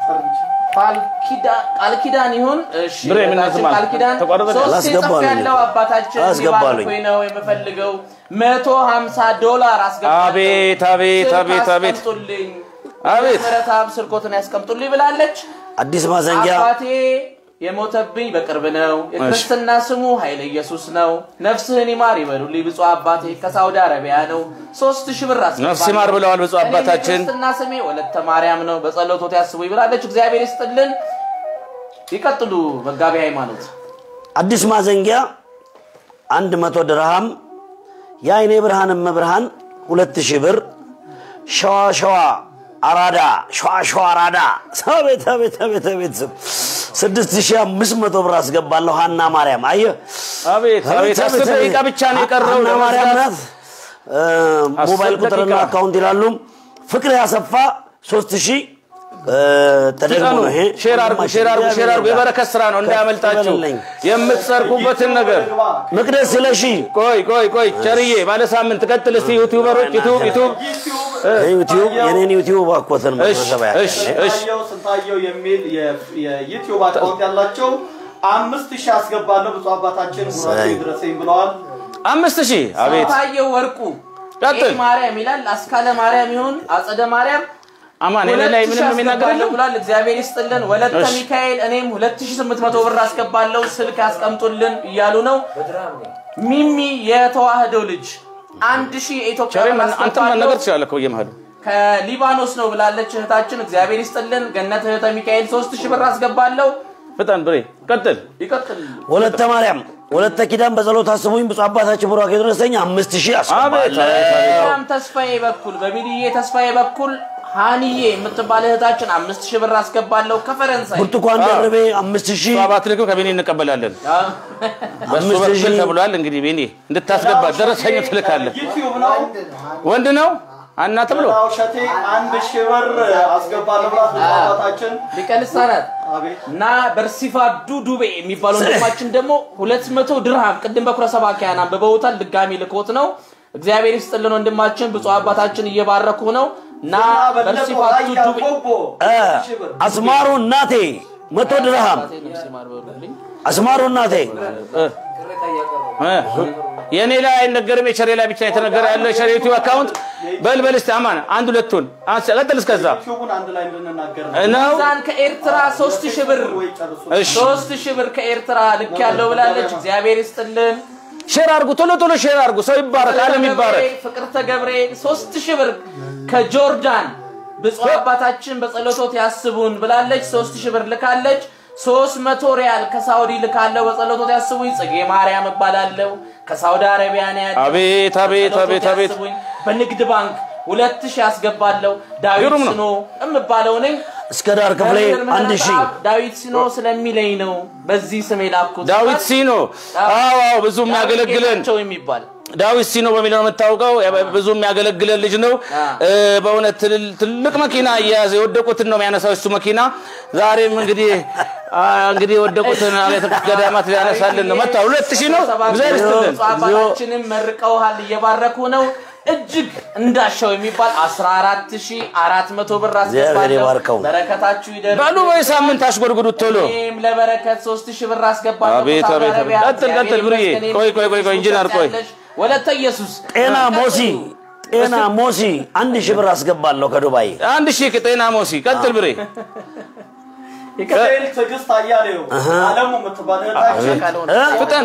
ቃል ኪዳ- ቃል ኪዳን ይሁን እሺ ብሬ ምን እህታችን ስማ? ቃል ኪዳን ተቋረጠ? ሶስት አላስገባሉኝ። ያለው አባታችን አላስገባሉኝ። ሊባርኩኝ ነው የምፈልገው መቶ ሀምሳ ዶላር አስገባለሁ። አቤት አቤት ስልክ አቤት አቤት አስቀምጡልኝ አቤት። ምሕረተአብ ስርቆትን ያስቀምጡልኝ ብላለች። አዲስ ማዘንጊያ አባቴ የሞተብኝ በቅርብ ነው። የክርስትና ስሙ ኃይለ ኢየሱስ ነው። ነፍስህን ይማር ይበሉልኝ ብፁዕ አባቴ ከሳውዲ አረቢያ ነው። ሶስት ሺህ ብር አስገባለሁ። ነፍስ ይማር ብለዋል ብፁዕ እኔም አባታችን። የክርስትና ስሜ ወለተ ማርያም ነው። በጸሎቶት ያስቡኝ ብላለች። እግዚአብሔር ይስጥልን። ይቀጥሉ መጋቢ ሃይማኖት አዲስ ማዘንጊያ አንድ መቶ ድርሃም የአይኔ ብርሃን እመብርሃን ሁለት ሺህ ብር ሸዋ ሸዋ አራዳ ሸዋ ሸዋ አራዳ አቤት አቤት አቤት አቤት ስድስት ሺህ አምስት መቶ ብር አስገባለሁ ሀና ማርያም አየህ አቤት አቤት አስር ደቂቃ ብቻ ነው የቀረው ሀና ማርያም ናት እ፣ አስር ሞባይል ቁጥርና ደቂቃ። አካውንት ይላሉ ፍቅር ያሰፋ ሶስት ሺህ እ፣ ተደግሞ ፍጠኑ። ነው ይሄ ሼር አርጉ ሼር አርጉ ሼር አርጉ የበረከት ስራ ነው እንዳያመልጣችሁ ይበልልኝ። የምትሰርቁበትን ነገር መቅደስ ስለሺ ቆይ ቆይ ቆይ ቸርዬ ባለ ሳምንት ቀጥል እስቲ ዩቲዩበሮች ዩቲዩብ ዩቲዩብ ዩቲዩብ የኔን ዩቲዩብ አኮተን እሺ መሰበ እሺ እሺ ስንታየው ስንታየው የሚል የ- የዩቲዩብ አካውንት ያላቸው አምስት ሺህ አስገባለሁ ብፁዕ አባታችን ሙራቱ እሰይ። ይድረሰኝ ብለዋል። አምስት ሺህ አቤት ታየው ወርቁ ቀጥል። ኤ ማርያም ይላል። አስካለ ማርያም ይሁን አጸደ ማርያም አማን እኔ ላይ ምንም የሚናገር አስገባለሁ የለም ብሏል። እግዚአብሔር ይስጥልን። ወለተ እሺ። ሚካኤል እኔም 2800 ብር አስገባለሁ ስልክ ያስቀምጡልን እያሉ ነው። ሚሚ የተዋህዶ ልጅ አንድ ሺህ የኢትዮጵያ ቸሬ ብር አንተ አስገባለሁ መናገር ትችላለህ እኮ በየመሃሉ ከሊባኖስ ነው ብላለች እህታችን። እግዚአብሔር ይስጥልን። ገነት እህተ ሚካኤል 3000 ብር አስገባለሁ። ፍጠን ብሬ ቀጥል ይቀጥል። ወለተ ማርያም ወለተ ኪዳን በጸሎት አስቡኝ ብፁዕ አባታችን ቡራኬ ድረሰኝ አምስት ሺህ አቤት አስገባለሁ አቤት አቤት በጣም ተስፋዬ በኩል በሚልዬ ተስፋዬ በኩል ሃኒዬ የምትባል እህታችን አምስት ሺህ ብር አስገባለሁ ከፈረንሳይ ብርቱካን ደርቤ አምስት ሺህ ሰባት ልክም ከቤኒ እንቀበላለን በሱ አምስት በኩል ሺህ ተብሏል እንግዲህ ቤኒ እንድታስገባ ደረሰኝ ትልካለህ ዩቲዩብ ነው። ወንድ ነው አና ተብሎ ሌላው እሸቴ አንድ ሺህ ብር አስገባለሁ ብሏል ብፁዕ አባታችን። ሊቀ ልሳናት አቤት እና በርሲፋዱ ዱቤ የሚባል ወንድማችን ደግሞ ሁለት መቶ ድርሃም ቅድም በኩረ ሰባኪያን አንብበውታል። ድጋሚ ልኮት ነው። እግዚአብሔር ይስጥልን ወንድማችን ብፁዕ አባታችን እየባረኩ ነው እና በለጠው በርሲፋዱ ራያ ዱቤ ቆቦ እ፣ አንድ ሺህ ብር አስማሩ እናቴ መቶ ድርሃም ነፍስ ይማር በሉልኝ። አስማሩ እናቴ እ፣ የእኔ ላይ አይነገርም የቸሬ ላይ ብቻ የተነገረ ያለ የቸሬ ዩቲዩብ አካውንት በልበል እስቲ አማን አንድ ሁለቱን አንስ- ቀጥል እስከዛ ዩቲዩቡን አንድ ላይ እንድንናገር ነው። ነው ሚዛን ከኤርትራ ሶስት ሺህ ብር ወይ ጨርሱ። እሺ ሶስት ሺህ ብር ከኤርትራ ልክ ያለው ብላለች። እግዚአብሔር ይስጥልን። ሼር አርጉ ቶሎ ቶሎ ሼር አርጉ ሰው ይባረክ አለም ይባረክ ፍቅርተ ገብርኤል ሶስት ሺህ ብር ከጆርዳን ብፁዕ አባታችን በጸሎቶት ያስቡን ብላለች። ሶስት ሺህ ብር ልካለች። ሶስት መቶ ሪያል ከሳውዲ ልካለው በጸሎቶት ያስቡኝ። ጽጌ ማርያም እባላለሁ ከሳውዲ አረቢያ ነው ያለው። አቤት አቤት በጸሎቶት አቤት አቤት ያስቡኝ። በንግድ ባንክ ሁለት ሺህ ያስገባለሁ። ዳዊት ግሩም ነው። ስኖ የምባለው ነኝ። እስከ ዳር ክፍሌ መምህር አንድ ምህረት ሺህ አብ ዳዊት ሲኖ ስለሚለኝ ነው በዚህ ስም የላኩት። ዳዊት ሲኖ አዎ አዎ ብዙ የሚያገለግለን ጌታቸው የሚባል ዳዊት ሲኖ በሚለው ነው የምታውቀው። ብዙ የሚያገለግለን ልጅ ነው። እ፣ በእውነት ትልል- ትልቅ መኪና እየያዘ የወደቁትን ነው የሚያነሳው እሱ መኪና። ዛሬም እንግዲህ አ፣ እንግዲህ የወደቁትን አብያተ ገዳማት ሊያነሳልን ነው። መጥቷል። ሁለት ሺህ ነው። እግዚአብሔር ይስጥልን። ብፁዕ አባታችንም መርቀውሃል፣ እየባረኩ ነው። እጅግ እንዳሻው የሚባል 14400 ብር እግዚአብሔር አስገባለሁ። ይባርከው። በረከታችሁ ይደር። በሉ ወይ ሳምንት አሽጎድጉዱት ቶሎ። እኔም ለበረከት 3000 ብር አስገባለሁ። አቤት ከሳውዲ አቤት አረቢያ አቤት። ቀጥል ቀጥል ብርዬ። እግዚአብሔር ቆይ ቆይ ቆይ ቆይ ኢንጂነር ቆይ ያለሽ ወለተ ኢየሱስ ጤና ሞሲ ጤና ሞሲ አንድ ሺህ ብር አስገባለሁ ከዱባይ አንድ ሺህ ጤና ሞሲ ቀጥል ብሬ ሚካኤል ትዕግስት አያሌው አለሙ የምትባል እህታችን እ? ፍጠን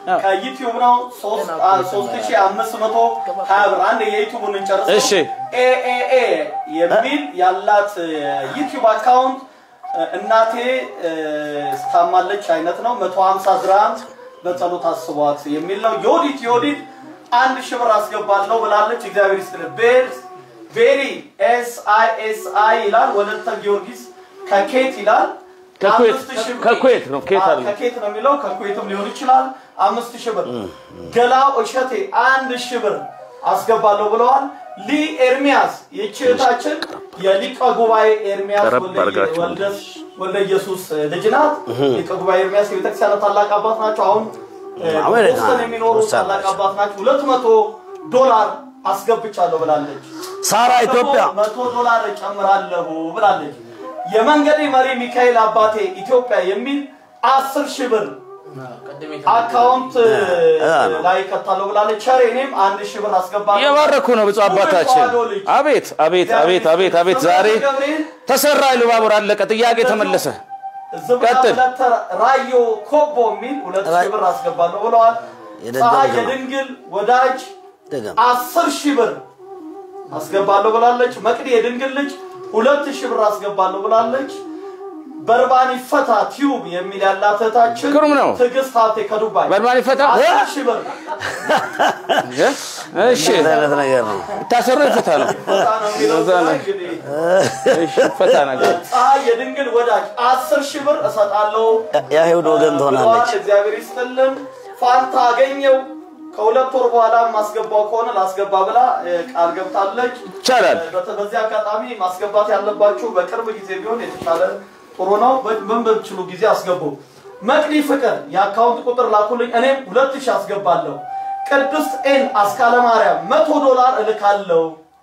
ከዩቲዩብ ነው ሶስት አ- ሶስት ሺህ አምስት መቶ ሀያ ብር አንድ የዩቲዩቡን እንጨርሰው እሺ። ኤኤኤ የሚል ያላት ዩቲዩብ አካውንት እናቴ እ፣ ታማለች አይነት ነው መቶ ሀምሳ ዝራም በጸሎት አስቧት የሚል ነው ዮዲት ዮዲት አንድ ሺህ ብር አስገባለሁ ብላለች እግዚአብሔር ይስጥልህ ቤት ቤሪ ኤስ አይ ኤስ አይ ይላል ወለተ ጊዮርጊስ ከኬት ይላል ከኩዌት- አምስት ሺህ ብር- ከኩዌት ነው፣ ኬት አ- አይደለም። ከኬት ነው የሚለው ከኩዌትም ሊሆን ይችላል አምስት ሺህ ብር ገላው እሸቴ አንድ ሺህ ብር አስገባለሁ ብለዋል ሊ ኤርሚያስ ይህች እህታችን የሊቀ ጉባኤ ኤርሚያስ ቀረብ ወልደ- አድርጋችሁ ወልደ- ወልደ ኢየሱስ ልጅ ናት ሊቀ ጉባኤ ኤርሚያስ የቤተክርስቲያን ታላቅ አባት ናቸው አሁን እ፣ አሜሪካ ቦስተን የሚኖሩ ውሳኔ ታላቅ አባት ናቸው ሁለት መቶ ዶላር አስገብቻለሁ ብላለች ሳራ ኢትዮጵያ መቶ ዶላር እጨምራለሁ ብላለች። የመንገዴ መሪ ሚካኤል አባቴ ኢትዮጵያ የሚል አስር ሺህ ብር ቅድም አካውንት እ፣ ነው። ላይ ከታለሁ ብላለች። ቸሬ እኔም አንድ ሺህ ብር አስገባለሁ። የባረኩ ነው ብፁዕ አባታችን። ተዋሕዶ ልጅ አቤት አቤት አቤት አቤት አቤት! ዛሬ ገብርኤል ተሰራ ኢሉባቡር አለቀ። ጥያቄ ተመለሰ። ዝብና ቀጥል። ሁለት ራዮ ኮቦ የሚል ሁለት ሺህ ብር አስገባለሁ ብለዋል። የደንገል ፀሐይ ገማ። የድንግል ወዳጅ ደገም አስር ሺህ ብር አስገባለሁ ብላለች። መቅዲ የድንግል ልጅ ሁለት ሺህ ብር አስገባለሁ ብላለች። በርባን ይፈታ ቲዩብ የሚል ያላት እህታችን ግሩም ነው። ትዕግስት ሀብቴ ከዱባይ በርባን ይፈታ? አስር ሺህ ብር እሺ ምን አይነት ነገር ነው? ታሰረ ይፈታ ነው። ፈታ ነው የሚለው እዛ ነው። እንግዲህ እሺ ፈታ ነገር ፀሐይ የድንግል ወዳጅ አስር ሺህ ብር እሰጣለሁ የአይሁድ ወገን ትሆናለች። ብለዋል። እግዚአብሔር ይስጥልን። ፋንታ አገኘው ከሁለት ወር በኋላ ማስገባው ከሆነ ላስገባ ብላ እ፣ ቃል ገብታለች። ይቻላል። በተ- በዚህ አጋጣሚ ማስገባት ያለባችሁ በቅርብ ጊዜ ቢሆን የተሻለ ጥሩ ነው። በ- ምን በምችሉ ጊዜ አስገቡ። መቅዲ ፍቅር የአካውንት ቁጥር ላኩልኝ፣ እኔም ሁለት ሺህ አስገባለሁ። ቅድስት ኤን አስካለ ማርያም መቶ ዶላር እልካለሁ።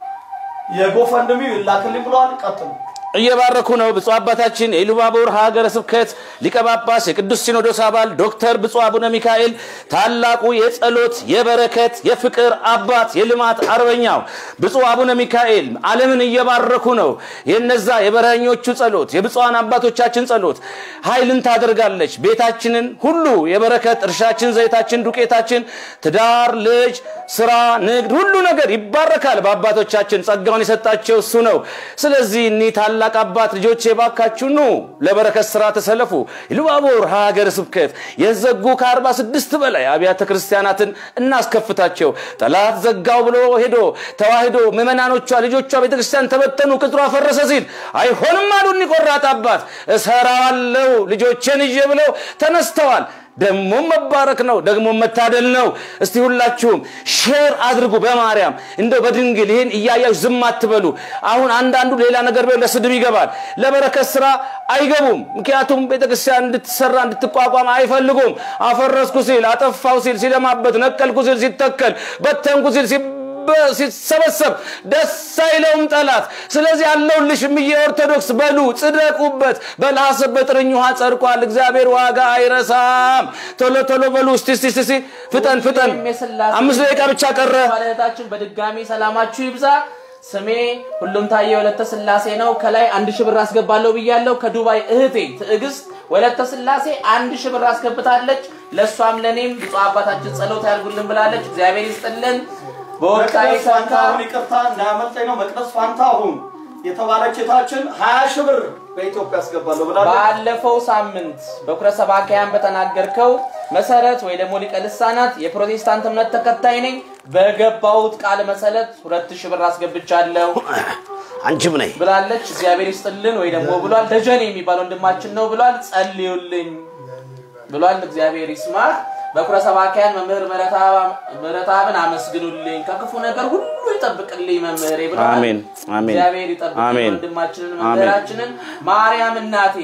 የጎፈንድሚው ይላክልኝ ብለዋል። ቀጥሉ። እየባረኩ ነው። ብፁዕ አባታችን የኢሉባቡር ሀገረ ስብከት ሊቀ ጳጳስ የቅዱስ ሲኖዶስ አባል ዶክተር ብፁዕ አቡነ ሚካኤል ታላቁ የጸሎት የበረከት የፍቅር አባት የልማት አርበኛው ብፁዕ አቡነ ሚካኤል ዓለምን እየባረኩ ነው። የነዛ የበረኞቹ ጸሎት የብፁዓን አባቶቻችን ጸሎት ኃይልን ታደርጋለች። ቤታችንን ሁሉ የበረከት እርሻችን፣ ዘይታችን፣ ዱቄታችን፣ ትዳር፣ ልጅ፣ ስራ፣ ንግድ ሁሉ ነገር ይባረካል። በአባቶቻችን ጸጋውን የሰጣቸው እሱ ነው። ስለዚህ እኒህ ታላቅ አባት ልጆቼ ባካችሁ ኑ ለበረከት ስራ ተሰለፉ። ኢሉባቡር ሀገረ ስብከት የዘጉ ከአርባ ስድስት በላይ አብያተ ክርስቲያናትን እናስከፍታቸው። ጠላት ዘጋው ብሎ ሄዶ ተዋህዶ ምዕመናኖቿ ልጆቿ ቤተክርስቲያን ተበተኑ፣ ቅጥሯ ፈረሰ ሲል አይሆንም አሉ እኒህ ቆራጥ አባት። እሰራዋለሁ ልጆቼን ይዤ ብለው ተነስተዋል። ደግሞ መባረክ ነው፣ ደግሞ መታደል ነው። እስቲ ሁላችሁም ሼር አድርጉ። በማርያም እንደው በድንግል ይህን እያያችሁ ዝም አትበሉ። አሁን አንዳንዱ ሌላ ነገር ቢሆን ለስድብ ይገባል፣ ለበረከት ስራ አይገቡም። ምክንያቱም ቤተክርስቲያን እንድትሰራ እንድትቋቋም አይፈልጉም። አፈረስኩ ሲል አጠፋው ሲል ሲለማበት፣ ነቀልኩ ሲል ሲተከል፣ በተንኩ ሲል ሲበ- ሲሰበሰብ ደስ አይለውም ጠላት። ስለዚህ ያለውልሽ እምዬ ኦርቶዶክስ በሉ ጽደቁበት። በላሰብ በጥርኝ ውሃ ጸድቋል። እግዚአብሔር ዋጋ አይረሳም። ቶሎ ቶሎ በሉ እስቲ እስቲ እስቲ ፍጠን ፍጠን። አምስት ደቂቃ ብቻ ቀረ። ባለቤታችን በድጋሚ ሰላማችሁ ይብዛ። ስሜ ሁሉም ታየ ወለተ ስላሴ ነው። ከላይ አንድ ሺህ ብር አስገባለሁ ብያለሁ። ከዱባይ እህቴ ትዕግስት ወለተ ስላሴ አንድ ሺህ ብር አስገብታለች። ለእሷም ለእኔም ብፁዕ አባታችን ጸሎት ያድርጉልን ብላለች። እግዚአብሔር ይስጥልን። በወቅታዊ መቅደስ ፋንታሁን ይቅርታ እንዳያመልጠኝ ነው። መቅደስ ፋንታሁን የተባለች እህታችን ሀያ ሺህ ብር በኢትዮጵያ አስገባለሁ ብላለች። ባለፈው ሳምንት በኩረ ሰባካያን በተናገርከው መሰረት ወይ ደግሞ ሊቀ ልሳናት የፕሮቴስታንት እምነት ተከታይ ነኝ በገባሁት ቃል መሰረት ሁለት ሺህ ብር አስገብቻለሁ አንቺም ነይ ብላለች። እግዚአብሔር ይስጥልን ወይ ደግሞ ብሏል። ደጀኔ የሚባል ወንድማችን ነው ብሏል። ጸልዩልኝ ብሏል። እግዚአብሔር ይስማ። በኩረ ሰባኪያን መምህር ምሕረተአብን አመስግኑልኝ ከክፉ ነገር ሁሉ ይጠብቅልኝ መምህሬ ብለዋል። አሜን፣ አሜን፣ እግዚአብሔር ይጠብቅልኝ አሜን፣ ወንድማችንን አሜን። መምህራችንን ማርያም እናቴ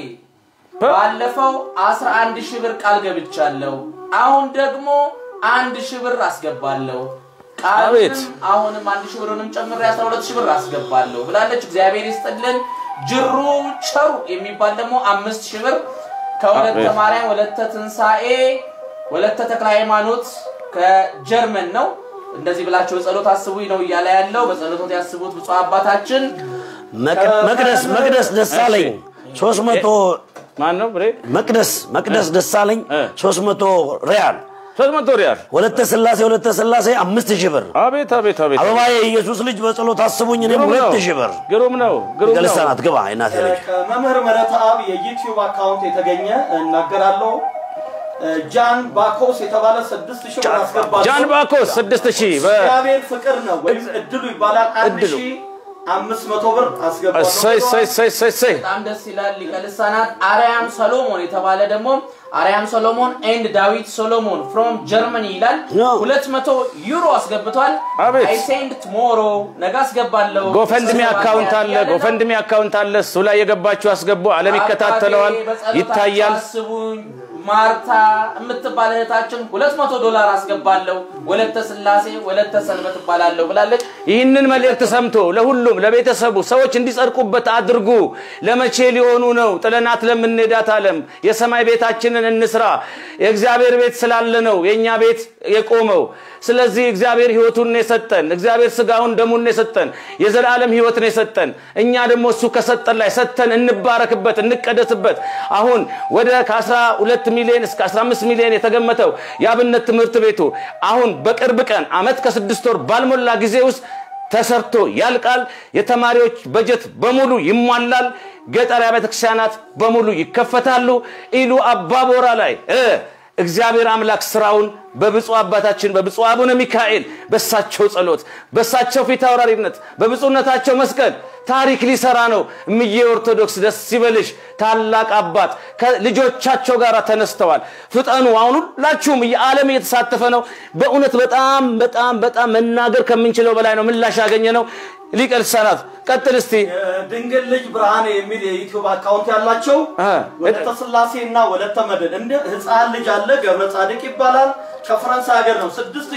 ባለፈው 11 ሺህ ብር ቃል ገብቻለሁ። አሁን ደግሞ አንድ ሺህ ብር አስገባለሁ። አቤት። ቃልም አሁንም አንድ ሺህ ብርንም ጨምሬ 12 ሺህ ብር አስገባለሁ ብላለች። እግዚአብሔር ይስጥልን። ጅሩ ቸሩ የሚባል ደግሞ አምስት ሺህ ብር ከወለተ አቤት። ማርያም ወለተ ትንሣኤ ወለተ ተክለ ሃይማኖት ከጀርመን ነው። እንደዚህ ብላችሁ በጸሎት አስቡኝ ነው እያለ ያለው። በጸሎቶት ያስቡት ብፁዕ አባታችን መቅ- መቅደስ መቅደስ ደሳለኝ ሶስት መቶ ማን ነው ብሬ? መቅደስ መቅደስ ደሳለኝ እ። ሶስት መቶ ሪያል ሶስት መቶ ሪያል ወለተ ስላሴ ወለተ ስላሴ አምስት ሺህ ብር አቤት አቤት አቤት አበባዬ የኢየሱስ ልጅ በጸሎት አስቡኝ እኔም ግሩም ነው ሁለት ሺህ ብር ግሩም ነው ግሩም ነው ገልሳናት ግባ እናቴ ልጅ ከመምህር ምህረት አብ የዩቲዩብ አካውንት የተገኘ እናገራለሁ። ጃን ባኮስ የተባለ ስድስት ሺህ ብር አስገባለሁ። ጃን ባኮስ ስድስት ሺህ በ- እግዚአብሔር ፍቅር ነው ወይም እድሉ ይባላል። አንድ እድሉ። ሺህ አምስት መቶ ብር አስገባለሁ። እሰይ እሰይ እሰይ እሰይ እሰይ በጣም ደስ ይላል። ሊቀ ልሳናት አርያም ሰሎሞን የተባለ ደግሞ አርያም ሰሎሞን ኤንድ ዳዊት ሶሎሞን ፍሮም ጀርመኒ ይላል። ያ። 200 ዩሮ አስገብቷል። አቤት። አይ ሴንድ ቱሞሮ ነገ አስገባለሁ። ጎፈንድሚ አካውንት አለ ጎፈንድሚ አካውንት አለ እሱ ላይ የገባችሁ አስገቡ አለም ይከታተለዋል አባቴ በጸሎታችሁ ይታያል አስቡኝ። ማርታ የምትባል እህታችን 200 ዶላር አስገባለሁ። ወለተ ስላሴ ወለተ ሰንበት እባላለሁ ብላለች። ይህንን መልእክት ሰምቶ ለሁሉም ለቤተሰቡ ሰዎች እንዲጸድቁበት አድርጉ። ለመቼ ሊሆኑ ነው? ጥለናት ለምንሄዳት ዓለም የሰማይ ቤታችንን እንስራ። የእግዚአብሔር ቤት ስላለ ነው የእኛ ቤት የቆመው። ስለዚህ እግዚአብሔር ሕይወቱን ነው የሰጠን። እግዚአብሔር ስጋውን ደሙን ነው የሰጠን። የዘላለም ሕይወት ነው የሰጠን። እኛ ደግሞ እሱ ከሰጠን ላይ ሰጥተን እንባረክበት፣ እንቀደስበት። አሁን ወደ ከ12 ሚሊዮን እስከ 15 ሚሊዮን የተገመተው የአብነት ትምህርት ቤቱ አሁን በቅርብ ቀን አመት ከስድስት ወር ባልሞላ ጊዜ ውስጥ ተሰርቶ ያልቃል። የተማሪዎች በጀት በሙሉ ይሟላል። ገጠር ቤተ ክርስቲያናት በሙሉ ይከፈታሉ። ኢሉ አባቦራ ላይ እ እግዚአብሔር አምላክ ስራውን በብፁዕ አባታችን በብፁዕ አቡነ ሚካኤል በሳቸው ጸሎት በሳቸው ፊት አውራሪነት በብፁዕነታቸው መስቀል ታሪክ ሊሰራ ነው። እምዬ ኦርቶዶክስ ደስ ይበልሽ። ታላቅ አባት ከልጆቻቸው ጋር ተነስተዋል። ፍጠኑ። አሁን ሁላችሁም የዓለም እየተሳተፈ ነው። በእውነት በጣም በጣም በጣም መናገር ከምንችለው በላይ ነው ምላሽ ያገኘ ነው። ሊቀ ልሳናት ቀጥል እስቲ። ድንግል ልጅ ብርሃኔ የሚል የዩቲዩብ አካውንት ያላቸው አ፣ ወለተ ስላሴ እና ወለተ መድን እንደ ህፃን ልጅ አለ ገብረ ጻድቅ ይባላል ከፈረንሳይ ሀገር ነው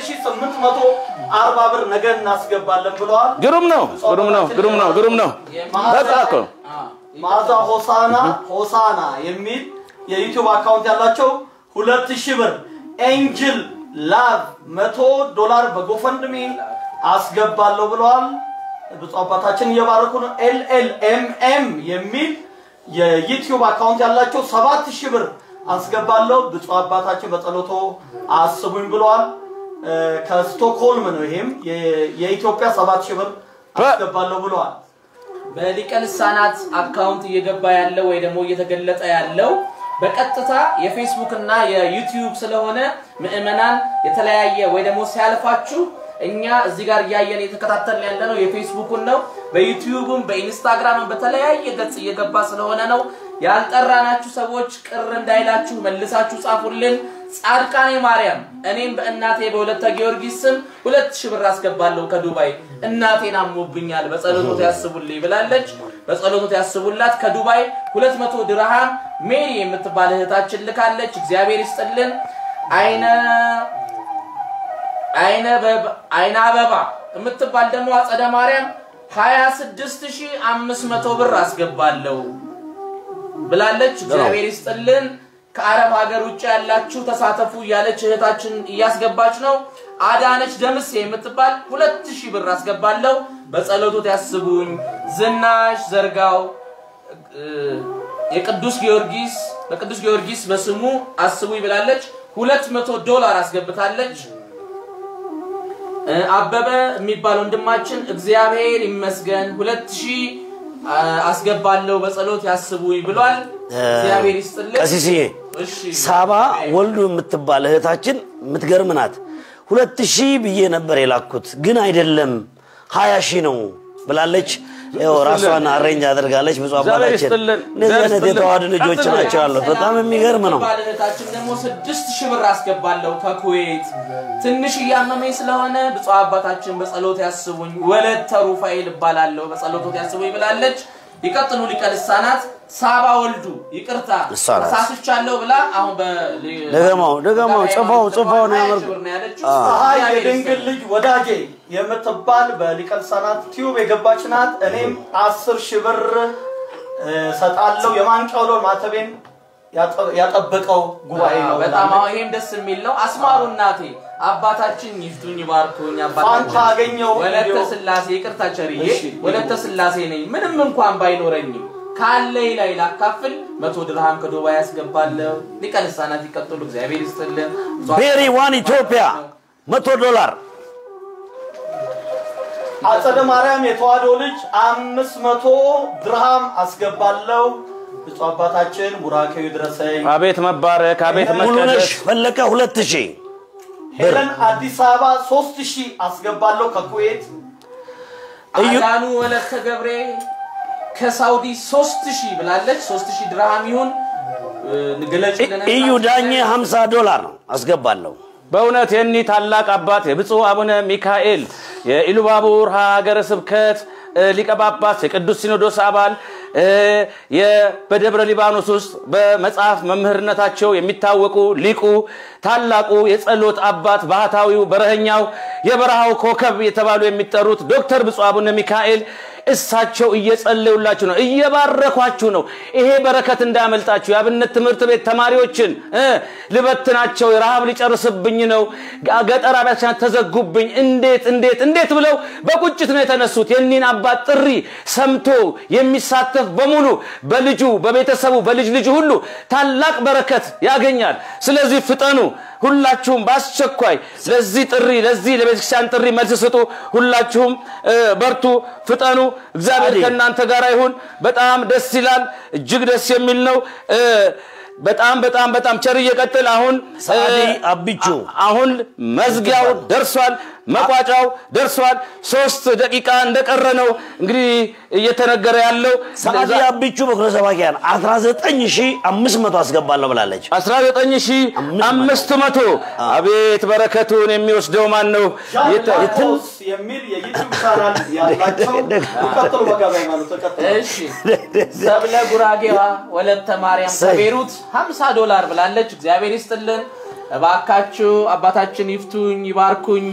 6840 ብር ነገ እናስገባለን ብለዋል ግሩም ነው፣ ግሩም ነው፣ ግሩም ነው፣ ግሩም ነው። በቃ እኮ ማዛ ሆሳና ሆሳና የሚል የዩቲዩብ አካውንት ያላቸው ሁለት ሺህ ብር ኤንጅል ላቭ መቶ ዶላር በጎፈንድሚ አስገባለሁ ብለዋል። ብፁዕ አባታችን እየባረኩ ነው። ኤልኤልኤምኤም የሚል የዩቲዩብ አካውንት ያላቸው ሰባት ሺህ ብር አስገባለሁ ብፁዕ አባታችን በጸሎቶ አስቡኝ ብለዋል። እ፣ ከስቶክሆልም ነው። ይሄም የ- የኢትዮጵያ ሰባት ሺህ ብር አስገባለሁ ብለዋል። በሊቀ ልሳናት አካውንት እየገባ ያለው ወይ ደግሞ እየተገለጠ ያለው በቀጥታ የፌስቡክ እና የዩቲዩብ ስለሆነ ምዕመናን የተለያየ ወይ ደግሞ ሲያልፋችሁ እኛ እዚህ ጋር እያየን የተከታተልን ያለ ነው የፌስቡኩን ነው። በዩቲዩብም በኢንስታግራምም በተለያየ ገጽ እየገባ ስለሆነ ነው። ያልጠራናችሁ ሰዎች ቅር እንዳይላችሁ መልሳችሁ ጻፉልን። ጻድቃኔ ማርያም እኔም በእናቴ በሁለተ ጊዮርጊስ ስም ሁለት ሺህ ብር አስገባለሁ ከዱባይ እናቴን አሞብኛል በጸሎቶት ያስቡልኝ ብላለች። በጸሎቶት ያስቡላት ከዱባይ ሁለት መቶ ድርሃም ሜሪ የምትባል እህታችን ልካለች። እግዚአብሔር ይስጥልን። አይነ አይነ በብ- አይነ አበባ የምትባል ደግሞ አጸደ ማርያም 26500 ብር አስገባለሁ ብላለች። እግዚአብሔር ይስጥልን። ከአረብ ሀገር ውጭ ያላችሁ ተሳተፉ እያለች እህታችን እያስገባች ነው። አዳነች ደምሴ የምትባል ሁለት ሺህ ብር አስገባለሁ በጸሎቶት ያስቡኝ። ዝናሽ ዘርጋው እ፣ የቅዱስ ጊዮርጊስ በቅዱስ ጊዮርጊስ በስሙ አስቡኝ ብላለች። ሁለት መቶ ዶላር አስገብታለች። እ፣ አበበ የሚባል ወንድማችን እግዚአብሔር ይመስገን ሁለት ሺህ አ፣ አስገባለሁ በጸሎት ያስቡኝ ብሏል። እግዚአብሔር ይስጥልን። ቀሲስዬ እሺ ሳባ ወልዱ የምትባል እህታችን የምትገርም ናት። ሁለት ሺህ ብዬ ነበር የላኩት ግን አይደለም ሀያ ሺህ ነው ብላለች። ያው ራሷን አሬንጅ አድርጋለች። ብዙ እግዚአብሔር አባታችን ይስጥልን። እንደዚህ አይነት እግዚአብሔር የተዋህዱ ይስጥልን። ልጆች ቀጥሉ። ናቸው ያሉት። በጣም የሚገርም ነው። ባል እህታችን ደግሞ ስድስት ሺህ ብር አስገባለሁ ከኩዌት ትንሽ እያመመኝ ስለሆነ ብፁዕ አባታችን በጸሎት ያስቡኝ። ወለተ ሩፋኤል እባላለሁ በጸሎቶት ያስቡኝ ብላለች። ይቀጥሉ ሊቀ ልሳናት ሳባ ወልዱ ይቅርታ እሷ ናት። ተሳስቻለሁ ብላ አሁን በ ደገማው ደገማው ጽፋው ጽፋው ነው ሀያ ያመርኩ ሺህ ብር ነው ያለችው። ፀሐይ እግዚአብሔር የድንግል ይስጥልን። ልጅ ወዳጄ የምትባል በሊቀ ልሳናት ቲዩብ የገባች ናት። እኔም አስር ሺህ ብር እ፣ ሰጣለሁ የማንቂያው ደወል ማተቤን ያጠ- ያጠበቀው ጉባኤ ነው። በጣም አሁን ይሄም ደስ የሚል ነው። አስማሩ እናቴ አባታችን ይፍቱኝ ይባርኩኝ። አባታችን ፋንታ አገኘው ወለተ እንዲሁ- ስላሴ ይቅርታ ቸርዬ እሺ። ወለተ ስላሴ ነኝ። ምንም እንኳን ባይኖረኝም ካለኝ ላይ ላካፍል መቶ ድርሃም ከዱባይ ያስገባለሁ። ሊቀ ልሳናት ይቀጥሉ። እግዚአብሔር ይስጥልን። ቤሪ ዋን ኢትዮጵያ መቶ ዶላር አጸደ ማርያም የተዋህዶ ልጅ አምስት መቶ ድርሃም አስገባለሁ። ብፁዕ አባታችን ቡራኬው ይድረሰኝ። አቤት መባረክ፣ አቤት ሙሉነሽ መቀደስ። ፈለቀ ሁለት ሺህ ሄለን አዲስ አበባ ሶስት ሺህ አስገባለሁ ከኩዌት። እዩ- አዳኑ ወለተ ገብሬ ከሳውዲ ሶስት ሺህ ብላለች። ሶስት ሺህ ድርሃም ይሁን እ፣ ግለጭልን። እዩ ዳኜ 50 ዶላር አስገባለሁ። በእውነት የኒህ ታላቅ አባት የብፁዕ አቡነ ሚካኤል የኢሉባቡር ሀገረ ስብከት እ፣ ሊቀ ጳጳስ የቅዱስ ሲኖዶስ አባል እ፣ የ- በደብረ ሊባኖስ ውስጥ በመጽሐፍ መምህርነታቸው የሚታወቁ ሊቁ ታላቁ የጸሎት አባት ባህታዊው በረኸኛው የበረሃው ኮከብ የተባሉ የሚጠሩት ዶክተር ብፁዕ አቡነ ሚካኤል እሳቸው እየጸለዩላችሁ ነው፣ እየባረኳችሁ ነው። ይሄ በረከት እንዳያመልጣችሁ። የአብነት ትምህርት ቤት ተማሪዎችን እ ልበትናቸው፣ ረሃብ ሊጨርስብኝ ነው፣ ገጠር አብያተ ክርስቲያናት ተዘጉብኝ፣ እንዴት እንዴት እንዴት ብለው በቁጭት ነው የተነሱት። የኒን አባት ጥሪ ሰምቶ የሚሳተፍ በሙሉ በልጁ በቤተሰቡ በልጅ ልጁ ሁሉ ታላቅ በረከት ያገኛል። ስለዚህ ፍጠኑ። ሁላችሁም በአስቸኳይ ለዚህ ጥሪ ለዚህ ለቤተክርስቲያን ጥሪ መልስ ስጡ። ሁላችሁም እ፣ በርቱ፣ ፍጠኑ። እግዚአብሔር አሜን። ከእናንተ ጋር ይሁን። በጣም ደስ ይላል። እጅግ ደስ የሚል ነው። እ፣ በጣም በጣም በጣም ቸር እየቀጥል አሁን እ፣ ሰዓዲ አቢቹ አሁን መዝጊያው ደርሷል፣ መቋጫው ደርሷል። ሶስት ደቂቃ እንደቀረ ነው እንግዲህ እየተነገረ ያለው ሰዓዲ አቢቹ በኩረ ሰባኪያን 19500 አስገባለሁ ብላለች። 19500 አቤት በረከቱን የሚወስደው ማን ነው? የተ- ጃንቶስ የሚል የዩቲዩብ ቻናል ያላቸው ይቀጥሉ። መጋቢያ ሃይማኖት ተቀጥሉ። እሺ ሰብለ ጉራጌዋ ወለተ ማርያም ከቤሩት 50 ዶላር ብላለች። እግዚአብሔር ይስጥልን። እባካችሁ አባታችን ይፍቱኝ ይባርኩኝ።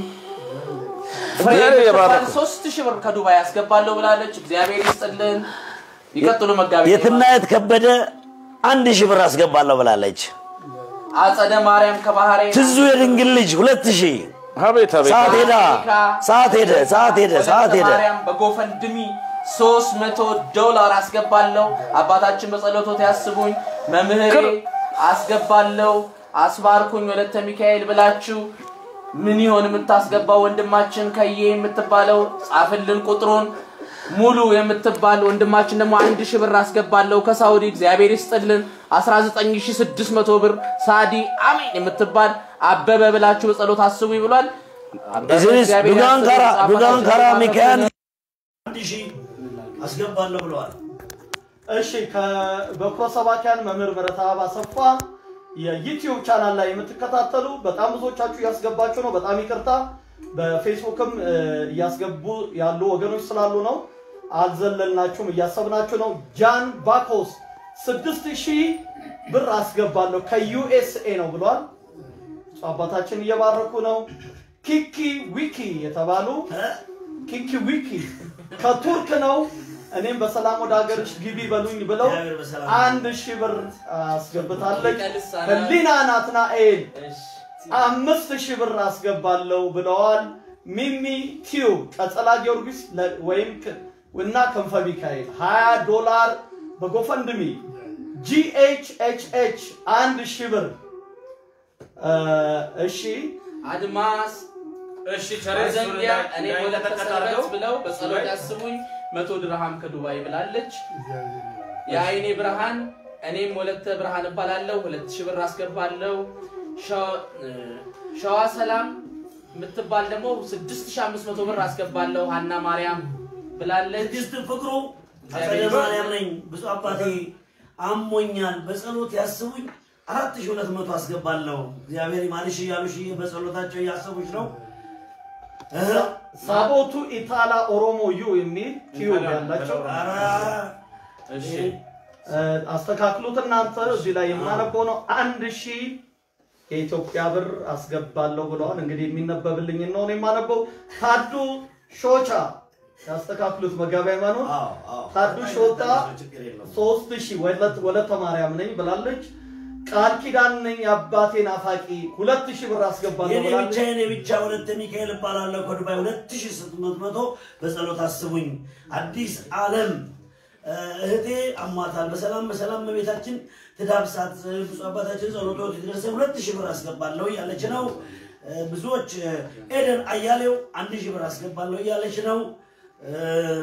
ፍሬ እግዚአብሔር ይባርክ። ብርቱካን ሶስት ሺህ ብር ከዱባይ ያስገባለሁ ብላለች። እግዚአብሔር ይስጥልን። ይቀጥሉ መጋቢ የትናየት ከበደ አንድ ሺህ ብር አስገባለሁ ብላለች። አጸደ ማርያም ከባህሬን ትዙ የድንግል ልጅ ሁለት ሺህ አቤት አቤት ሰዓት ሄዳ ሰዓት ሄደ ሰዓት ሄደ ሰዓት ሄደ። ማርያም በጎፈንድሚ 300 ዶላር አስገባለሁ። አባታችን በጸሎቶት ያስቡኝ። መምህሬ አስገባለሁ። አስባርኩኝ ወለተ ሚካኤል ብላችሁ ምን ይሆን የምታስገባው? ወንድማችን ከዬ የምትባለው ጻፍልን ቁጥሩን ሙሉ የምትባል ወንድማችን ደግሞ አንድ ሺህ ብር አስገባለሁ ከሳውዲ እግዚአብሔር ይስጥልን 19600 ብር ሳዲ አሜን የምትባል አበበ ብላችሁ በጸሎት አስቡ ብሏል። አበበ እዚህ እግዚአብሔር ዱጋን ያስጥልን፣ ካራ ጻፋችሁ ዱጋን ካራ ጻፋችሁ። ሚካኤል አንድ ሺህ አስገባለሁ ብለዋል። እሺ በኩረ ሰባኪያን መምህር በረታ አሰፋ የዩቲዩብ ቻናል ላይ የምትከታተሉ በጣም ብዙዎቻችሁ እያስገባችሁ ነው። በጣም ይቅርታ። በፌስቡክም እ፣ እያስገቡ ያሉ ወገኖች ስላሉ ነው። አልዘለልናችሁም፣ እያሰብናችሁ ነው። ጃን ባኮስ ስድስት ሺህ ብር አስገባለሁ ከዩኤስኤ ነው ብሏል። ብፁዕ አባታችን እየባረኩ ነው። ኪኪ ዊኪ የተባሉ ኪኪ ዊኪ ከቱርክ ነው። እኔም በሰላም ወደ ሀገርሽ ግቢ በሉኝ ብለው እግዚአብሔር በሰላም አንድ ሺህ ብር አስገብታለች። ህሊና ናትናኤል አምስት ሺህ ብር አስገባለሁ ብለዋል። ሚሚ ቲዩብ ቀጸላ ጊዮርጊስ ለ- ወይም ክ- እና ክንፈ ሚካኤል 20 ዶላር በጎፈንድሚ ጂኤችኤችኤች አንድ ሺህ ብር እ፣ እሺ አድማስ እሺ ዘንጊያ እኔ ወለተ ሰንበት ብለው በጸሎት ያስቡኝ መቶ ድርሃም ከዱባይ ብላለች። የአይኔ ብርሃን እኔም ወለተ ብርሃን እባላለሁ ሁለት ሺህ ብር አስገባለሁ። ሸዋ- እ፣ ሸዋ ሰላም የምትባል ደግሞ 6500 ብር አስገባለሁ። ሀና ማርያም ብላለች። ትዕግስት ፍቅሩ አጸደ ማርያም ነኝ። ብዙ አባቴ አሞኛል፣ በጸሎት ያስቡኝ። አራት ሺህ ሁለት መቶ አስገባለሁ። እግዚአብሔር ይማልሽ እያሉሽ በጸሎታቸው እያሰቡሽ ነው። እህ፣ ሳቦቱ ኢታላ ኦሮሞ ዩ የሚል ቲዩብ ያላቸው ኧረ፣ እሺ እ፣ አስተካክሉት እናንተ እዚህ ላይ የማነበው ነው። አንድ ሺህ የኢትዮጵያ ብር አስገባለሁ ብለዋል። እንግዲህ የሚነበብልኝ ነው እኔ የማነበው። ታዱ ሾቻ ያስተካክሉት መጋቢ ሃይማኖት አዎ፣ አዎ። ታዱ ሾታ ችግር የለውም። ሶስት ሺህ ወለት ወለተ ማርያም ነኝ ብላለች። ቃል ኪዳን ነኝ የአባቴ ናፋቂ ሁለት ሺህ ብር አስገባለሁ የኔ ብላለች። ብቻ የኔ ብቻ ሁለት ሚካኤል እባላለሁ ከዱባይ ሁለት ሺህ ስምንት መቶ በጸሎት አስቡኝ። አዲስ ዓለም እ፣ እህቴ አሟታል፣ በሰላም በሰላም በቤታችን ትዳብሳት፣ ብፁዕ አባታችን ጸሎቶት የደረሰ ሁለት ሺህ ብር አስገባለሁ እያለች ነው። እ፣ ብዙዎች እ፣ ኤደን አያሌው አንድ ሺህ ብር አስገባለሁ እያለች ነው። እ፣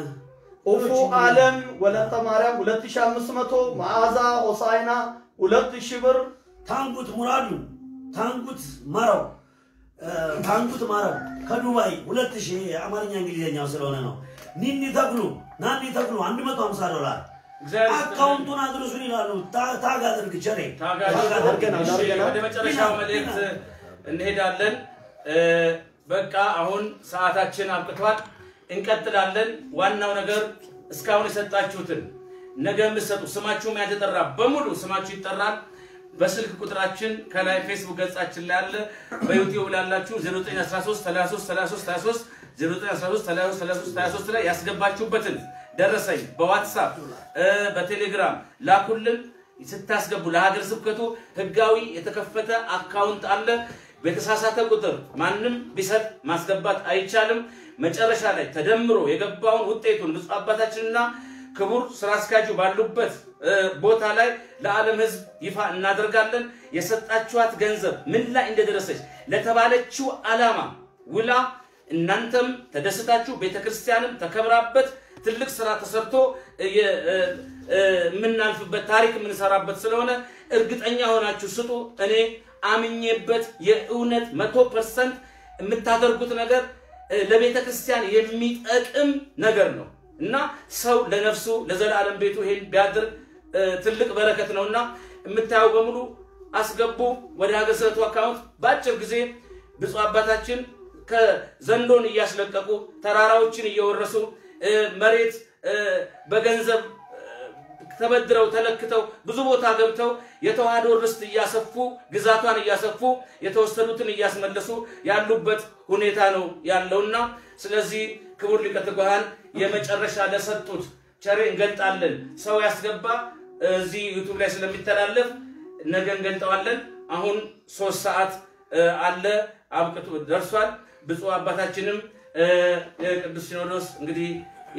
ኡፉ አለም ወለተ ማርያም 2500 መዓዛ ሆሳይና 2000 ብር ታንጉት ሙራዱ ታንጉት ማረው እ፣ ታንጉት ማረው ከዱባይ ሁለት ሺህ የአማርኛ እንግሊዝኛው ስለሆነ ነው። ኒኒ ተክሉ ናኒ ተክሉ 150 ዶላር እግዚአብሔር ይስጥልን። አካውንቱን አድርሱን ይላሉ። ታ- ታግ አድርግ ቸሬ ታጋሽ ታግ አድርገናል፣ እሺ፣ አድርገናል። ወደ መጨረሻው መልእክት እንሄዳለን። እ፣ በቃ አሁን ሰዓታችን አብቅቷል። እንቀጥላለን። ዋናው ነገር እስካሁን የሰጣችሁትን ነገ የምትሰጡ ስማችሁም ያልተጠራ በሙሉ ስማችሁ ይጠራል። በስልክ ቁጥራችን ከላይ ፌስቡክ ገጻችን ላይ አለ። በዩቲዩብ ላላችሁ 0913 33 33 23 0913 33 33 23 ላይ ያስገባችሁበትን ደረሰኝ በዋትሳፕ እ፣ በቴሌግራም ላኩልን። ስታስገቡ ለሀገር ስብከቱ ህጋዊ የተከፈተ አካውንት አለ። በተሳሳተ ቁጥር ማንም ቢሰጥ ማስገባት አይቻልም። መጨረሻ ላይ ተደምሮ የገባውን ውጤቱን ብፁዕ አባታችንና ክቡር ስራ አስኪያጁ ባሉበት እ፣ ቦታ ላይ ለዓለም ህዝብ ይፋ እናደርጋለን። የሰጣችኋት ገንዘብ ምን ላይ እንደደረሰች ለተባለችው ዓላማ ውላ እናንተም ተደስታችሁ ቤተክርስቲያንም ተከብራበት ትልቅ ስራ ተሰርቶ የ- እ፣ እ፣ የምናልፍበት ታሪክ የምንሰራበት ስለሆነ እርግጠኛ ሆናችሁ ስጡ። እኔ አምኜበት የእውነት መቶ ፐርሰንት የምታደርጉት ነገር እ፣ ለቤተ ክርስቲያን የሚጠቅም ነገር ነው እና ሰው ለነፍሱ ለዘላለም ቤቱ ይሄን ቢያደርግ እ፣ ትልቅ በረከት ነው እና የምታየው በሙሉ አስገቡ ወደ ሀገረ ስብከቱ አካውንት በአጭር ጊዜ ብፁዕ አባታችን ከዘንዶን እያስለቀቁ ተራራዎችን እየወረሱ እ፣ መሬት እ፣ በገንዘብ እ፣ ተበድረው ተለክተው ብዙ ቦታ ገብተው የተዋህዶ ርስት እያሰፉ ግዛቷን እያሰፉ የተወሰዱትን እያስመለሱ ያሉበት ሁኔታ ነው ያለውና ስለዚህ ክቡር ሊቀ ትጉሃን የመጨረሻ ለሰጡት ቸሬ እንገልጣለን። ሰው ያስገባ እዚህ ዩቱብ ላይ ስለሚተላለፍ ነገ እንገልጠዋለን። አሁን ሶስት ሰዓት እ፣ አለ አብቅቶ ደርሷል። ብፁዕ አባታችንም እ፣ የቅዱስ ሲኖዶስ እንግዲህ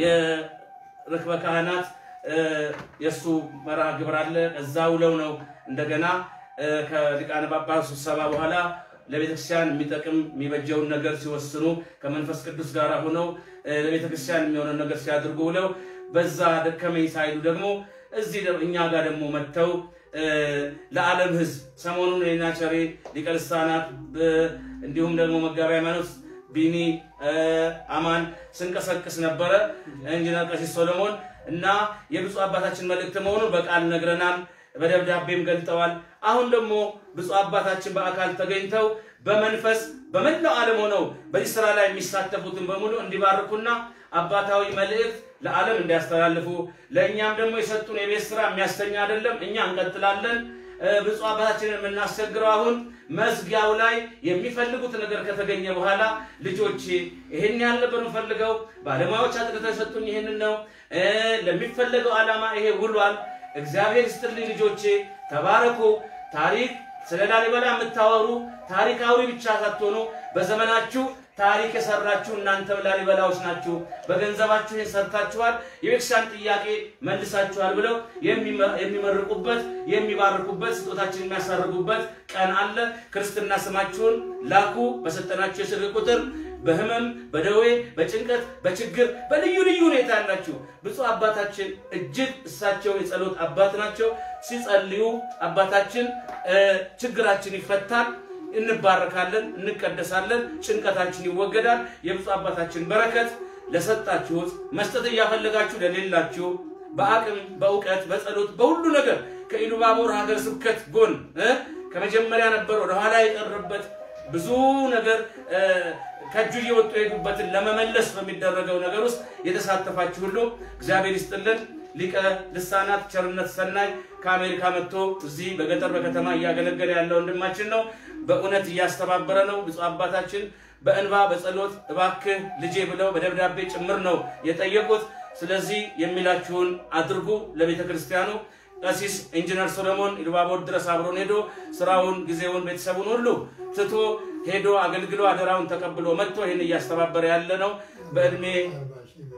የርክበ ካህናት እ፣ የእሱ መርሃ ግብር አለ። እዛ ውለው ነው እንደገና እ፣ ከሊቃነ ጳጳሳት ስብሰባ በኋላ ለቤተክርስቲያን የሚጠቅም የሚበጀውን ነገር ሲወስኑ ከመንፈስ ቅዱስ ጋር ሆነው እ፣ ለቤተክርስቲያን የሚሆነውን ነገር ሲያደርጉ ውለው በዛ ደከመኝ ሳይሉ ደግሞ እዚህ ደግሞ እኛ ጋር ደግሞ መጥተው እ፣ ለዓለም ሕዝብ ሰሞኑን የና ቸሬ ሊቀ ልሳናት ብ- እንዲሁም ደግሞ መጋቢ ሃይማኖት ቢኒ እ፣ አማን ስንቀሰቅስ ነበረ ኢንጂነር ቀሲስ ሶሎሞን እና የብፁዕ አባታችን መልእክት መሆኑን በቃል ነግረናል፣ በደብዳቤም ገልጠዋል። አሁን ደግሞ ብፁዕ አባታችን በአካል ተገኝተው በመንፈስ በመላው ዓለም ሆነው በዚህ ስራ ላይ የሚሳተፉትን በሙሉ እንዲባርኩና አባታዊ መልእክት ለዓለም እንዲያስተላልፉ ለእኛም ደግሞ የሰጡን የቤት ስራ የሚያስተኛ አይደለም። እኛ እንቀጥላለን። እ፣ ብፁዕ አባታችንን የምናስቸግረው አሁን መዝጊያው ላይ የሚፈልጉት ነገር ከተገኘ በኋላ ልጆቼ ይህን ያህል ነበር የምፈልገው፣ ባለሙያዎች አጥርተው የሰጡኝ ይህንን ነው፣ እ፣ ለሚፈለገው ዓላማ ይሄ ውሏል። እግዚአብሔር ይስጥልኝ ልጆቼ፣ ተባረኩ። ታሪክ ስለ ላሊበላ የምታወሩ ታሪካዊ ብቻ ሳትሆኑ በዘመናችሁ ታሪክ የሰራችሁ እናንተ ላሊበላዎች ናችሁ። በገንዘባችሁ ይህን ሰርታችኋል፣ የቤተክርስቲያን ጥያቄ መልሳችኋል ብለው የሚመ- የሚመርቁበት የሚባርኩበት ስጦታችን የሚያሳርጉበት ቀን አለ። ክርስትና ስማችሁን ላኩ በሰጠናችሁ የስልክ ቁጥር በህመም በደዌ በጭንቀት በችግር በልዩ ልዩ ሁኔታ ያላችሁ ብፁዕ አባታችን እጅግ እሳቸው የጸሎት አባት ናቸው። ሲጸልዩ አባታችን እ፣ ችግራችን ይፈታል፣ እንባረካለን፣ እንቀደሳለን፣ ጭንቀታችን ይወገዳል። የብፁዕ አባታችን በረከት ለሰጣችሁት መስጠት እያፈለጋችሁ ለሌላችሁ በአቅም በእውቀት በጸሎት በሁሉ ነገር ከኢሉባቦር ሀገረ ስብከት ጎን እ፣ ከመጀመሪያ ነበር ወደኋላ የቀረበት ብዙ ነገር እ፣ ከእጁ እየወጡ የሄዱበትን ለመመለስ በሚደረገው ነገር ውስጥ የተሳተፋችሁ ሁሉ እግዚአብሔር ይስጥልን። ሊቀ ልሳናት ቸርነት ሰናይ ከአሜሪካ መጥቶ እዚህ በገጠር በከተማ እያገለገለ ያለ ወንድማችን ነው። በእውነት እያስተባበረ ነው። ብፁዕ አባታችን በእንባ በጸሎት እባክህ ልጄ ብለው በደብዳቤ ጭምር ነው የጠየቁት። ስለዚህ የሚላችሁን አድርጉ ለቤተ ክርስቲያኑ። ቀሲስ ኢንጂነር ሶሎሞን ኢሉባቦር ድረስ አብሮን ሄዶ ስራውን፣ ጊዜውን፣ ቤተሰቡን ሁሉ ትቶ ሄዶ አገልግሎ አደራውን ተቀብሎ መጥቶ ይህን እያስተባበረ ያለ ነው። በእድሜ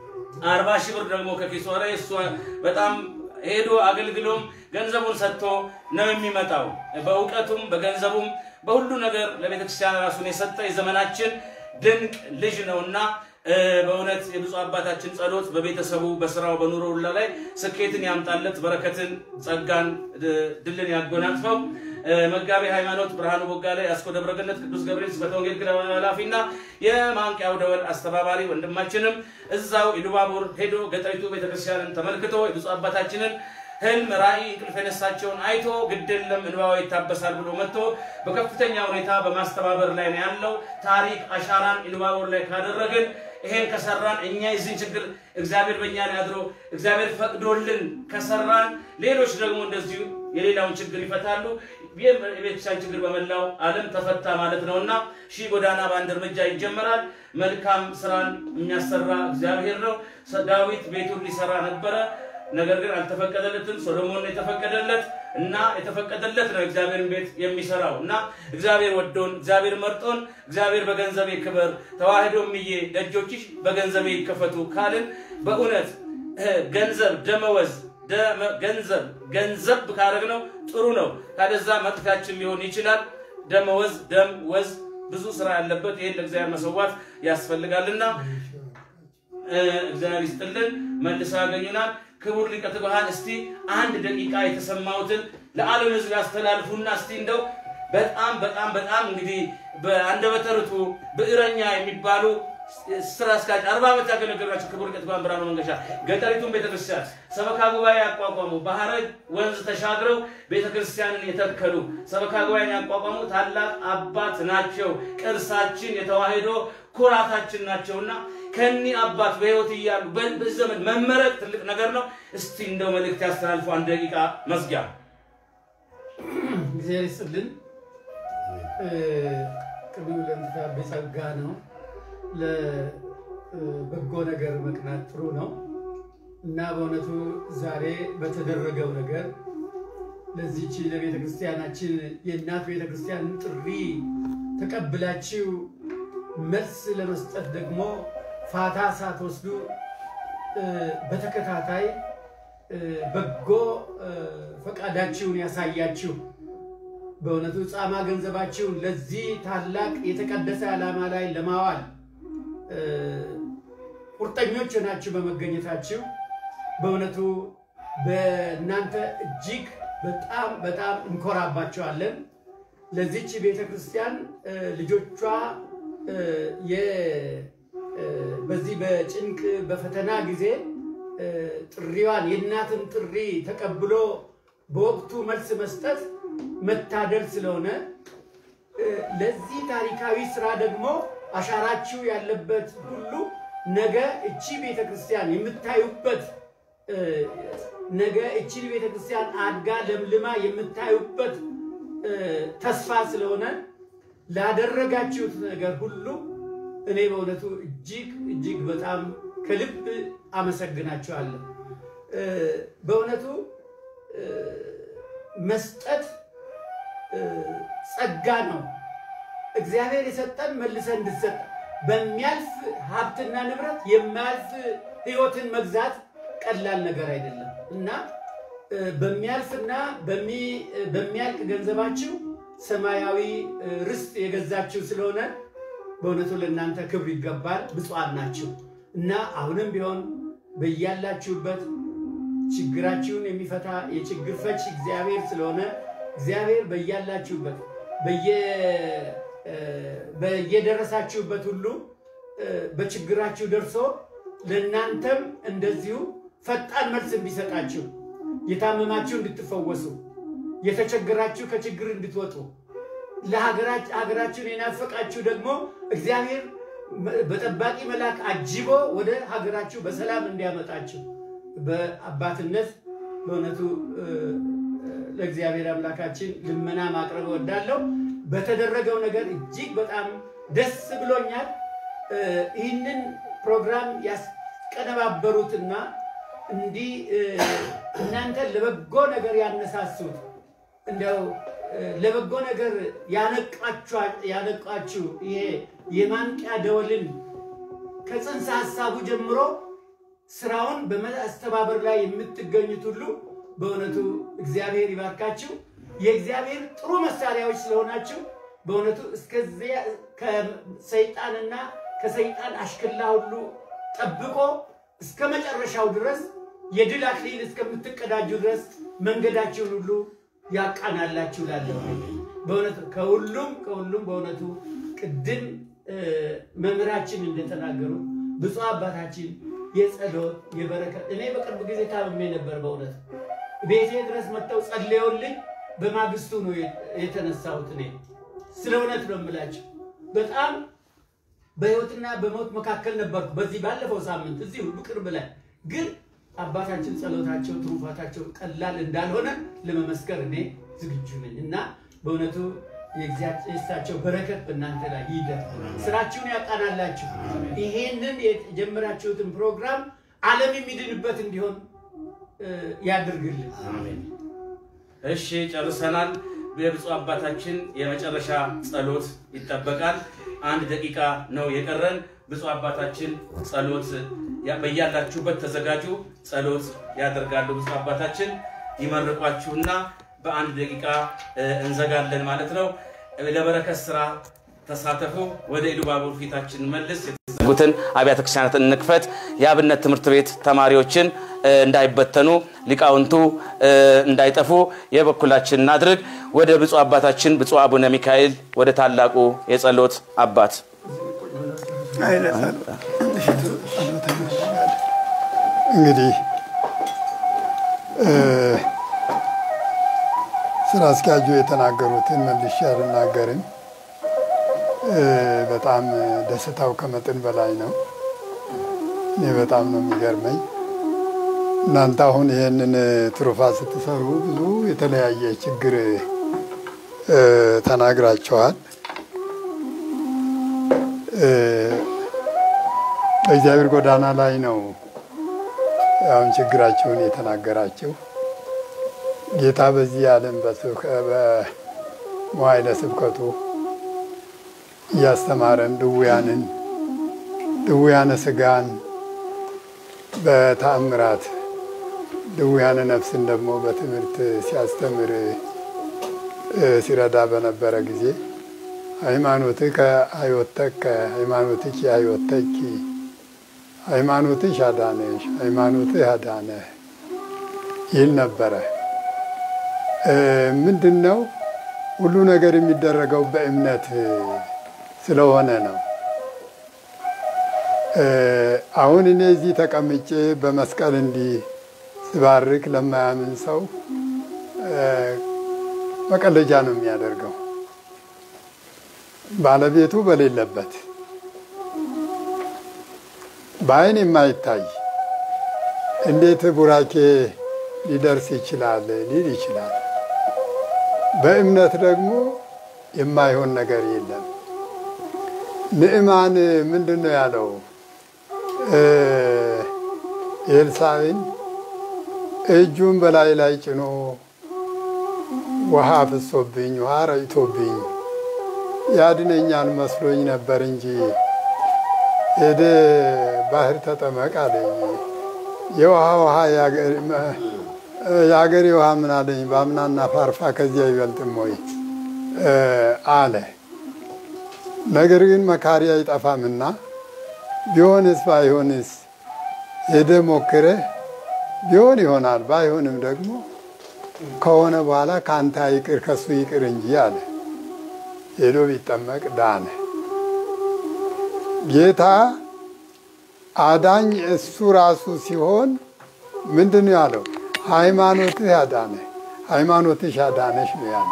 አርባ ሺህ ብር ደግሞ ከኪሱ ኧረ እሷ በጣም ሄዶ አገልግሎም ገንዘቡን ሰጥቶ ነው የሚመጣው። በእውቀቱም በገንዘቡም በሁሉ ነገር ለቤተክርስቲያን ራሱን የሰጠ የዘመናችን ድንቅ ልጅ ነውና እ፣ በእውነት የብፁዕ አባታችን ጸሎት በቤተሰቡ በስራው በኑሮ ሁላ ላይ ስኬትን ያምጣለት፣ በረከትን፣ ጸጋን፣ እ፣ ድልን ያጎናጽፈው። እ፣ መጋቤ ሃይማኖት ብርሃኑ ቦጋለ የአስኮ ደብረ ገነት ቅዱስ ገብርኤል ስብከተ ወንጌል ክለብ ኃላፊና የማንቂያው ደወል አስተባባሪ ወንድማችንም እዛው ኢሉባቡር ሄዶ ገጠሪቱ ቤተክርስቲያንን ተመልክቶ የብፁዕ አባታችንን ህልም ራእይ እንቅልፍ የነሳቸውን አይቶ ግድ የለም እንባዋ ይታበሳል ብሎ መጥቶ በከፍተኛ ሁኔታ በማስተባበር ላይ ነው ያለው። ታሪክ አሻራን ኢሉባቡር ላይ ካደረግን ይሄን ከሰራን እኛ የዚህን ችግር እግዚአብሔር በእኛ ላይ አድሮ እግዚአብሔር ፈቅዶልን ከሰራን ሌሎች ደግሞ እንደዚሁ የሌላውን ችግር ይፈታሉ። የቤተክርስቲያን ችግር በመላው ዓለም ተፈታ ማለት ነውና ሺህ ጎዳና በአንድ እርምጃ ይጀመራል። መልካም ስራን የሚያሰራ እግዚአብሔር ነው። ዳዊት ቤቱን ሊሰራ ነበረ፣ ነገር ግን አልተፈቀደለትም። ሶሎሞን የተፈቀደለት እና የተፈቀደለት ነው እግዚአብሔርን ቤት የሚሰራው እና እግዚአብሔር ወዶን እግዚአብሔር መርጦን እግዚአብሔር በገንዘቤ ክበር ተዋህዶ ምዬ ደጆችሽ በገንዘቤ ይከፈቱ ካልን በእውነት እ፣ ገንዘብ ደመወዝ ደመ- ገንዘብ ገንዘብ ካረግነው ጥሩ ነው። ካለዛ መጥፊያችን ሊሆን ይችላል። ደመወዝ ደም ወዝ ብዙ ስራ ያለበት ይሄን ለእግዚአብሔር መሰዋት ያስፈልጋልና እ፣ እግዚአብሔር ይስጥልን። መልሰው ያገኙናል። ክቡር ሊቀ ትጉሃን እስቲ አንድ ደቂቃ የተሰማሁትን ለዓለም ሕዝብ ያስተላልፉና እስቲ እንደው በጣም በጣም በጣም እንግዲህ በአንደበተ ርቱዕ ብዕረኛ የሚባሉ ስራ አስኪያጅ አርባ ዓመት ያገለገሉ ናቸው። ክቡር ሊቀ ትጉሃን ብርሃኑ መንገሻ ገጠሪቱን ቤተክርስቲያን ሰበካ ጉባኤ ያቋቋሙ ባህረ ወንዝ ተሻግረው ቤተክርስቲያንን የተከሉ ሰበካ ጉባኤን ያቋቋሙ ታላቅ አባት ናቸው። ቅርሳችን የተዋህዶ ኩራታችን ናቸውና ከኒህ አባት በህይወት እያሉ በ- በዚህ ዘመን መመረቅ ትልቅ ነገር ነው። እስቲ እንደው መልእክት ያስተላልፉ። አንድ ደቂቃ መዝጊያ እግዚአብሔር ይስጥልን። እ፣ ቅድም ለምትታበ ጸጋ ነው። ለበጎ ነገር መቅናት ጥሩ ነው እና በእውነቱ ዛሬ በተደረገው ነገር ለዚች ለቤተ ክርስቲያናችን የእናት ቤተ ክርስቲያንን ጥሪ ተቀብላችሁ መልስ ለመስጠት ደግሞ ፋታ ሳትወስዱ እ፣ በተከታታይ እ፣ በጎ እ፣ ፈቃዳችሁን ያሳያችሁ በእውነቱ ጻማ ገንዘባችሁን ለዚህ ታላቅ የተቀደሰ ዓላማ ላይ ለማዋል እ፣ ቁርጠኞች ናችሁ በመገኘታችሁ በእውነቱ በእናንተ እጅግ በጣም በጣም እንኮራባቸዋለን። ለዚች ቤተ ክርስቲያን እ፣ ልጆቿ እ፣ የ- እ፣ በዚህ በጭንቅ በፈተና ጊዜ እ፣ ጥሪዋን የእናትን ጥሪ ተቀብሎ በወቅቱ መልስ መስጠት መታደል ስለሆነ እ፣ ለዚህ ታሪካዊ ስራ ደግሞ አሻራችሁ ያለበት ሁሉ ነገ እቺ ቤተ ክርስቲያን የምታዩበት እ፣ ነገ እቺን ቤተ ክርስቲያን አድጋ ለምልማ የምታዩበት እ፣ ተስፋ ስለሆነ ላደረጋችሁት ነገር ሁሉ እኔ በእውነቱ እጅግ እጅግ በጣም ከልብ አመሰግናችኋለሁ። እ፣ በእውነቱ እ፣ መስጠት እ፣ ጸጋ ነው። እግዚአብሔር የሰጠን መልሰን እንድሰጥ በሚያልፍ ሀብትና ንብረት የማያልፍ ሕይወትን መግዛት ቀላል ነገር አይደለም እና እ፣ በሚያልፍና በሚ- በሚያልቅ ገንዘባችሁ ሰማያዊ እ፣ ርስት የገዛችሁ ስለሆነ በእውነቱ ለእናንተ ክብር ይገባል። ብፁዓን ናችሁ እና አሁንም ቢሆን በያላችሁበት ችግራችሁን የሚፈታ የችግር ፈች እግዚአብሔር ስለሆነ እግዚአብሔር በያላችሁበት በየ- እ፣ በየደረሳችሁበት ሁሉ እ፣ በችግራችሁ ደርሶ ለእናንተም እንደዚሁ ፈጣን መልስ እንዲሰጣችሁ የታመማችሁ እንድትፈወሱ የተቸገራችሁ ከችግር እንድትወጡ ለሀገራች- ሀገራችሁን የናፈቃችሁ ደግሞ እግዚአብሔር መ- በጠባቂ መልአክ አጅቦ ወደ ሀገራችሁ በሰላም እንዲያመጣችሁ በአባትነት በእውነቱ እ፣ እ፣ ለእግዚአብሔር አምላካችን ልመና ማቅረብ እወዳለሁ። በተደረገው ነገር እጅግ በጣም ደስ ብሎኛል። እ፣ ይህንን ፕሮግራም ያስቀነባበሩትና እንዲህ እ፣ እናንተን ለበጎ ነገር ያነሳሱት እንደው እ፣ ለበጎ ነገር ያነቃችኋ- ያነቃችሁ ይሄ የማንቂያ ደወልን ከጽንሰ ሀሳቡ ጀምሮ ስራውን በማስተባበር ላይ የምትገኙት ሁሉ በእውነቱ እግዚአብሔር ይባርካችሁ። የእግዚአብሔር ጥሩ መሳሪያዎች ስለሆናችሁ በእውነቱ እስከዚያ ከሰይጣንና ከሰይጣን አሽክላ ሁሉ ጠብቆ እስከ መጨረሻው ድረስ የድል አክሊል እስከምትቀዳጁ ድረስ መንገዳችሁን ሁሉ ያቃናላችሁ ላለሁ በእውነቱ ከሁሉም ከሁሉም በእውነቱ ቅድም መምህራችን እንደተናገሩ ብፁዕ አባታችን የጸሎት የበረከት እኔ በቅርብ ጊዜ ታምሜ ነበር። በእውነት ቤቴ ድረስ መጥተው ጸልየውልኝ በማግስቱ ነው የተነሳሁት። እኔ ስለ እውነት ነው የምላቸው። በጣም በህይወትና በሞት መካከል ነበርኩ። በዚህ ባለፈው ሳምንት እዚሁ ቅርብ ላይ ግን አባታችን ጸሎታቸው፣ ትሩፋታቸው ቀላል እንዳልሆነ ለመመስከር እኔ ዝግጁ ነኝ እና በእውነቱ የእሳቸው በረከት በእናንተ ላይ ይደር፣ ስራችሁን ያቃናላችሁ። ይሄንን የጀመራችሁትን ፕሮግራም ዓለም የሚድንበት እንዲሆን ያድርግልን። እሺ ጨርሰናል። የብፁዕ አባታችን የመጨረሻ ጸሎት ይጠበቃል። አንድ ደቂቃ ነው የቀረን። ብፁዕ አባታችን ጸሎት በያላችሁበት ተዘጋጁ፣ ጸሎት ያደርጋሉ። ብፁዕ አባታችን ይመርቋችሁና በአንድ ደቂቃ እንዘጋለን ማለት ነው። ለበረከት ስራ ተሳተፉ። ወደ ኢሉባቡር ፊታችን መልስ የተዘጉትን አብያተ ክርስቲያናት እንክፈት። የአብነት ትምህርት ቤት ተማሪዎችን እንዳይበተኑ ሊቃውንቱ እንዳይጠፉ የበኩላችን እናድርግ። ወደ ብፁዕ አባታችን ብፁዕ አቡነ ሚካኤል ወደ ታላቁ የጸሎት አባት እንግዲህ ስራ አስኪያጁ የተናገሩትን መልሼ አልናገርም። በጣም ደስታው ከመጠን በላይ ነው። እኔ በጣም ነው የሚገርመኝ። እናንተ አሁን ይህንን ትሩፋት ስትሰሩ ብዙ የተለያየ ችግር ተናግራቸዋል። በእግዚአብሔር ጎዳና ላይ ነው አሁን ችግራቸውን የተናገራቸው። ጌታ በዚህ ዓለም በመዋዕለ ስብከቱ እያስተማረን ድውያንን ድውያነ ስጋን በተአምራት ድውያነ ነፍስን ደግሞ በትምህርት ሲያስተምር ሲረዳ በነበረ ጊዜ ሃይማኖትከ አዮተከ ሃይማኖትኪ አዮተኪ ሃይማኖትሽ አዳነሽ ሃይማኖትህ አዳነህ ይል ነበረ። ምንድን ነው ሁሉ ነገር የሚደረገው በእምነት ስለሆነ ነው። አሁን እኔ እዚህ ተቀምጬ በመስቀል እንዲህ ስባርክ ለማያምን ሰው መቀለጃ ነው የሚያደርገው ባለቤቱ በሌለበት በአይን የማይታይ እንዴት ቡራኬ ሊደርስ ይችላል ሊል ይችላል። በእምነት ደግሞ የማይሆን ነገር የለም። ንዕማን ምንድን ነው ያለው? ኤልሳዕን እጁን በላይ ላይ ጭኖ ውሃ ፍሶብኝ ውሃ ረጭቶብኝ ያድነኛል መስሎኝ ነበር እንጂ ሄደ ባህር ተጠመቅ አለኝ። የውሃ ውሃ የአገሬ ውሃ ምን አለኝ በአምናና ፋርፋ ከዚያ አይበልጥም ወይ አለ። ነገር ግን መካሪ አይጠፋምና ቢሆንስ ባይሆንስ ሄደ ሞክረህ ቢሆን ይሆናል ባይሆንም ደግሞ ከሆነ በኋላ ከአንተ ይቅር ከሱ ይቅር እንጂ አለ። ሄዶ ቢጠመቅ ዳነ። ጌታ አዳኝ እሱ ራሱ ሲሆን ምንድን ነው ያለው? ሃይማኖትህ አዳነ፣ ሃይማኖትሽ አዳነሽ ነው ያለ።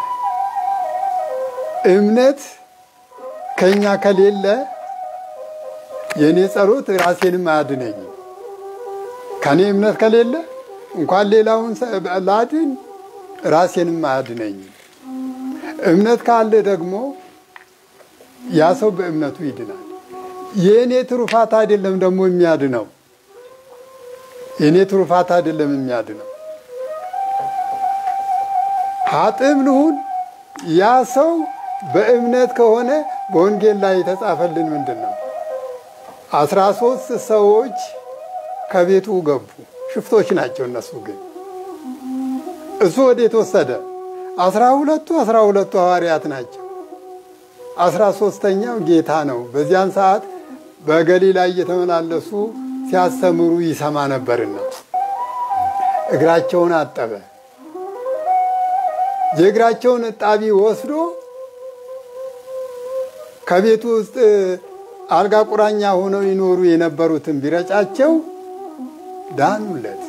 እምነት ከኛ ከሌለ የእኔ ጸሎት ራሴንም አያድነኝም። ከኔ እምነት ከሌለ እንኳን ሌላውን ላድን ራሴንም አያድነኝም። እምነት ካለ ደግሞ ያ ሰው በእምነቱ ይድናል። የእኔ ትሩፋት አይደለም ደግሞ የሚያድነው፣ የእኔ ትሩፋት አይደለም የሚያድነው። ሀጥም ልሁን ያ ሰው በእምነት ከሆነ በወንጌል ላይ የተጻፈልን ምንድን ነው? አስራ ሶስት ሰዎች ከቤቱ ገቡ። ሽፍቶች ናቸው እነሱ ግን። እሱ ወዴት ወሰደ? አስራ ሁለቱ አስራ ሁለቱ ሐዋርያት ናቸው። አስራ ሶስተኛው ጌታ ነው። በዚያን ሰዓት በገሊላ እየተመላለሱ ሲያስተምሩ ይሰማ ነበርና እግራቸውን አጠበ። የእግራቸውን እጣቢ ወስዶ ከቤቱ ውስጥ አልጋ ቁራኛ ሆነው ይኖሩ የነበሩትን ቢረጫቸው ዳኑለት።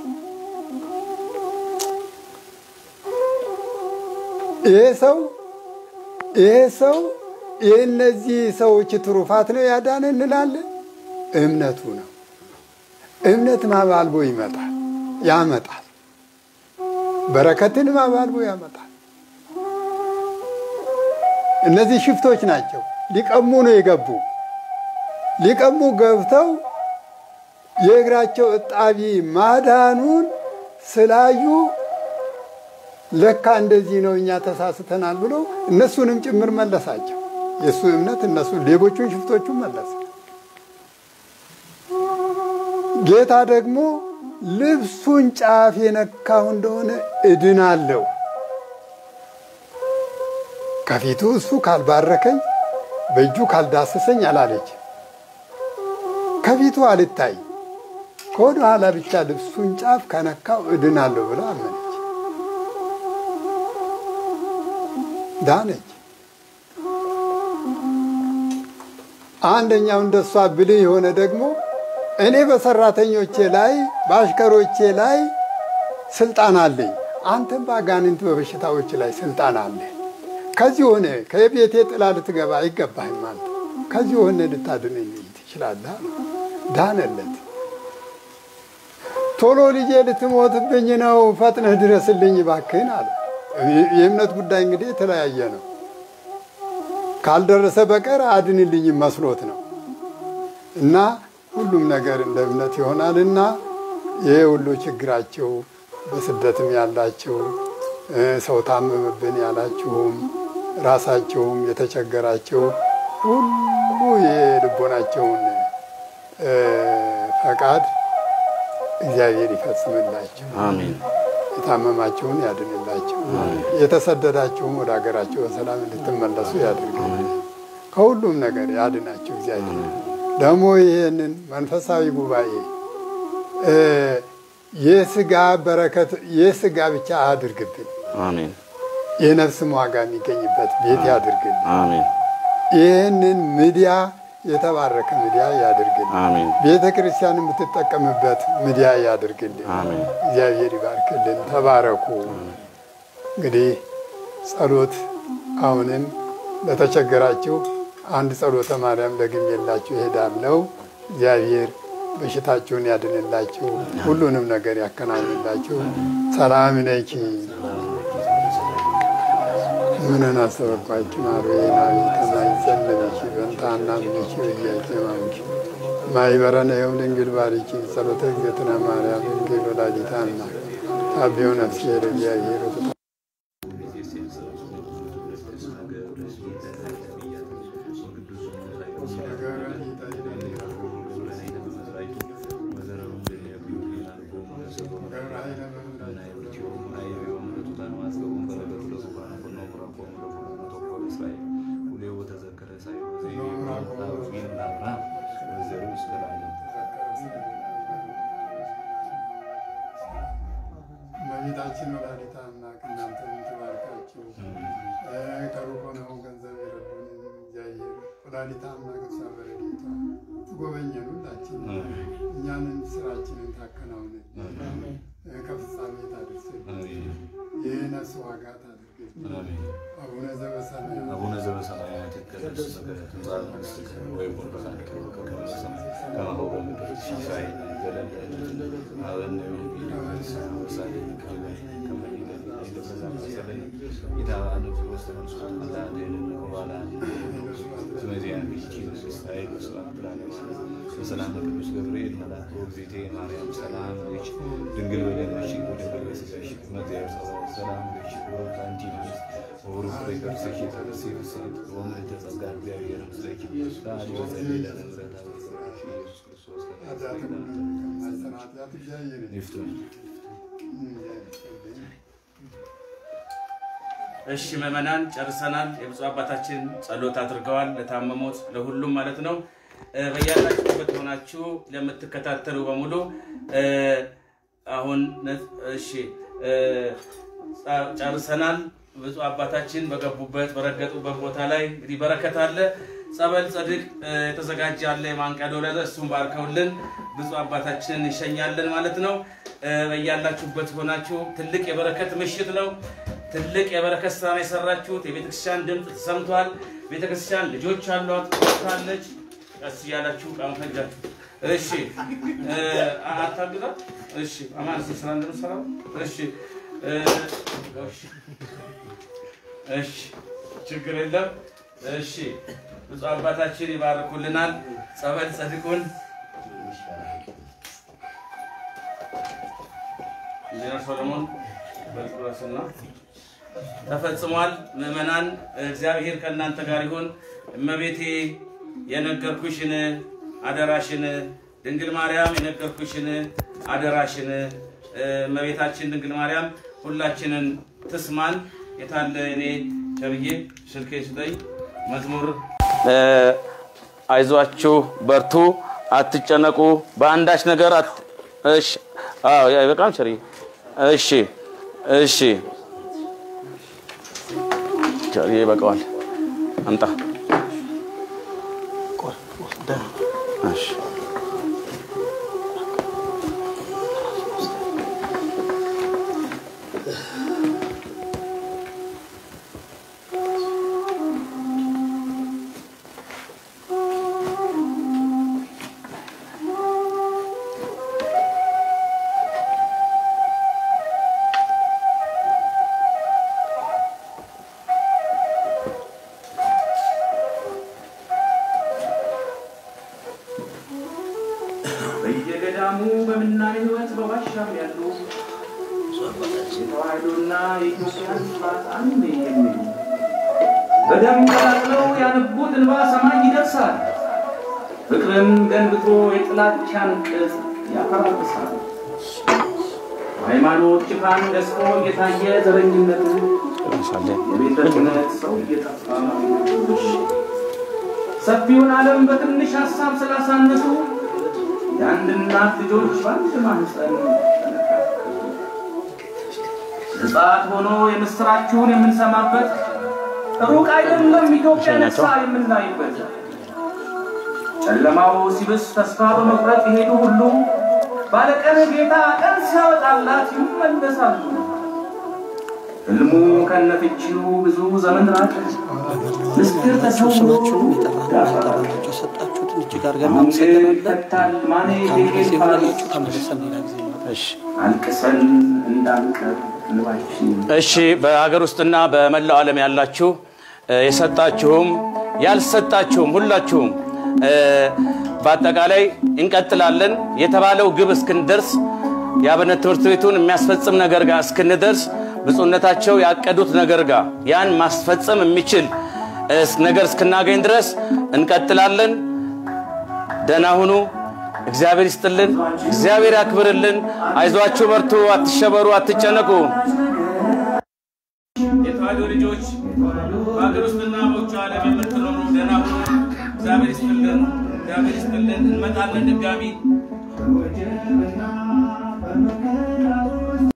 ይሄ ሰው ይሄ ሰው የእነዚህ ሰዎች ትሩፋት ነው ያዳነ እንላለን። እምነቱ ነው። እምነት ማባልቦ ይመጣል ያመጣል። በረከትን ማባልቦ ያመጣል። እነዚህ ሽፍቶች ናቸው። ሊቀሙ ነው የገቡ። ሊቀሙ ገብተው የእግራቸው እጣቢ ማዳኑን ስላዩ ለካ እንደዚህ ነው እኛ ተሳስተናል ብሎ እነሱንም ጭምር መለሳቸው። የእሱ እምነት እነሱ ሌቦቹን ሽፍቶቹን መለሰ። ጌታ ደግሞ ልብሱን ጫፍ የነካው እንደሆነ እድናለሁ፣ ከፊቱ እሱ ካልባረከኝ በእጁ ካልዳሰሰኝ አላለች። ከፊቱ አልታይ ከወደ ኋላ ብቻ ልብሱን ጫፍ ከነካው እድናለሁ ብላ አመነች፣ ዳነች። አንደኛው እንደሷ ብልህ የሆነ ደግሞ እኔ በሰራተኞቼ ላይ በአሽከሮቼ ላይ ስልጣን አለኝ፣ አንተም በአጋንንት በበሽታዎች ላይ ስልጣን አለ። ከዚህ ሆነ ከቤቴ ጥላ ልትገባ አይገባህም። አንተ ከዚህ ሆነ ልታድነኝ ትችላለህ። ዳነለት። ቶሎ ልጄ ልትሞትብኝ ነው፣ ፈጥነህ ድረስልኝ እባክህን አለ። የእምነት ጉዳይ እንግዲህ የተለያየ ነው። ካልደረሰ በቀር አድንልኝም መስሎት ነው እና ሁሉም ነገር እንደ እምነት ይሆናልና ይሄ ሁሉ ችግራቸው በስደትም ያላቸው ሰው ታመመብን ያላችሁም ራሳቸውም የተቸገራቸው ሁሉ የልቦናቸውን ፈቃድ እግዚአብሔር ይፈጽምላቸው። አሜን። የታመማቸውን ያድንላቸው። የተሰደዳቸውም ወደ ሀገራቸው በሰላም እንድትመለሱ ያድርግል። ከሁሉም ነገር ያድናቸው እግዚአብሔር። ደግሞ ይህንን መንፈሳዊ ጉባኤ የስጋ በረከት የስጋ ብቻ አድርግብን፣ አሜን። የነፍስም ዋጋ የሚገኝበት ቤት ያድርግልን። አሜን። ይህንን ሚዲያ የተባረከ ሚዲያ ያድርግልን። አሜን። ቤተ ክርስቲያን የምትጠቀምበት ሚዲያ ያድርግልን። አሜን። እግዚአብሔር ይባርክልን። ተባረኩ። እንግዲህ ጸሎት አሁንም ለተቸገራችሁ አንድ ጸሎተ ማርያም ደግሜላችሁ እሄዳለሁ። እግዚአብሔር በሽታችሁን ያድንላችሁ፣ ሁሉንም ነገር ያከናውንላችሁ። ሰላም ነኪ ምንን አሰበኳችሁ ማርዌናዊ ከማይጸለበች በንታና ምንች ብያቄ ማሙች ማይበረነ የውም ድንግል ባሪኪ ጸሎተ እግዝእትነ ማርያም ድንግል ወላዲተ አምላክ ታቢው ነፍሴ ለእግዚአብሔር እመቤታችን ወላዲተ አምላክ እናንተንም ትባርካችሁ። ከሩቅ ሆነው ገንዘብ የረዱንን እግዚአብሔር ወላዲተ አምላክ እሷ በረድኤቷ ትጎበኘን ሁላችን እኛንን ስራችንን ታከናውንን ከፍጻሜ ታደርስልን የነፍስ ዋጋ ታድርግልን። አቡነ ዘበሰማያት አቡነ ዘበሰማያት ይትቀደስ ስምከ ትምጻእ መንግሥትከ ወይኩን ፈቃድከ በከመ በሰማይ ከማሁ በምድር ሲሳየነ ዘለለ ሀበነ ዮሚነ ወንሳነ ወሳሌነ ከመ ከመ ይእዜሰ ይትበዛ መሰለነ ኢታብአነ ውስተ መንሱት አላድኅነ ወባልዐነ ስመዚያን ይእቲ መንግሥት ኃይል ወስብሐት ለዓለመ ዓለም በሰላም ቅዱስ ገብርኤል መልአክ ወእግዝእቴ ማርያም ሰላም ለኪ ድንግል በደምሽ ወድንግል በሥጋሽ እም እግዚአብሔር ጸባኦት ሰላም ለኪ ወሩት አንቲ እምይእዜሰ ወሩቅ ከርሥኪ ተርእሲ ፍሥሕት ወምልዕተ ጸጋ እግዚአብሔር ምስለኪ ቃል ወጸልይ ለነ ምሕረተ ኢየሱስ ክርስቶስ ይፍቱን። እሺ ምዕመናን ጨርሰናል። የብፁዕ አባታችን ጸሎት አድርገዋል። ለታመሙት ለሁሉም ማለት ነው። እ፣ በያላችሁበት ሆናችሁ ለምትከታተሉ በሙሉ እ፣ አሁን ነ- እሺ እ፣ ጸ- ጨርሰናል። ብፁዕ አባታችን በገቡበት በረገጡበት ቦታ ላይ እንግዲህ በረከት አለ። ጸበል ጸድቅ እ፣ የተዘጋጀ አለ የማንቂያ ደወል ያለ እሱም ባርከውልን ብፁዕ አባታችንን እንሸኛለን ማለት ነው። እ፣ በያላችሁበት ሆናችሁ ትልቅ የበረከት ምሽት ነው። ትልቅ የበረከት ስራ ነው የሰራችሁት። የቤተክርስቲያን ድምፅ ተሰምቷል። ቤተክርስቲያን ልጆች አሏት፣ ወጥታለች። ቀስ እያላችሁ ቃም ፈጃችሁ። እሺ እ፣ አታግዛት። እሺ አማን እስኪ ስራ እንደምሰራው እሺ እ፣ እሺ እሺ ችግር የለም። እሺ ብፁዕ አባታችን ይባርኩልናል። ጸበል ጸድቁን ኢንጂነር ሶሎሞን በጥቁረስና ተፈጽሟል። ምዕመናን እግዚአብሔር ከእናንተ ጋር ይሁን። እመቤቴ የነገርኩሽን አደራሽን፣ ድንግል ማርያም የነገርኩሽን አደራሽን፣ እመቤታችን ድንግል ማርያም ሁላችንን ትስማን። የታለ እኔ ቸብዬ ስልኬ ስጠኝ። መዝሙር አይዟችሁ፣ በርቱ፣ አትጨነቁ፣ በአንዳች ነገር አት እሺ፣ አዎ በጣም ቸርዬ እሺ፣ እሺ ቸርዬ ይበቃዋል። አምጣ እሺ በየገዳሙ በምናኔ ህይወት በዋሻም ያሉ የተዋህዶና የኢትዮጵያን ስርዓት አንድ የሚሉ በደም ቀላቅለው ያነቡት እንባ ሰማይ ይደርሳል። ፍቅርን ገንብቶ የጥላቻን ቅጽ ያፈራርሳል። ሃይማኖት ሽፋን ደስቆ እየታየ ዘረኝነቱ የቤተ ክህነት ሰው እየጠፋ ሰፊውን ዓለም በትንሽ ሀሳብ ስላሳነሱ የአንድ እናት ልጆች በአንድ ማህፀን ሕፃት ሆኖ የምስራችሁን የምንሰማበት ሩቅ አይደለም ኢትዮጵያ ነሳ የምናይበት ጨለማው ሲብስ ተስፋ በመቁረጥ የሄዱ ሁሉ ባለቀን ጌታ ቀን ሲያወጣላት ይመለሳሉ። ህልሙ ከነፍቺው ብዙ ዘመን ራቀ። ምስጢር ተሰውሮ ይፈታል ማኔ ጌጌ አልቅሰን እንዳንቀር እንባችን እሺ በሀገር ውስጥና በመላው ዓለም ያላችሁ የሰጣችሁም ያልሰጣችሁም ሁላችሁም በአጠቃላይ እንቀጥላለን። የተባለው ግብ እስክንደርስ የአብነት ትምህርት ቤቱን የሚያስፈጽም ነገር ጋር እስክንደርስ ብፁዕነታቸው ያቀዱት ነገር ጋር ያን ማስፈጸም የሚችል ነገር እስክናገኝ ድረስ እንቀጥላለን። ደህና ሁኑ። እግዚአብሔር ይስጥልን። እግዚአብሔር ያክብርልን። አይዟችሁ፣ በርቱ፣ አትሸበሩ፣ አትጨነቁ። የተዋሕዶ ልጆች በሀገር ውስጥና በውጭ ዓለም የምትኖሩ ደህና ሁኑ። እግዚአብሔር ይስጥልን። እግዚአብሔር ይስጥልን። እንመጣለን ድጋሚ